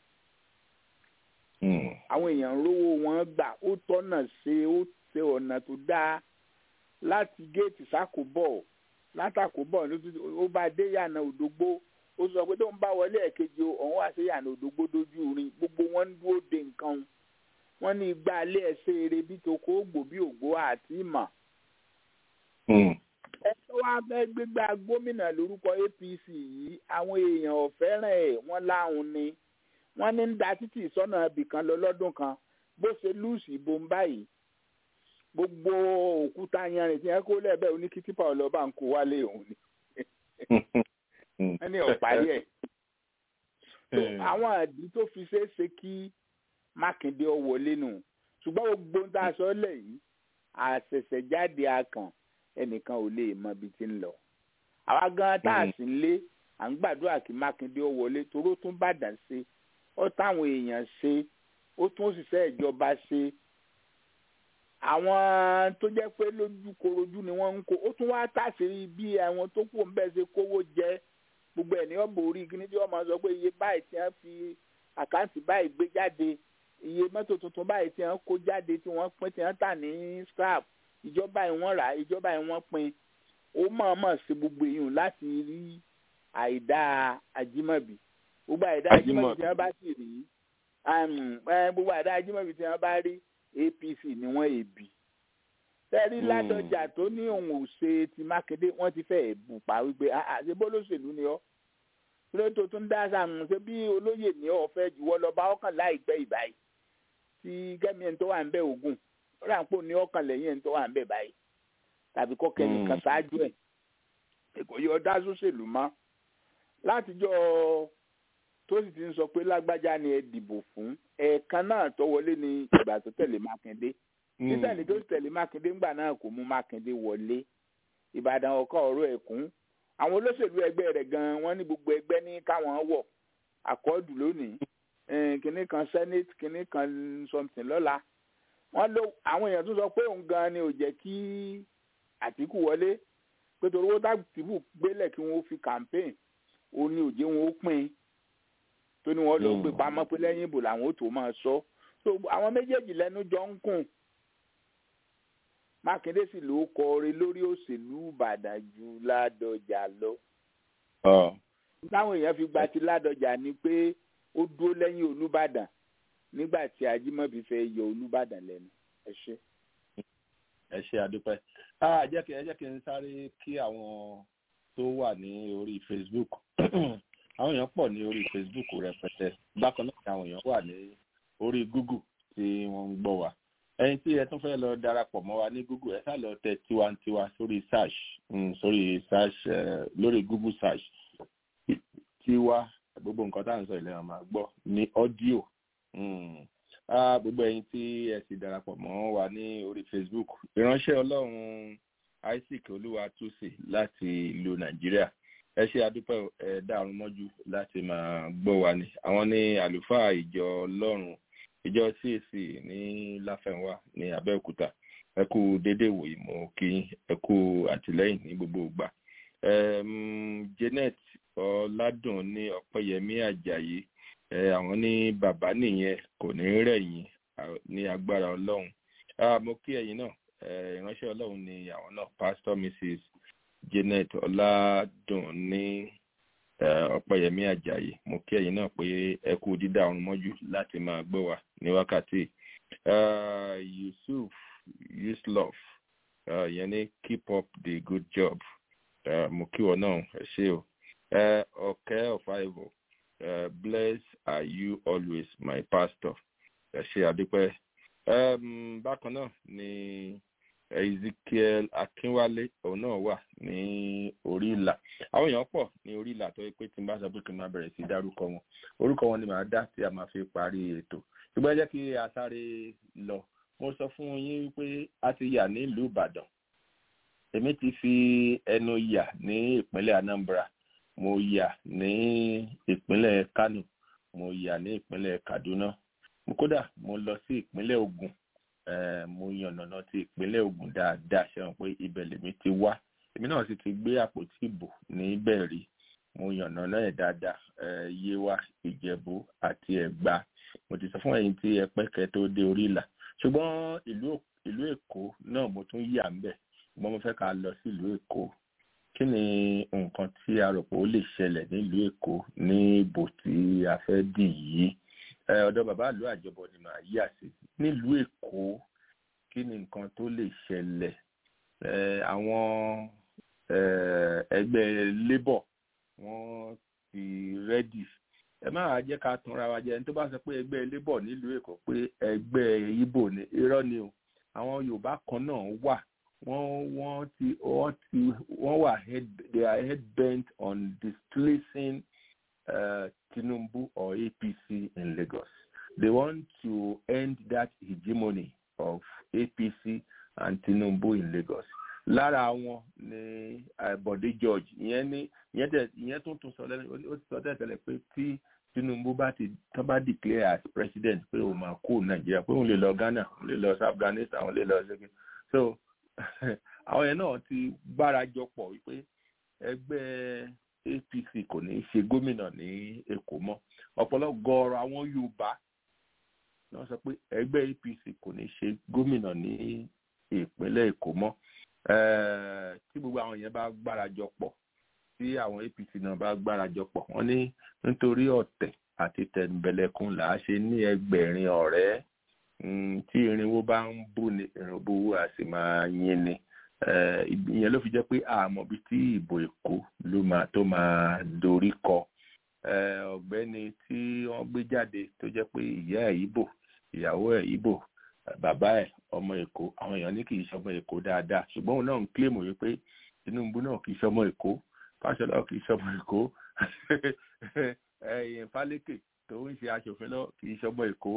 àwọn èèyàn rówó wọn gbà ó tọ́nà ṣe ó ṣe ọ̀nà tó dáa láti géètì sákòbọ̀ látàkòbọ̀ ó bá dé yànà òdògbó ó sọ pé tó ń bá wọlé ẹ̀kejì òun wá sí yànà òdògbó dójú rin gbogbo wọn ń dúró de nǹkan wọn ní igba alẹ́ ẹ̀ṣẹ́ eré bí toko ògbò bí ògbó àti ìmọ̀ ẹjọ́ wa fẹ́ gbégbá gómìnà lórúkọ apc yìí àwọn èèyàn ò fẹ́ràn ẹ̀ wọ́n láhùn ni wọ́n ní ń da títì sọ́nà ibì kan lọ lọ́dún kan bó ṣe lùsì ìbò ń báyìí gbogbo òkúta yanrìn tí wọ́n kó lẹ́ẹ̀bẹ̀ oníkìtìpá ọlọ́ba ń kó wálé òun ni wọ́n ní ọ̀parí ẹ̀ so àwọn àdí tó fi ṣeé ṣe kí mákindé ọ wọlé nù ṣùgbọ́n gbogbo tá a sọ lẹ̀ yìí àṣẹ̀ṣẹ̀jáde akàn ẹnìkan ò lè mọ ibi tí ń lọ àwa gan tá a sì ń lé à ń gbàdúrà kí mákindé ó wọlé toró tún bàdàn ṣe ó táwọn èèyàn ṣe ó tún òṣìṣẹ́ ìjọba ṣe àwọn tó jẹ́ pé lójú korojú ni wọ́n ń kó ó tún wá tàṣírí bí àwọn tó kù ń bẹ̀ ṣe kówó jẹ gbogbo ẹ̀ ní ọ̀bọ̀ orí kíní tí wọ́n máa sọ pé iye báyìí tí wọ́n fi àkáǹtì báyìí gbé jáde iye mọ́tò tuntun báyìí tí wọ́n kó jáde tí wọ́n pín tí wọ́n tà ní scrap ìjọba yìí wọ́n rà ìjọba yìí wọ́n pín ó mọ̀ọ́mọ̀ ṣe gbogbo èèyàn láti rí àìdá ajímọ̀bí gbogbo àìdá ajímọ̀bí tí wọ́n bá sì rí gbogbo àìdá ajímọ̀bí tí wọ́n bá rí apc ni wọ́n èbì tẹ́rí ládọjà tó ní òun ò ṣe ti mákindé wọ́n ti fẹ́ẹ́ bù pa wípé ṣe bó lóṣèlú ni ọ́ kílódé tó tún dá sàmù ṣe bí olóyè ní ọ̀fẹ́ jùwọ́ lọ bá ọkàn láìpẹ́ ìbáyìí tí gẹ́mi ẹni tó wà ń bẹ̀ ògùn ó rà ń pò ní ọkàn lẹ́yìn ẹni tó wà ń bẹ̀ báyìí tàbí kọ́kẹ́ nìkan ṣáájú ẹ̀ èkó yọ dá sóṣèlú mọ́ látijọ́ tó sì ti ń sọ pé lágbájá ni ẹ dìbò fún ẹ̀ẹ̀kan náà tó wọlé ní ìgbà tó tẹ̀lé mákindé títẹ̀lé tó tẹ̀lé mákindé ńgbà náà kò mú mákindé wọlé ìbàdàn ọkọ̀ ọ̀rọ̀ ẹ̀kún àwọn olóṣèlú ẹgbẹ́ rẹ̀ gan-an wọ́n ní gbogbo ẹgbẹ́ ní káwọn wọ̀ àkọọ́dù lónìí kìnnì kan senate kìnnì kan something lọ́la wọ́n ló àwọn èèyàn tún sọ pé òun gan-an ni ò jẹ́ kí àtìkù wọlé pé torí owó tàbí gbélẹ̀ kí wọ́n fi campaign òun ni òjé wọn ó pín tó ní wọ́n ló gbé pamọ́ pé lẹ́yìn ìbò làwọn ó tó máa sọ so àwọn méjèèjì lẹ́nu jọ ń kùn mákindé sì ló kọrin lórí òṣèlú ìbàdàn ju ládọjà lọ. táwọn èèyàn fi gba ti ládọjà ni pé ó dúró lẹ́yìn olúbàdàn nígbà tí ajímọ̀bí fẹ́ yọ olúbàdàn lẹ́nu ẹ ṣe. ẹ ṣe àdúpẹ́ jẹ́ kí ẹ jẹ́ kí n sáré kí àwọn tó wà ní orí facebook àwọn èèyàn pọ̀ ní orí facebook rẹpẹtẹ bákan náà ni àwọn èèyàn wà ní orí google tí wọ́n ń gbọ́ wa ẹyin tí ẹ tún fẹ́ lọ darapọ̀ mọ́ wa ní google ẹ sá lọ tẹ tiwantiwa sórí search sórí search lórí google search tiwa gbogbo nǹkan tá à ń sọ ìlera máa gbọ́ ní ọ́díò gbogbo ẹyin tí ẹ sì darapọ̀ mọ́ wa ní orí facebook ìránṣẹ́ ọlọ́run isaac olúwatúsì láti ìlú nàìjíríà ẹ ṣe àdúpẹ́ ẹ dárun mọ́jú láti máa gbọ́ wa ni àwọn ní àlùfáà ìjọ ọlọ́run ìjọ cac ní láfẹnwá ní abẹ́òkúta ẹ kú dédé wòye mọ́ kí ẹ kú àtìlẹ́yìn ní gbogbo ìgbà janet ọládùn ní ọpẹ́yẹmí àjàyí àwọn ní bàbá nìyẹn kò ní rẹ̀yìn ní agbára ọlọ́run mo kí ẹ̀yin náà ìránṣẹ́ ọlọ́run ni àwọn náà pastor mrs janet ọládùn ní ọpẹyẹmí ajayi mo kí ẹyin náà pé ẹ kú dídá ọrùn mọjú láti máa gbọ wa ní wákàtí yusuf yuslov yẹn ní keep up the good job mo kí wọn náà ẹ ṣe o ọkẹ ọfàìvọ bless are you always my pastor ẹ ṣe àdúpẹ bákan náà ni ezekiel akínwálé òun náà wà ní orí ìlà àwọn èèyàn pọ̀ ní orí ìlà tó yẹ pé tí n bá sọ pé kí n máa bẹ̀rẹ̀ sí dárúkọ wọn orúkọ wọn ni màá dá tí a máa fi parí ètò ṣùgbọ́n ẹ jẹ́ kí a sáré lọ mo sọ fún yín pé a ti yà nílùú ìbàdàn èmi ti fi ẹnu yà ní ìpínlẹ̀ anambra mo yà ní ìpínlẹ̀ kano mo yà ní ìpínlẹ̀ kaduna kódà mo lọ sí ìpínlẹ̀ ogun mo yànnàná ti ìpínlẹ̀ ogun dáadáa ṣẹ́wọ̀n pé ibẹ̀ lèmi ti wá èmi náà sì ti gbé àpótí ìbò níbẹ̀ rí mo yànnàná ẹ̀ dáadáa yewa ìjẹ̀bú àti ẹ̀gbá mo ti sọ fún ẹ̀yin tí ẹ pẹ́kẹ́ tó dé orí ìlà ṣùgbọ́n ìlú èkó náà mo tún yà ń bẹ̀ ṣùgbọ́n mo fẹ́ ká lọ sí ìlú èkó kí ni nǹkan tí a rò pé ó lè ṣẹlẹ̀ nílùú èkó ní ìbò tí a fẹ́ dì yìí ọ̀dọ̀ bàbá àlọ́ àjọbọ ni màá yà sí nílùú èkó kí ni nǹkan tó lè ṣẹlẹ̀ àwọn ẹgbẹ́ labour wọ́n ti rẹ́dì ẹ má wàá jẹ́ ká tanra wa jẹ ẹni tó bá sọ pé ẹgbẹ́ labour nílùú èkó pé ẹgbẹ́ ibo ni irọ́ ni o àwọn yorùbá kan náà wà wọ́n wọ́n ti wọ́n ti wọ́n wà head they are head bent on displacing uh, tinubu or apc in lagos they want to end that hegemony of apc and tinubu in lagos lára wọn ni bọ̀dé george ìyẹn ní ìyẹn tẹ ìyẹn tún tún sọ lẹ́nu ó ti sọ tẹ́lẹ̀ pé tí tinubu bá ti tán bá declare as president pé òun máa kó nàìjíríà pé òun lè lọ ghana òun lè lọ afghanistan òun lè lọ ṣẹ́gi so àwọn yẹn náà ti gbára jọ pọ̀ wípé ẹgbẹ́ apc kò ní í ṣe gómìnà ní èkó mọ́ ọ̀pọ̀lọpọ̀ gọ̀ọ̀rọ̀ àwọn yorùbá náà sọ pé ẹgbẹ́ apc kò ní í ṣe gómìnà ní ìpínlẹ̀ èkó mọ́ tí gbogbo àwọn yẹn bá gbára jọ pọ̀ tí àwọn apc náà bá gbára jọ pọ̀ wọ́n ní nítorí ọ̀tẹ̀ àti tẹ̀m̀bẹ̀lẹ̀kun là á ṣe ní ẹgbẹ̀rin ọ̀rẹ́ tí irinwó bá ń bú ni irinwó a sì máa yín ni ìyẹn ló fi jẹ́ pé àmọ́ bí tí ìbò èkó ló máa tó máa dorí kọ ọ̀gbẹ́ni tí wọ́n gbé jáde tó jẹ́ pé ìyá ẹ̀ ìbò ìyàwó ẹ̀ ìbò bàbá ẹ̀ ọmọ èkó àwọn èèyàn ní kì í ṣọmọ èkó dáadáa ṣùgbọ́n òun náà ń kílèmù wípé tinubu náà kì í ṣọmọ èkó fáṣọlá kì í ṣọmọ èkó ẹyìn fálékè tó ń ṣe aṣòfin lọ kì í ṣọmọ èkó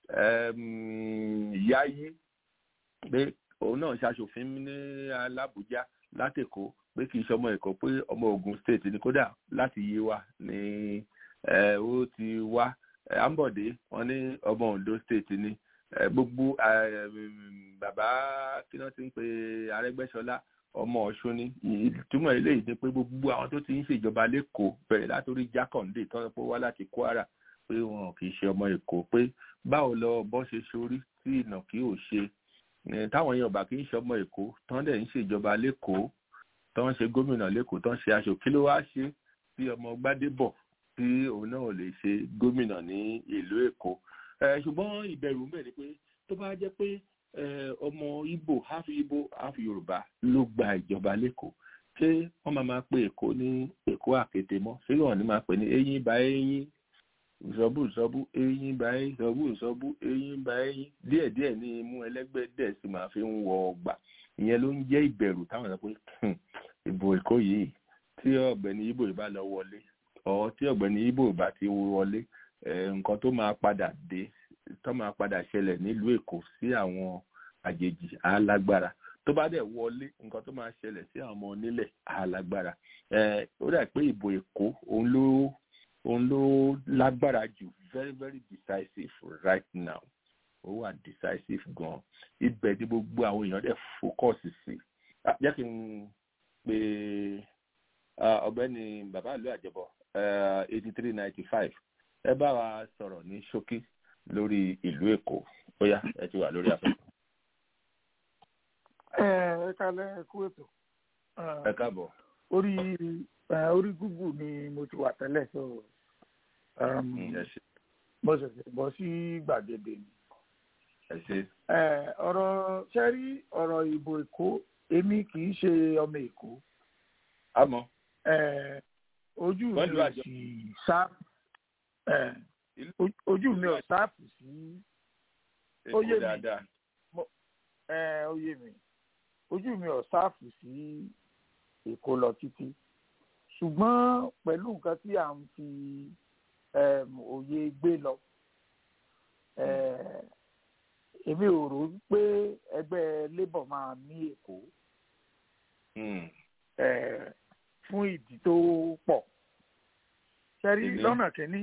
yáyí pé òun náà ṣaṣòfin ní alábùjá látèkó pé kì í ṣọmọ èkó pé ọmọ ogun state ni kódà láti yé wa ni ó ti wá ambode wọn ní ọmọ ondo state ni gbogbo bàbá kí wọ́n ti ń pe arẹ́gbẹ́ṣọlá ọmọ ọ̀ṣun ni ìtumọ̀ eléyìí ni pé gbogbo àwọn tó ti ń ṣèjọba lẹ́kọ̀ọ́ bẹ̀rẹ̀ látòrí jákàndé tó ń pọ̀ wá láti kwara pé wọn kì í ṣe ọmọ èkó pé báwo lọ bọ́ ṣe ṣorí tí ìnà kí ò ṣe táwọn èèyàn bá kì í ṣe ọmọ èkó tán dẹ̀ ń ṣèjọba lẹ́kọ̀ọ́ tán ń ṣe gómìnà lẹ́kọ̀ọ́ tán ṣe aṣọ kí ló wá ṣe tí ọmọ gbádébọ̀ tí òun náà lè ṣe gómìnà ní ìlú èkó ṣùgbọ́n ìbẹ̀rù mẹ́rin ni pé tó bá jẹ́ pé ọmọ ibo half ibo half yorùbá ló gba ìjọba lẹ́kọ̀ọ́ ṣé wọ́n máa máa pe èkó ní èkó àkété mọ́ ṣé wọ́n ní máa pè ní eyín bá eyín ìsọ̀bù ìsọ̀bù eyín bá eyín ìsọ̀bù ìsọ̀bù eyín bá eyín díẹ̀díẹ̀ ní imú ẹlẹ́gbẹ́ dẹ̀ sì máa fi ń wọ ọgbà ìyẹn ló ń jẹ́ ìbẹ̀rù táwọn sọ pé ìbò èkó yìí tí ọ̀gbẹ́ni ibo ìbá lọ wọlé ọ̀ tí ọ̀gbẹ́ni ibo ìbá ti wọlé nǹkan tó máa padà dé tó máa padà ṣẹlẹ̀ nílùú èkó sí àwọn àjèjì alágbára tó bá dẹ̀ wọlé nǹkan tó máa ṣẹlẹ̀ sí àwọn ọmọ onílẹ̀ alágbára ó dà pé ìbò èkó òun ló òun ló lágbára jù very very decisive right now ó wà decisive gan ibẹ̀ ni gbogbo àwọn èèyàn dẹ̀ focus sí jẹ́ kí n pe ọ̀gbẹ́ni bàbá ìlú àjẹbọ eighty three ninety five ẹ bá wa sọ̀rọ̀ ní ṣókí lórí ìlú èkó ó yá ẹ ti wà lórí afẹ́fẹ́. ẹ ẹ kalẹ ẹ kú ètò. ẹ káàbọ̀. orí orí google ni mo ti wà tẹ́lẹ̀ so mo ṣẹ̀ṣẹ̀ bọ́ sí gbàgede ni. ẹ ṣe. ọ̀rọ̀ sẹ́rí ọ̀rọ̀ ìbò èkó èmi kì í ṣe ọmọ èkó. àmọ́. ojú mi ò sì sá ojú mi ò sáàpù sí oyè mi oyè mi ojú mi ò sáàpù sí èkó lọ títí ṣùgbọ́n pẹ̀lú nǹkan tí à ń fi òye gbé lọ èmi ò rò pé ẹgbẹ́ labour máa ní èkó fún ìdí tó pọ̀ ṣẹ́rí lọ́nà kínní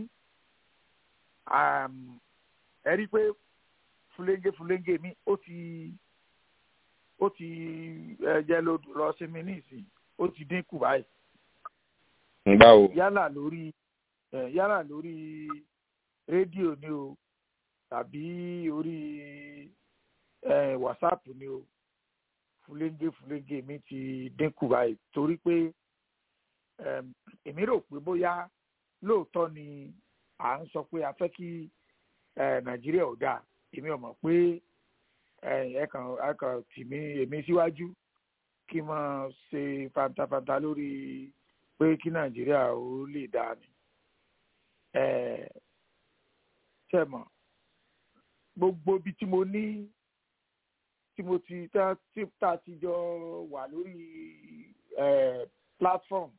ẹ rí i pé fúlẹ́ńgé fúlẹ́ńgé mi ó ti ó ti jẹ́ lódò lọ sí mi nísìnyí ó ti dínkù báyìí. báwo. yálà lórí yálà lórí rédíò ni o tàbí orí whatsapp ni o fúlẹ́ńgé fúlẹ́ńgé mi ti dínkù báyìí torí pé èmi rò pé bóyá lóòótọ́ ni à ń sọ pé a fẹ́ kí nàìjíríà ò dáa èmi ò mọ̀ pé ẹ kàn ẹ kàn tì mí èmi síwájú kí n máa ṣe fantafanta lórí pé kí nàìjíríà ó lè dáa ni ṣe mọ̀ gbogbo ibi tí mo ní tí mo ti tá tí tá ti jọ wà lórí platform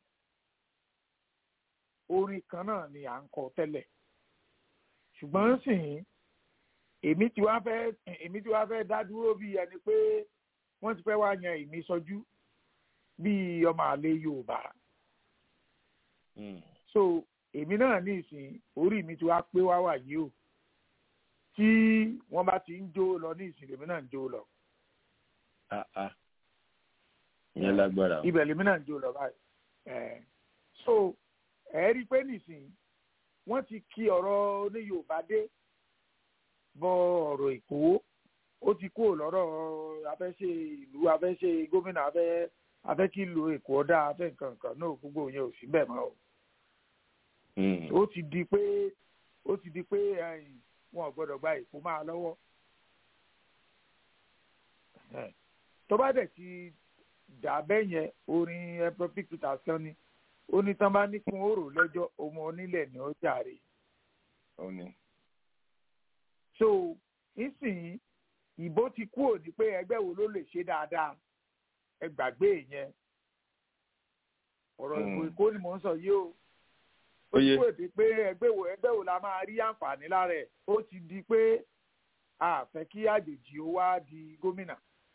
orin kan náà ni à ń kọ tẹ́lẹ̀ ṣùgbọ́n sìn èmi tí wàá fẹ́ èmi tí wàá fẹ́ dá dúró bí ẹni pé wọ́n ti fẹ́ wá yan èmi sọjú bí ọmọ àlè Yorùbá so èmi náà ní ìsìn orí mi tí wàá pé wá wà yìí o tí wọ́n bá ti ń jó lọ ní ìsìn lèmi náà ń jó lọ. ìyẹn lágbára. ibẹ̀ lèmi náà ń jó lọ báyìí. so ẹ rí i pé nìsín wọ́n ti kí ọ̀rọ̀ ní Yorùbá dé bọ ọ̀rọ̀ Èkó ó ti kúrò lọ́rọ̀ afẹ́ṣe ìlú afẹ́ṣe gómìnà afẹ́ afẹ́ kí lu Èkó ọ̀dà afẹ́ nǹkan nǹkan náà gbogbo yẹn ò sí bẹ́ẹ̀ mọ́ o. ó ti di pé ó ti di pé wọn ò gbọ́dọ̀ gba Èkó máa lọ́wọ́. tó bá dẹ̀ ti dà bẹ́ẹ̀ yẹn orin epic peter sàn ni ó ní tán bá ní kún òrò lẹ́jọ́ ọmọ onílẹ̀ ni ó jàre. so nísìnyí ìbò ti kú òní pé ẹgbẹ́ wo ló lè ṣe dáadáa ẹ gbàgbé yẹn ọ̀rọ̀ ìbò èkó ni mò ń sọ yìí o ó ti kú èdè pé ẹgbẹ́ wo ẹgbẹ́ wo la máa rí àǹfààní lára ẹ̀ ó ti di pé a fẹ́ kí àjèjì ó wá di gómìnà.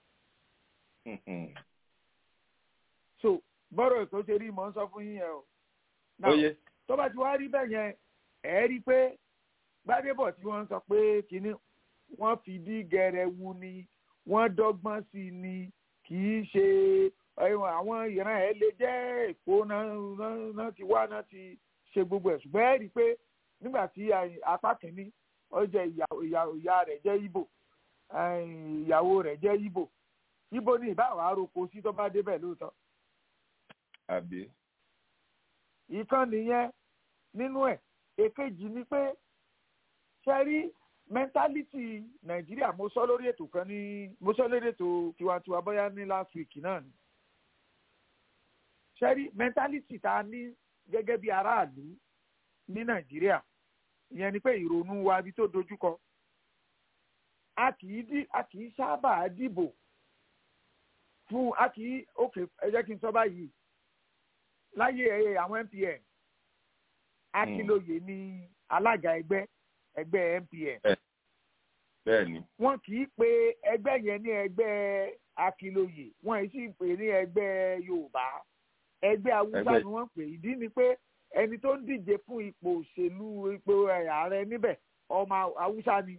so bọ́rọ̀ èkó ṣe rí mọ́ ń sọ fún yín yẹn o. tó bá ti wá rí bẹ́ẹ̀ yẹn ẹ̀ rí pé gbádébọ̀ tí wọ́n sọ pé kínní wọ́n fi dí gẹrẹwu ni wọ́n dọ́gbọ́n sí i ni kì í ṣe àwọn ìran ẹ̀ lè jẹ́ èkó náà ti wá náà ti ṣe gbogbo ẹ̀ ṣùgbọ́n ẹ̀ rí pé nígbà tí apá kìíní ó jẹ́ ìyá rẹ̀ jẹ́ Ìgbò ìyàwó rẹ̀ jẹ́ Ìgbò Ìgbò ni ìbáwá roko sí tó bá débẹ̀ lóòótọ́ àbí. ìkan nìyẹn nínú ẹ̀ èkejì ni pé ṣe rí mẹ́ńtálítì nàìjíríà mo sọ lórí ètò kan ní mo sọ lórí ètò tiwantiwa bóyá ní last week náà ni ṣe rí mẹ́ńtálítì tá a ní gẹ́gẹ́ bí aráàlú ní nàìjíríà ìyẹn ni pé ìrònú wa bí tó dojúkọ a kì í dí a kì í sábà dìbò fún a kì í òkè ẹ jẹ́ kí n sọ báyìí láyé àwọn MPN akílóye ní alága ẹgbẹ́ ẹgbẹ́ MPN. bẹ́ẹ̀ni. wọ́n kì í pe ẹgbẹ́ yẹn ní ẹgbẹ́ akílóye wọ́n yìí sì pè ní ẹgbẹ́ Yorùbá ẹgbẹ́ Haúsá ni wọ́n pè ìdí ni pé ẹni tó ń díje fún ipò òṣèlú ipò ààrẹ níbẹ̀ ọmọ Haúsá ni.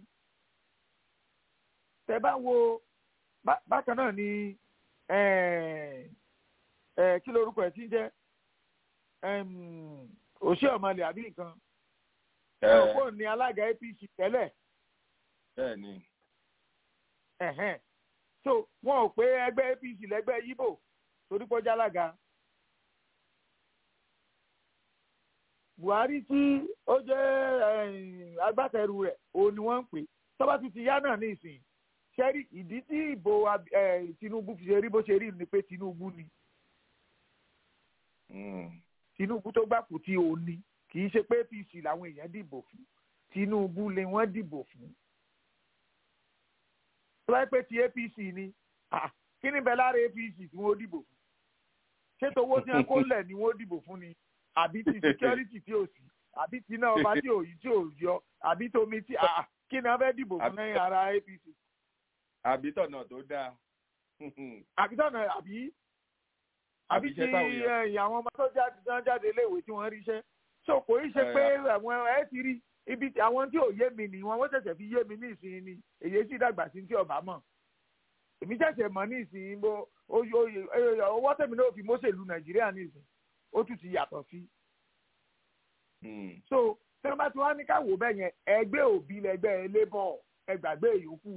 tẹ́ bá wo bákan náà ni kí lorúkọ ẹ̀ ti ń jẹ́ òṣè ọmọlẹ àbí nǹkan ọ̀pọ̀ ní alága APC tẹ́lẹ̀. bẹ́ẹ̀ni. so wọn ò pé ẹgbẹ́ APC lẹ́gbẹ́ Yíbò torí pọ́jà alága. Buhari tí ó jẹ́ agbátẹrù rẹ̀ òun ni wọ́n ń pè tọ́ba ti ti yá náà ní ìsìn ṣẹ́rí ìdí tí ìbò Tinubu fi ṣe rí bó ṣe rí ni pé Tinubu ni. Tinubu tó gbàpò tí òun ni kì í ṣe pé APC làwọn èèyàn dìbò fún Tinubu lè wọ́n dìbò fún. tó bá pẹ́ ti APC ni kí ni bẹ́ẹ̀ lára APC tí wọ́n dìbò fún ṣé tówó tí wọ́n kó lẹ̀ ni wọ́n dìbò fún ni àbí ti security tí ò sí àbí ti náà ọba tí ò yí tí ò yọ àbí tomi tí kí ni wọ́n fẹ́ dìbò fún lẹ́yìn ara APC. àbí tọ̀nà tó dáa. àbí tọ̀nà àbí àbí tí àwọn ọmọ tó jáde tán jáde léèwé tí wọ́n ríṣẹ́ so kò í ṣe pé àwọn ẹ ti rí ibi àwọn tí ò yé mi ni wọn wọ́n ṣẹ̀ṣẹ̀ fi yé mi ní ìsinyìí ni èyí sì dàgbà sí tí ọba mọ̀ èmi ṣẹ̀ṣẹ̀ mọ̀ ní ìsinyìí bó owó tèmi náà fi mọ́sẹ̀lú nàìjíríà ní ìsìn ó tún ti yàtọ̀ sí. so tí wọ́n bá ti wá ní káwọ́ bẹ́ẹ̀ yẹn ẹgbẹ́ òbí lẹgbẹ́ labour ẹgbàgbé yòókù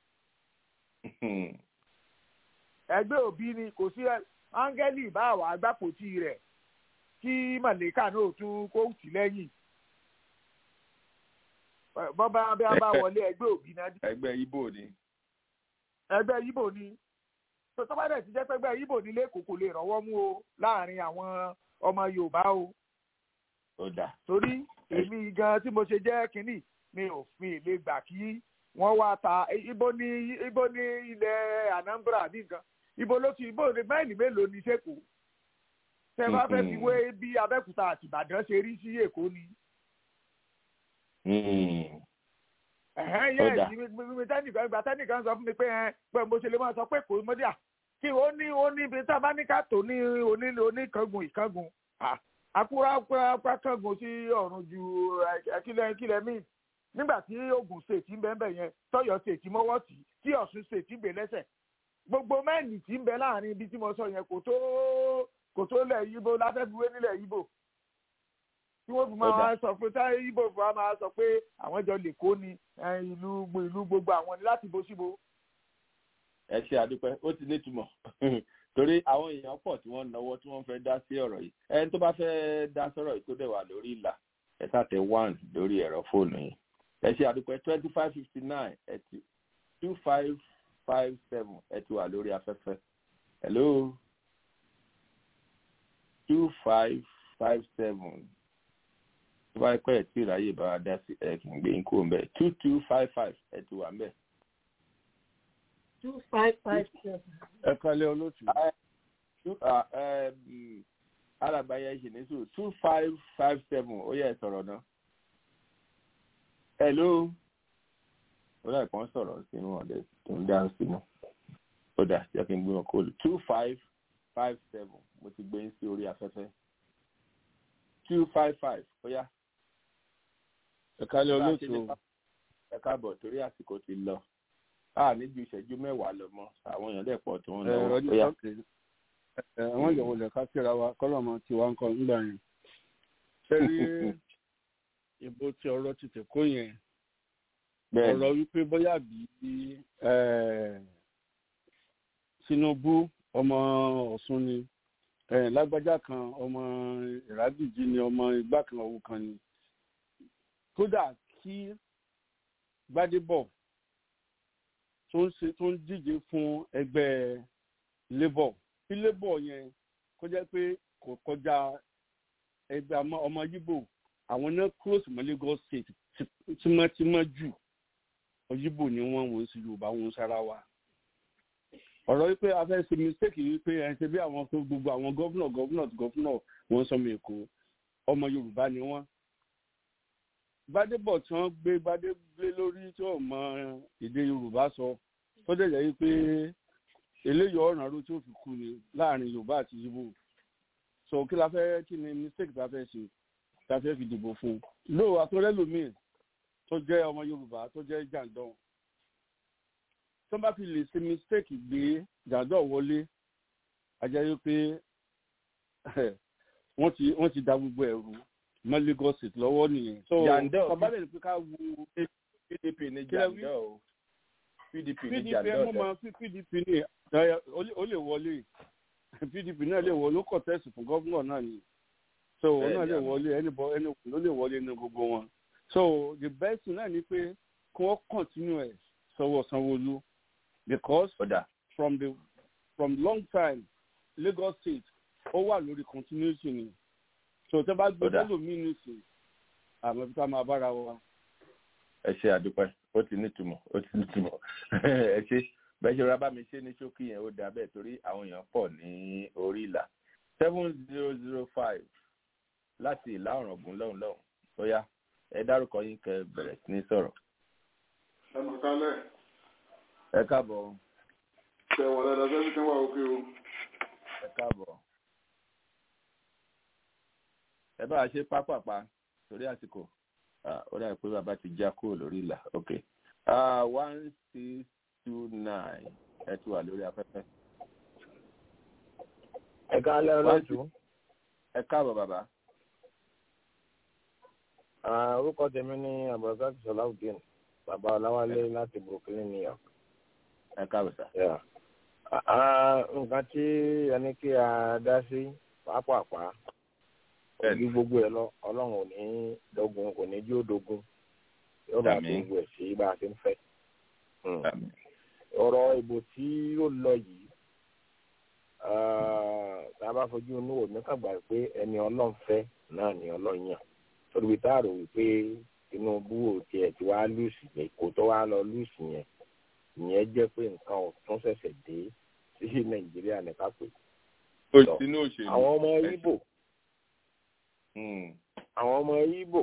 ẹgbẹ́ òbí ni kò sí áńgẹ́lì bá àwọn agbápòtì rẹ̀ kí màlẹ́kà náà tún kó tì lẹ́yìn bọ́bá bí a bá wọlé ẹgbẹ́ òbí náà. ẹgbẹ́ ibo ni. ẹgbẹ́ ibo ni tó bá dẹ̀ ti jẹ́ pẹ́gbẹ́ ibo nílé kò kò lè rọ́wọ́ mú o láàrin àwọn ọmọ yorùbá o. ó dà. torí èmi gan tí mo ṣe jẹ́ kínní mi ò fi lè gbà kí wọ́n wá ta ibo ní ibo ní ilẹ̀ Anambra bí nǹkan ibo ló ti ibo ní máìlì mélòó ní sẹ́kọ̀ọ́ tẹ bá fẹ́ fi wé bí Abẹ́òkúta àti Ìbàdàn ṣe rí sí Èkó ni. ẹ̀hẹ́n yẹ́ ìgbìmọ̀ tẹ́nìkan ìgbà tẹ́nìkan sọ fún mi pé ẹ pé mo ṣe lè máa sọ pé kò mọ́ díà kí ó ní ó ní ibi tá a bá ní ká tó ní onílé oníkangun ìkangun àkúrà àkúrà kangun sí ọ̀run ju kílẹ̀ kílẹ̀ míì nígbà tí Ògùn state ń bẹ ńbẹ yẹn tọ́yọ́ state mọ́wọ́ tì tí Ọ̀ṣun state ń gbé lẹ́sẹ̀ gbogbo mẹ́ẹ̀lì tí ń bẹ láàrin ibi tí mo sọ yẹn kò tó kò tó lẹ̀ yíbo láfẹ́fiwé nílẹ̀ yíbo tí wọ́n fi máa sọ pé táyé yíbo fún wa máa sọ pé àwọn jọ lè kó ni ìlú ìlú gbogbo àwọn ni láti bó síbo. ẹ ṣe àdúpẹ́ ó ti nítumọ̀ torí àwọn èèyàn pọ̀ tí wọ́n náwó tí wọ́n fẹ́ dá sí ọ̀rọ̀ yìí ẹni tó bá fẹ́ dá sọ̀rọ̀ yìí tó dẹ̀ wà lórí ìlà ẹ tàtẹ one lórí ẹ̀rọ fóònù yìí ẹ ṣe àdúpẹ́ twenty five fifty nine ẹ ti two five five seven ẹ ti wà lórí afẹ́fẹ́ hello two five five seven tó bá pẹ́ ẹ̀ tí ìráyè bá wa dá sí ẹ̀ kì í gbé yín kúrò mbẹ́ two two five five ẹ̀ ti wà mbẹ́. two five five seven. ẹ kalẹ̀ olóòtú. alàgbáyé ṣe ní sùn two five five seven ó yẹ sọ̀rọ̀ náà. hello ó láì kàn sọ̀rọ̀ sínú ọ̀dẹ tó ń dá sínú ó dà jẹ́ kí n gbé wọn kóòlù two five five seven mo ti gbé yín sí orí afẹ́fẹ́ two five five ó yá ẹ kálẹ̀ olóòtú ẹ káàbọ̀ torí àsìkò ti lọ a ní ju ìṣẹ́jú mẹ́wàá lọ mọ́ àwọn èèyàn dẹ̀ pọ̀ tó ń lọ ó yá. àwọn ìyàwó lè ká síra wa kọ́lọ́mọ tí wàá ń kọ́ nígbà yẹn. ṣé rí ìbò tí ọ̀rọ̀ ti tẹ̀ kó yẹn ọ̀rọ̀ wípé bóyá bí Tinubu ọmọ Ọ̀ṣun ni lágbájá kan ọmọ ìrábìjì ni ọmọ igbá kan ọ̀hún kan ni kódà kí Gbádébọ̀ tó ń ṣe tó ń díje fún ẹgbẹ́ labour tí labour yẹn kó jẹ́ pé kò kọjá ẹgbẹ́ ọmọ yíbò àwọn náà close mọ́ Lagos state tímọ́tímọ́ jù yíbò ni wọ́n wọ́n sí Yorùbá wọn sára wa ọ̀rọ̀ wípé a fẹ́ ṣe mistake wípé ẹ̀ ń ṣe bí àwọn tó gbogbo àwọn gọ́vnọ̀ gọ́vnọ̀ gọ́vnọ̀ wọ́n sọmọ èkó ọmọ yorùbá ni wọ́n. gbadébọ̀ tí wọ́n gbé gbadégbé lórí tí wọ́n mọ èdè yorùbá sọ tó dẹ̀ jẹ́ wípé eléyìí ọ̀ràn ló tí ó fi kú ni láàrin yorùbá àti yíbò. sọ kí la fẹ́ kí ni mistake ta fẹ́ ṣe ta fẹ́ fi dìbò fún un. lóò àtọ́rẹ́lòmíì tó jẹ́ ọmọ yorùbá tó jẹ́ jàǹdán tó bá fi lè ṣe mistake gbé jàdọ̀ wọlé ajá yóò pé wọ́n ti wọ́n ti da gbogbo ẹ̀rù mọ́ Lagos state lọ́wọ́ nìyẹn. jàǹdọ̀ kọ́bálẹ̀ ní pé ká wo PDP ní jàǹdọ̀ o PDP ní PDP jàǹdọ̀ mo mọ PDP ní ó lè wọlé PDP náà lè wọlé ó kọ̀ tẹ́sì fún gọ́fúnà náà ni so òun náà lè wọlé ẹni bọ ẹni ló lè wọlé ní gbogbo wọn so the best thing náà ni pé kí wọ́n continue ẹ̀ sọ́wọ́ Sanwó-Olú because Oda. from the from long time Lagos state ó wà lórí continuity ni so tẹ bá gbé lómi nìsín àmọ́ bí ká máa bára wa. ẹ ṣe àdúpẹ́ ó ti nítumọ̀ ó ti nítumọ̀ ẹ ṣe bẹ́ẹ̀ ṣe rábà mi ṣe ní ṣókí yẹn ó dà bẹ́ẹ̀ torí àwọn èèyàn pọ̀ ní orí ìlà seven zero zero five láti ìlà ọ̀ràngún lọ́hùn lọ́hùn tó yá ẹ dárúkọ yín kẹ́ bẹ̀rẹ̀ sí ní sọ̀rọ̀. ẹ mọ̀ kálẹ̀ ẹ káàbọ̀. ṣe wà dáadáa sẹ́ni tí wà òkè o. ẹ káàbọ̀. ẹ bá a ṣe pápápá torí àsìkò ó dàbí pé bàbá ti já kúrò lórí ìlà ok one six two nine ẹ ti wà lórí afẹ́fẹ́. ẹ káalẹ́ ọlọ́tún. ẹ káàbọ̀ bàbá. orúkọ tèmi ní abdulrasaq sọláùdín bàbá ọláwálé láti brooklyn new york. ẹ káàbọ̀ sá. nǹkan tí ẹni kí a dá sí pápápá ojú gbogbo ẹ lọ ọlọ́run ò ní dọ́gun kò ní jí ó dogun yóò bá tó gbogbo ẹ̀ sí bá a ti ń fẹ́. ọ̀rọ̀ ìbò tí ó lọ yìí tá a bá fojú inú wò ní kàgbà pé ẹni ọlọ́run fẹ́ náà ni ọlọ́run yàn torí bí tá a rò wípé tinubu ò tiẹ̀ tí wàá lùsì èkó tó wàá lọ lùsì yẹn ìyẹn jẹ́ pé nǹkan ọ̀tún ṣẹ̀ṣẹ̀ dé sí nàìjíríà ní kápẹ́. sínú òṣèlú. àwọn ọmọ ibo àwọn ọmọ ibo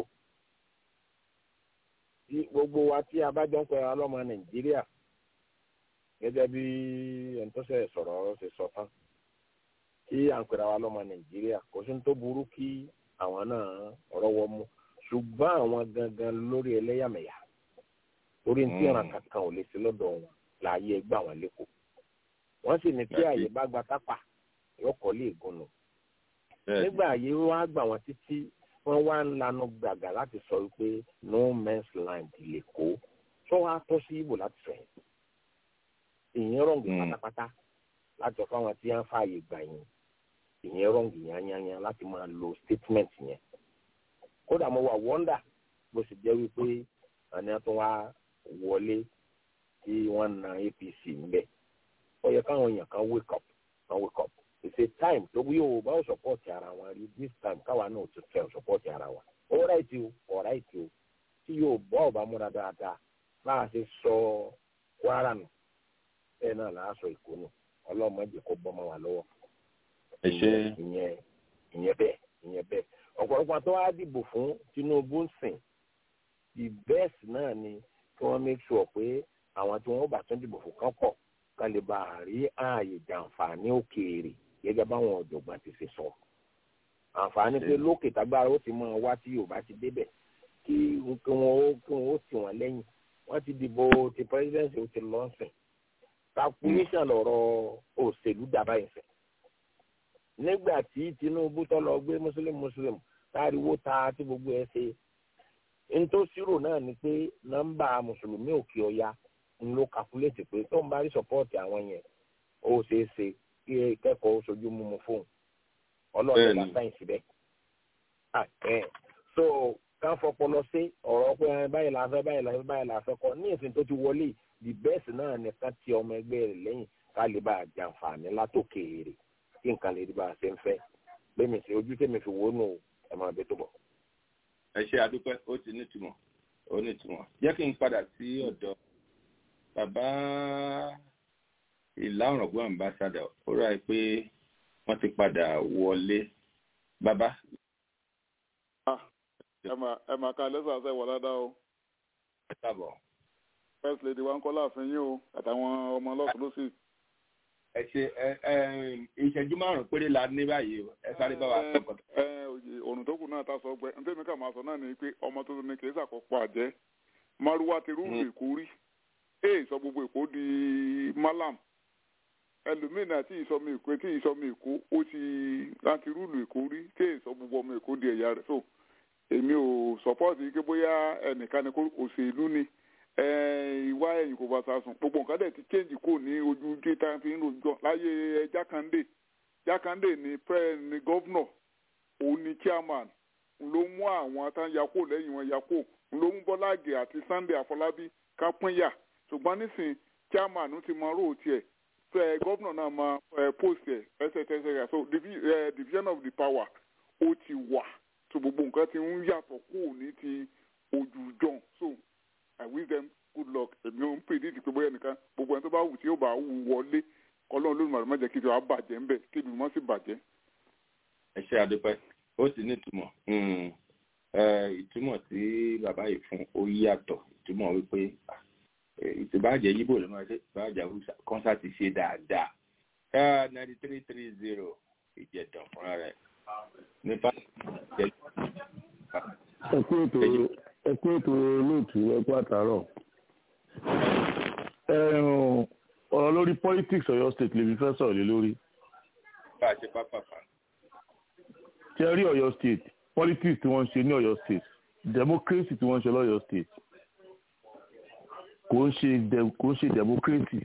tí gbogbo wa tí a bá jọ ń pẹ́ ọlọ́mọ nàìjíríà gẹ́gẹ́ bí ẹni tó ṣe sọ̀rọ̀ ṣe sọ tán tí à ń pera wa lọ́mọ nàìjíríà kò sí ní tó burú kí àwọn náà rọ́wọ́ mú ṣùgbọ́n àwọn gangan lórí ẹlẹ́yàmẹ̀yà orí ní tí ìran kankan ò lè ṣe lọ́dọ̀ wọn láàyè gbà wọ́n lẹ́kọ̀ọ́ wọ́n sì ní tí àyè bá gba tápà yọkọ̀ lè gùn nù nígbà àyè wọn á gbà wọ́n títí wọ́n wá ń lanu gbàgà láti sọ wípé no men's land lè kó tó wàá tọ́ sí ibò láti sọ yẹn ìyẹn rọ̀ǹgì pátápátá láti ọ̀fọ̀ àwọn tí wọ́n fààyè gbà yẹn ìyẹn rọ̀ǹgì yányányá láti máa lo statement yẹn kódà mo wà wọ́ndà bó sì jẹ́ wípé àní àtún wá wọlé tí wọ́n na apc ńbẹ ó yẹ káwọn èèyàn kan wake up kan wake up it's a time tó bí o bá ò support ara wọn rí this time káwa náà ti fẹ́ support ara wa ó ráìtì o ó ráìtì o tí yóò bọ́ ọ̀bá múra dáadáa bá a ṣe sọ kwara nù bẹ́ẹ̀ náà là á sọ èkó nù ọlọ́mọdé kó bọ́ mọ́ wa lọ́wọ́ ìyẹn ìyẹn bẹ́ẹ̀ ìyẹn bẹ́ẹ̀ ọ̀pọ̀lọpọ̀ tó wá dìbò fún tinubu ń sìn the best náà ni kí wọ́n make sure pé àwọn tí wọ́n bá tún dìbò fún kán pọ̀ ká lè bá a rí ààyè jàǹfààní òkèèrè gẹ́gẹ́ báwọn ọ̀jọ̀gbọ́n ti ṣe sọ. àǹfààní pé lókè tágbára ó ti máa wá tí yorùbá ti débẹ̀ kí kí wọ́n ó kí wọ́n ó tì wọ́n lẹ́yìn wọ́n ti dìbò ti presidency ó ti lọ sìn. calculation lọ̀rọ̀ òṣèlú dàbá ìfẹ́. nígbà tí tinubu tó lọ gbé muslim muslim táriwo ta tí gbogbo ẹ ṣe ntòsírò náà ni pé nọ́mbà mùsùlùmí òkè ọya ń lo kàkúlẹ̀tì pé tó ń bá rí sọ́pọ́ọ̀tì àwọn yẹn ó ṣeé ṣe kí kẹ́kọ̀ọ́ sojú mímu fóun ọlọ́run la sáyẹ̀nsì bẹ́ẹ̀. so ká fọpọlọ sí ọ̀rọ̀ pé báyìí la fẹ́ báyìí la fẹ́ báyìí la fẹ́ kọ́ ní ìsìn tó ti wọlé the best náà nìkan ti ọmọ ẹgbẹ́ rẹ̀ lẹ́yìn ká lè bá a jàǹfààní látòkèèrè kí nǹkan lè rí bá a ṣe ń fẹ́ lẹ́mi sí ojú tèmi fi wónú ẹ̀ máa bẹ tó bọ̀ ẹ ṣe àdúpẹ́ ó ti nítumọ̀ ó nítumọ̀ jẹ́ kí n padà sí ọ̀dọ̀ bàbá ìlà ọ̀rọ̀gbọ́n ambassador ó rà pé wọ́n ti padà wọlé bàbá. ẹ máa ka lẹ́sà ṣe wọ̀ dáadáa o. ẹ káàbọ̀. first lady wa ń kọ́ láàfin yín o àtàwọn ọmọ ọlọ́sùn ló sì. ẹ ṣe ìṣẹ́jú márùn-ún péré la ní báyìí o ẹ sáré bá wa sọ̀kọ̀. òrùn tó kù náà ta sọ gbẹ ntẹ́mi ká máa sọ náà ni pé ọmọ tuntun ni kì í ṣàkópọ̀ àjẹ́ maruwa ti rúùlù èkó rí èè sọ gbogbo èkó di malam ẹlòmínà tí ìsọmọ èkó tí ìsọmọ èkó ó ti láti rúùlù èkó rí tí èè sọ gbogbo ọmọ èkó di ẹ̀yà rẹ̀ so èmi ò sọpọ́ọ̀tì pé bóyá ẹnìkan ni òṣèlú ni ìwà ẹ̀yìn kò bá sàsùn gbogbo nǹkan dẹ̀ ti change kò ní ojú tí tá a fi ń rojọ́ láyé jákàndé jákàndé ni pẹ́ ni gọ́vnọ̀ òun ni chairman ló mú àwọn tán yakó lẹ́yìn wọn yakó ló mú bọ́láàgì àti sunday àfọlábí ká pínyà ṣùgbọ́n nísìn chairman ti mọ róò tiẹ̀ fẹ́ gọ́vnọ̀ náà mọ post ẹ̀ ẹsẹ̀tẹsẹ̀ so division of the power ó ti wà so gbogbo nǹkan ti ń yàtọ̀ kó ní ti ojú john so i wish them good luck èmi ò ń predict pé bóyá nìkan gbogbo ẹni tó bá wù tí yóò bá wù wọlé kọlọ́run lónìí màdùmá jẹ́ kí ìjọba bàjẹ́ ńbẹ̀ kí ìlú mọ́ sí bàjẹ́. ẹ ṣe àdúpẹ́ ó sì ní ìtumọ̀ ìtumọ̀ tí bàbá yìí fún ó yàtọ̀ ìtumọ̀ wípé ìtìbàjẹ́ yíbò ló máa ṣe ìtìbàjẹ́ haúsá kọ́nsáàtì ṣe dáadáa ninety three three zero ìjẹ̀dàn fúnra rẹ̀ nípa ìjẹ̀dàn. ẹkú ètò ẹkú ètò olóòtú ẹkú àtàrọ ọ̀rọ̀ lórí politics Ọ̀yọ́ state lè fi fẹ́ sọ̀rọ̀ lé lórí. bá a ṣe pápápá. tí ẹ rí Ọ̀yọ́ state politics tí wọ́n ń ṣe ní Ọ̀yọ́ state democracy tí wọ́n ń ṣe lọ́yọ́ state kò ń ṣe kò ń ṣe democracy.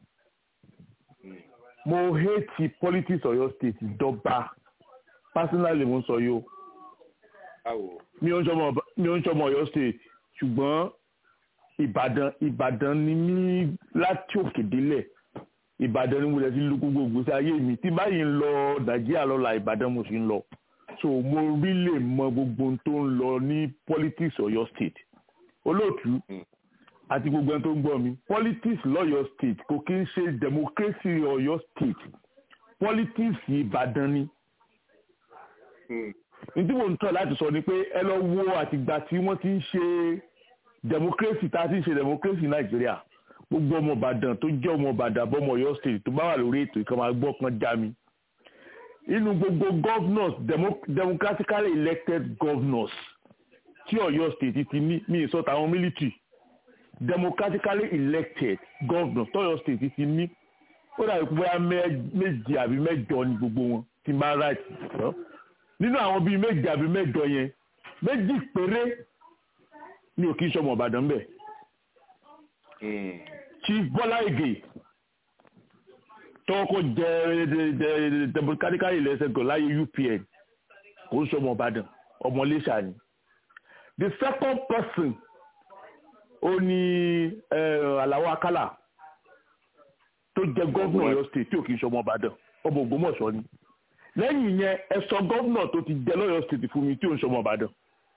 mo hate politics Ọ̀yọ́ state dọ́gba personally mo ń sọ yìí o mi ò ń sọmọ Ọ̀yọ́ state ṣùgbọ́n ìbàdàn ìbàdàn ni mí láti òkè délẹ̀ ìbàdàn ni mo lè ti lu gbogbo ìgbésí ayé mi tí báyìí ń lọ nàìjíríà lọ́la ìbàdàn mo sì ń lọ so mo rí lè mọ gbogbo tó ń lọ ní politics Ọ̀yọ́ state olóòtú àti gbogbo ẹni tó ń gbọ́ mi politics lọ́yọ̀ state kò kí ń ṣe democracy ọ̀yọ́ state politics ìbàdàn ni ní tí mò ń tọ́ láti sọ ni pé ẹ lọ wo àtìgbà tí wọ́n ti ń ṣe democracy tá a ti ń ṣe democracy nàìjíríà gbogbo ọmọ ìbàdàn tó jẹ́ ọmọ ìbàdàn bọ́mọ ọ̀yọ́ state tó bá wà lórí ètò ìkan máa gbọ́ kan já mi inú gbogbo governors demo, democratically elected governors tí ọ̀yọ́ state ti ní ní ìsọ̀tà àwọn military democratically elected governors tọ́yọ́ state ti ní ó dàbí pé bóyá méje àbí mẹ́jọ ni gbogbo wọn ti máa right nínú àwọn bíi méje àbí mẹ́jọ yẹn méjì péré ni ò kí ń sọmọ ìbàdàn bẹ́ẹ̀ chief bọ́lá ìgè tọ́kọ jẹ́ democratically elected gọ̀ láyé upn kò ń sọmọ ìbàdàn ọmọ iléṣà ni the second person ó ní aláwọ̀ akálà tó jẹ́ gọ́vnà ọ̀yọ́ state tí ò kì í sọmọ ìbàdàn ọmọ ògbómọ̀ṣọ́ ni lẹ́yìn yẹn ẹ sọ gọ́vnà tó ti jẹ́ lọ́yọ́ state fún mi tí ò ń sọmọ ìbàdàn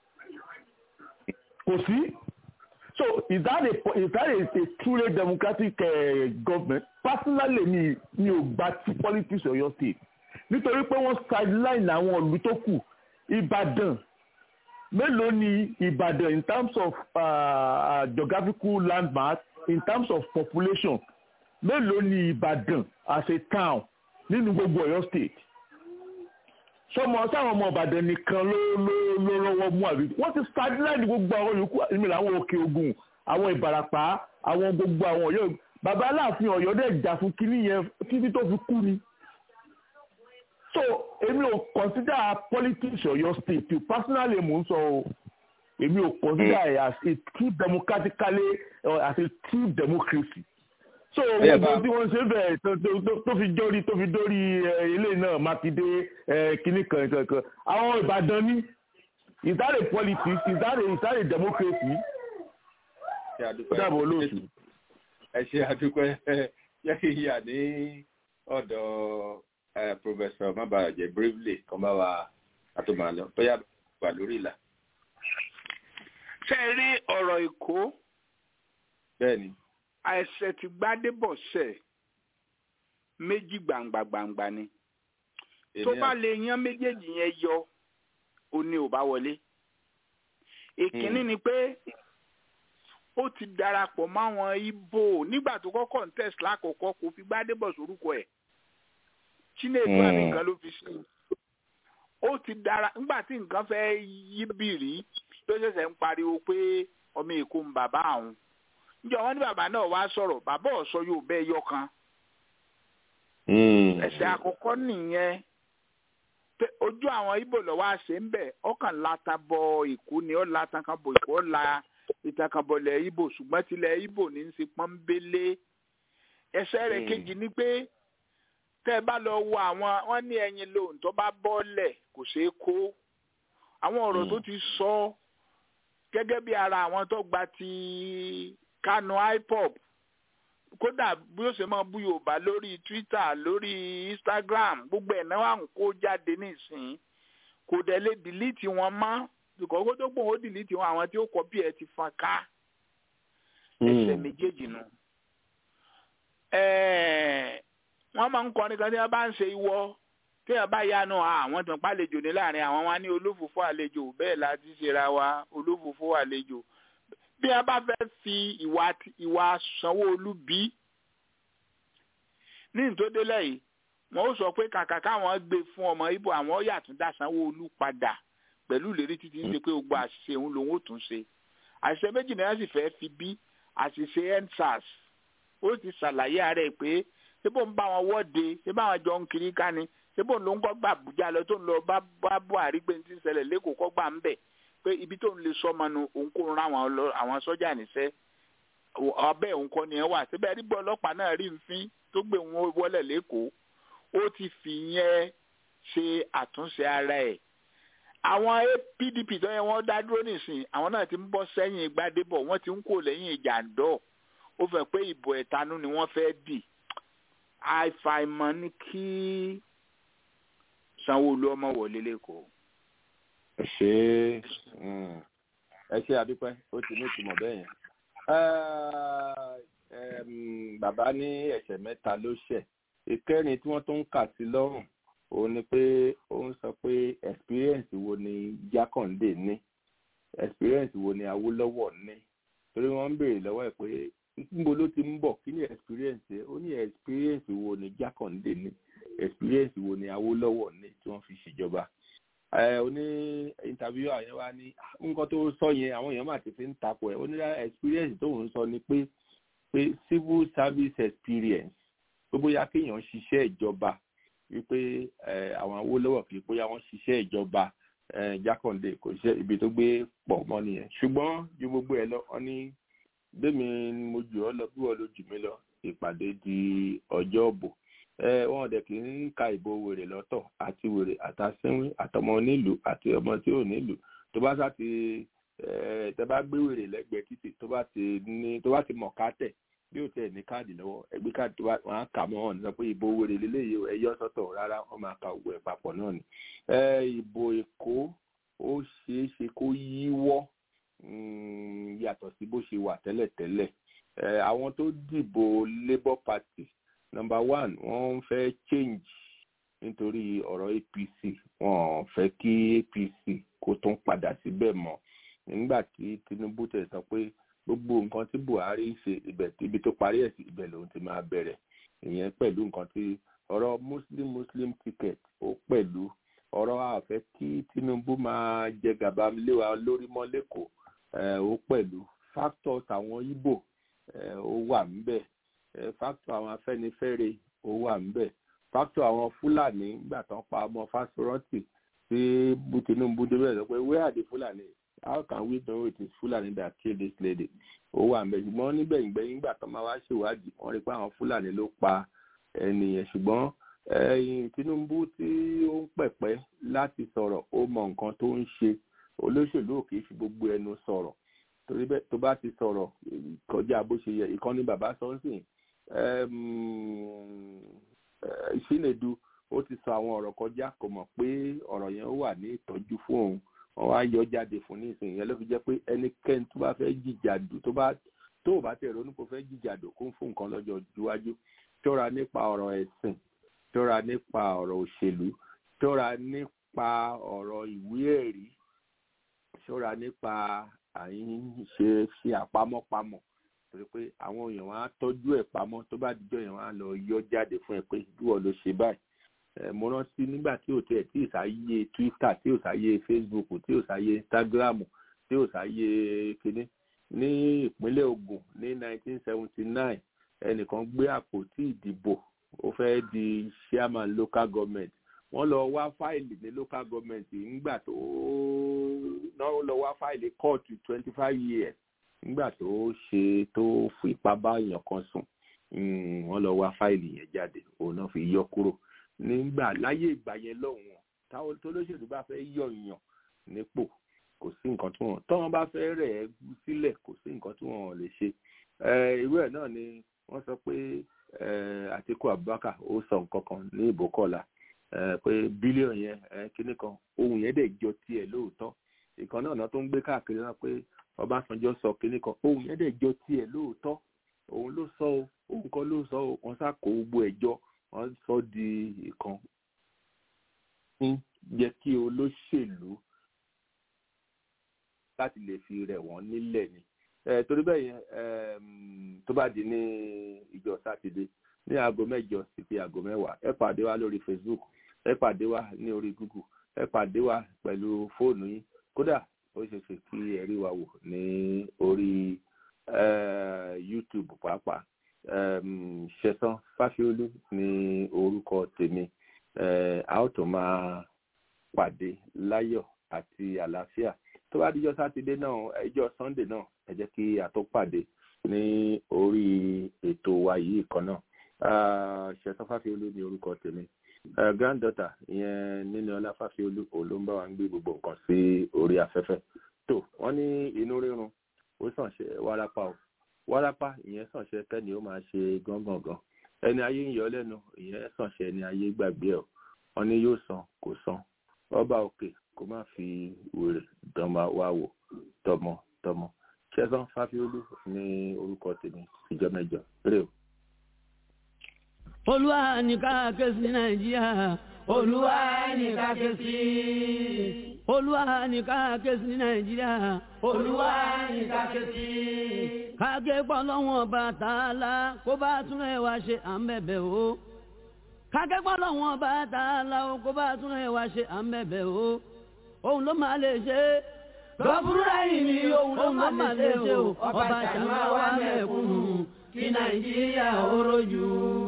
kò sí so is that a is that a, a truly democratic uh, government personally ni ni ò gba ti politics ọ̀yọ́ state nítorí pé wọ́n sideline àwọn ìlú tó kù ìbàdàn mélòó ni ìbàdàn in terms of uh, geographical landmark in terms of population mélòó ni ìbàdàn as a town nínú gbogbo ọ̀yọ́ state sọmọ sáwọn ọmọ ìbàdàn nìkan ló ló ló lọ́wọ́ mú àbí wọ́n ti sideline gbogbo àwọn yòókù ìmìlẹ̀ àwọn òkè ògùn àwọn ìbàràpá àwọn gbogbo àwọn ọ̀yọ́ bàbá aláàfin ọ̀yọ́ dẹ̀ jà fún kínní yẹn títí tó fi kú ni so èmi ò consider politics ọ̀yọ́ state personally mò ń sọ o èmi ò consider it as a true democratically or as a true democracy so gbogbo tí wọ́n ṣe bẹ̀rẹ̀ tó fi dórí tó fi dórí ilé náà mákindé kínní kan kankan àwọn ìbàdàn ní is that a politics is that a is that a democracy dábọ̀ olóòtú. ẹ ṣe àdúpẹ́ yẹ kí n yà ní ọ̀dọ̀ professor mabarajẹ bravely kan bá wa àtò máa lọ bóyá wà lórí ìlà. ṣe rí ọ̀rọ̀ èkó. bẹ́ẹ̀ni àìsẹ̀ tí gbádébọ̀ sẹ̀ méjì gbangba gbangba ni tó bá lè yan méjèèjì yẹn yọ ó ní ò bá wọlé ìkíní ni pé ó ti darapọ̀ máwọn ibo nígbà tó kọ́kọ́ ń tẹ̀sí lákòókò kò fi gbádébọ̀ sórúkọ ẹ̀ chinedu àmì nǹkan ló fi sí ó ti dara nígbà tí nǹkan fẹ́ yí bìrì ló ṣẹ̀ṣẹ̀ ń pariwo pé ọmọ èkó ń bàbá àwọn njẹ wọn ní bàbá náà wá sọ̀rọ̀ bàbá ọsọ yóò bẹ yọ kan ẹsẹ̀ àkọ́kọ́ nìyẹn ojú àwọn ibo lọ́wọ́ àṣẹ ń bẹ̀ ọkàn lata bọ èkó ni ó lata kan bọ èkó ó la ìtàn kan bọlẹ̀ ibo ṣùgbọ́n tilẹ̀ ibo ní í ṣe pọ́nbélé ẹsẹ̀ rẹ̀ kejì ni pé tẹ́ ẹ bá lọ wo àwọn wọ́n ní ẹyin lóhùn tó bá bọ́ọ̀lẹ̀ kò ṣeé kó àwọn ọ̀rọ̀ tó ti sọ gẹ́gẹ́ bí ara àwọn tó gba ti kanu ipop kódà bí ó ṣe máa bú yorùbá lórí twitter lórí instagram gbogbo ẹ̀ náà ń kó jáde nísìnyí kò dẹ̀ lè dìlítì wọn mọ́ ìkọ̀kọ́ tó gbòǹ ó dìlítì wọn àwọn tí ó kọ́ bí ẹ ti fọn ká ẹsẹ̀ méjèèjì nù. wọ́n máa ń kọrin kan tí wọ́n bá ń ṣe ìwọ tí wọ́n bá yanu àwọn tó ń pàlejò ní láàrin àwọn wa ní olófòfó àlejò bẹ́ẹ̀ la ti ṣera wa olófòfó àlejò bí a bá fẹ́ fi ìwà ìwà sanwó-olu bí ní ìtòdélẹ̀ yìí wọ́n ó sọ pé kàkà káwọn gbé fún ọmọ ibo àwọn yàtún dá sanwó-olu padà pẹ̀lú ìlérí títí ń ṣe pé gbogbo àṣìṣe òun lòun ó tún ṣe àṣìṣe méjì náà sì fẹ́ fi bí àṣìṣe endsars ó ti ṣàlàyé ara ẹ̀ pé ṣé bó ń bá wọn wọ́de ṣé báwọn jọ ń kiri ká ni ṣé bó ń lọ ń kọ́ gbà Àbújá lọ tó ń lọ bá Buhari pé ní ti ń ṣẹlẹ̀ lẹ́kọ̀ọ́ kọ́ gbà ń bẹ̀ pé ibi tó ń lè sọmọ nu òun kò rán àwọn sọ́jà níṣẹ́ ọbẹ̀ òun kọ́ ni ẹ wà síbẹ̀ rí gbọ́ ọlọ́pàá náà rí nfín tó gbé wọn wọlé lẹ́kọ̀ọ́ ó ti fi yẹn ṣe àtúnṣe ara ẹ̀ àwọn PDP tó yẹ wọ́n dá dúró nísìn àwọn náà ti ń bọ́ sẹ́yìn Gbádébọ̀ wọ́n ti ń kó lẹ́yìn ìjàndọ́ ó fẹ́ pé ìbò ẹ̀tanú ni wọ́n fẹ́ dì àìfàìmọ̀ ni kí Sanwó-Olú ọmọ wọlé lẹ́kọ̀ọ́ ṣe ẹ ṣe àdúpẹ́ ó ti ní ìtumọ̀ bẹ́ẹ̀ yẹn. bàbá ní ẹ̀ṣẹ̀ mẹ́ta ló ṣẹ̀ ìkẹrin tí wọ́n tó ń kà sí lọ́rùn òun ni pé ó ń sọ pé experience wo ni jákàndé ní experience wo ni awólọ́wọ̀ ní torí wọ́n ń béèrè lọ́wọ́ ẹ̀ pé níbo ló ti ń bọ̀ kí ni experience ẹ̀ ó ní experience wo ni jákàndé ní experience wo ni awólọ́wọ̀ ní tí wọ́n fi ṣèjọba ẹ ó ní interview àyẹ̀wò wa ní nǹkan tó sọ yẹn àwọn èèyàn máa ti fi ń takò ẹ̀ ó ní experience tó ń sọ ni pé pé civil service experience pé bóyá kéèyàn ṣiṣẹ́ ìjọba wípé àwọn awólọ́wọ̀ kì í bóyá wọ́n ṣiṣẹ́ ìjọba jákàndé kò ṣiṣẹ́ ibi tó gbé pọ̀ mọ́ nìyẹn ṣùgbọ́n ju gbogbo ẹ̀ lọ wọ́n ní bẹ́ẹ̀mi mo jù ọ́ lọ bí wọ́n ló jù mí lọ ìpàdé di ọjọ́ òbò wọn dẹ̀ kì í ka ìbò wèrè lọ́tọ̀ àti wèrè àtàsínwín àtọmọ onílù àti ọmọ tí ò nílù tó bá sá ti tẹ bá gbé wèrè lẹ́gbẹ̀ẹ́ títì tó bá ti ní tó bá ti mọ̀ ká tẹ̀ bí ó tẹ̀ ní káàdì lọ́wọ́ ẹgbẹ́ káàdì tó bá wọn á kà mọ́ wọn sọ pé ìbò wèrè lélẹ́yìí ẹ yọ sọ́tọ̀ rárá wọ́n máa ka òwò ẹ̀ papọ̀ náà ni. ìbò èkó ó ṣeé ṣe kó yíwọ́ yàtọ̀ sí bó ṣe wà tẹ́lẹ̀tẹ́lẹ̀ àwọn tó dìbò labour party number one wọ́n fẹ́ change nítorí ọ̀rọ̀ apc wọ́n fẹ́ kí apc kó tún padà síbẹ̀ mọ́ nígbà tí tinubu tẹ̀ sọ pé gbogbo nǹkan tí buhari ṣe ibẹ̀ ibi tó parí ẹ̀ sí ibẹ̀ lòun ti máa bẹ̀rẹ̀ ìyẹn pẹ̀lú nǹkan tí ọ̀rọ̀ muslim muslim ticket ó pẹ̀lú ọ̀rọ̀ àfẹ́ kí tinubu máa jẹ gàba lé wa lórí mọ́ lẹ́kọ̀ọ́ ó pẹ̀lú factors àwọn ibo ó wà ńbẹ̀ factor àwọn afẹ́nifẹ́re ó wà ńbẹ̀ factor àwọn fúlàní nígbà tán pa ọmọ fásitì tí tinubu débẹ̀ sọ pé where are the fulani how can we know it is fulani that kill this lady ó wà ńbẹ̀ ṣùgbọ́n nígbẹ̀yìn gbẹ̀yìn nígbà tán máa wá ṣèwádìí wọ́n rí pé àwọn fúlàní ló pa ẹnìyẹn ṣùgbọ́n ẹ̀yìn tinubu tí ó ń pẹ̀pẹ́ láti sọ̀rọ̀ ó mọ nǹkan tó ń ṣe olóṣèlú ò kì í fi gbogbo ẹnu sọ̀rọ̀ torí bẹ́ẹ̀ tó bá ti sọ̀rọ̀ kọjá bó ṣe yẹ ìkànnì bàbá sọ́nsìn ìṣílẹ̀dù ó ti sọ àwọn ọ̀rọ̀ kọjá kò mọ̀ pé ọ̀rọ̀ yẹn ó wà ní ìtọ́jú fún òun wọ́n wá yọ jáde fún ní ìsìn yẹn ló fi jẹ́ pé ẹnikẹ́ni tó bá fẹ́ jìjàdù tó bá tó ò bá tẹ̀ ronú kó fẹ́ jìjàdù kó ń fún nǹkan lọ́jọ́ iwájú ṣọ́ra nípa ọ̀rọ̀ ẹ̀sìn ṣọ́ra nípa ọ̀rọ̀ òṣèlú ṣọ́ra nípa ọ̀rọ̀ ìwé ẹ̀rí ṣọ́ra nípa àyín ṣe ṣe àpamọ́pamọ́ torí pé àwọn èèyàn wọn á tọ́jú ẹ̀ pamọ́ tó bá dijọ́ yẹn wọn á lọ yọ jáde fún ẹ pé ìwọ ló ṣe báyìí mo rántí nígbà tí ò tẹ̀ tí ò sáyé twitter tí ò sáyé facebook tí ò sáyé instagram tí ò sáyé kinní ní ìpínlẹ̀ Ògùn ní 1979 ẹnìkan gbé àpótí ìdìbò ó fẹ́ di chairman local government wọ́n lọ wá fáìlì ní local government nígbà tó náà lọ wá fáìlì kóòtù twenty five years nígbà tó ṣe tó fipá bá èèyàn kan sùn wọ́n lọ wá fáìlì yẹn jáde òun náà fi yọ kúrò nígbà láyé ìgbà yẹn lọ́hùn táwọn tó lóṣèlú bá fẹ́ yọ èèyàn nípò kò sí nǹkan tí wọ́n tọ́wọ́n bá fẹ́ rẹ̀ ẹ́ sílẹ̀ kò sí nǹkan tí wọ́n lè ṣe irú ẹ̀ náà ni wọ́n sọ pé Àtíkù Abubakar ó sọ nǹkan kan ní ìbò kọ̀la pé bílíọ̀nù yẹn kíní kan ohun yẹn dẹ̀ jọ tiẹ̀ lóòótọ́ ìkan náà tó ń gbé káàkiri náà pé Ọbásanjọ́ sọ kíní kan ohun yẹn dẹ̀ jọ tiẹ̀ lóòótọ́ òun ló sọ o òun kan ló sọ o wọ́n sá kó gbogbo ẹ̀ jọ wọ́n sọ di ìkan ń jẹ́ kí olóṣèlú láti lè fi rẹ̀ wọ́n nílẹ̀ ni torí bẹ́ẹ̀ yẹn tó bá di ní ìjọ sátidé ní aago mẹ́jọ sí fi aago mẹ́wàá ẹ pàdé wa lórí facebook ẹ pàdé wa ní orí google ẹ pàdé wa pẹ̀lú fóònù yín kódà ó ṣe ṣe kí ẹ rí wa wò ní orí youtube pàápàá ṣẹ̀san fásiolú ní orúkọ tèmi a ó tún máa pàdé láyọ̀ àti àlàáfíà tó bá díjọ́ sátidé náà ẹjọ́ sunday náà ẹ jẹ́ kí a tó pàdé ní orí ètò wa yìí kan náà ṣẹ̀san fásiolú ní orúkọ tèmi granddaughter ìyẹn nínú ọlá fásiolú òun ló ń bá wa ń gbé gbogbo nǹkan sí orí afẹ́fẹ́ tó wọ́n ní inú rírun ó sàn ṣe wárápá o wárápá ìyẹn sàn ṣe kẹ́ni ó máa ṣe gángangan ẹni ayé ń yọ lẹ́nu ìyẹn sàn ṣe ẹni ayé gbàgbé ẹ̀ wọ́n ní yóò san kò san ọba òkè kó má fi wèrè dánmà wá wò tọmọ tọmọ ṣẹ̀san fáfiolú ní orúkọ tèmi ìjọ mẹ́jọ rè o. olúwa ní ká ké sí nàìjíríà olúwa ní ká ké sí olúwa ní ká ké sí nàìjíríà olúwa ní ká ké sí. káàké pọ̀ lọ́wọ́n ọba tààlà kó bá tún ẹ̀ wá ṣe à ń bẹ̀bẹ̀ o. káàké pọ̀ lọ́wọ́n ọba tààlà kó bá tún ẹ̀ wá ṣe à ń bẹ̀bẹ̀ o. òun ló máa lè ṣe é gọ́fúrúrà yìí ni òun ló máa lè ṣe o ọba ṣàmà wà mẹ́kúnnù kí nàìjíríà ó rojú.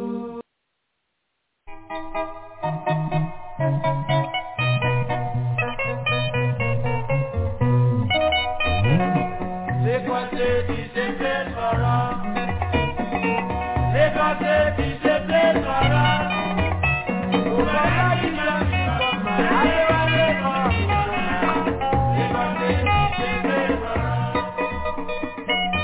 Lagos State is a place for us. Lagos State is a place for us. Òbẹ̀rẹ̀ ìjọ ìjọba Adéwálé kan. Lagos State is a place for us.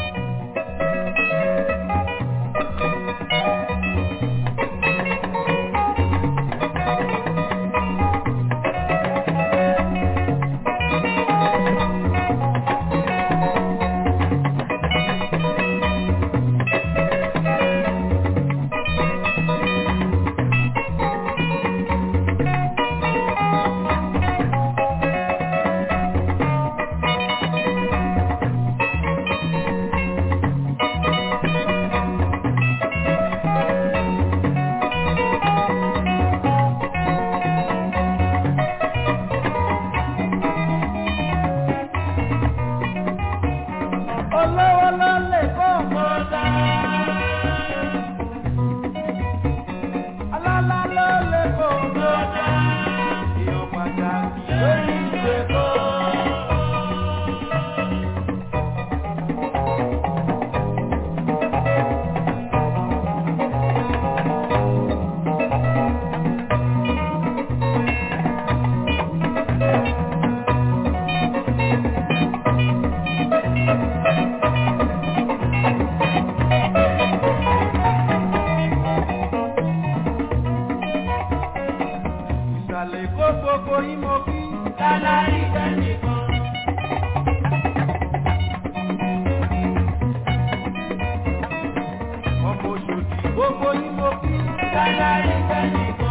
Olówó ló lè kó mọ́tà. Alálá ló lè kó mọ́tà. Ìyọ̀ pàtàkì lórí ìwé kó. Ìsàlẹ̀ kó gbogbo yín mo kí. Lálárí tẹ́nìkan. Ọmọ òṣòdì gbogbo yín mo kí. Lálárí tẹ́nìkan.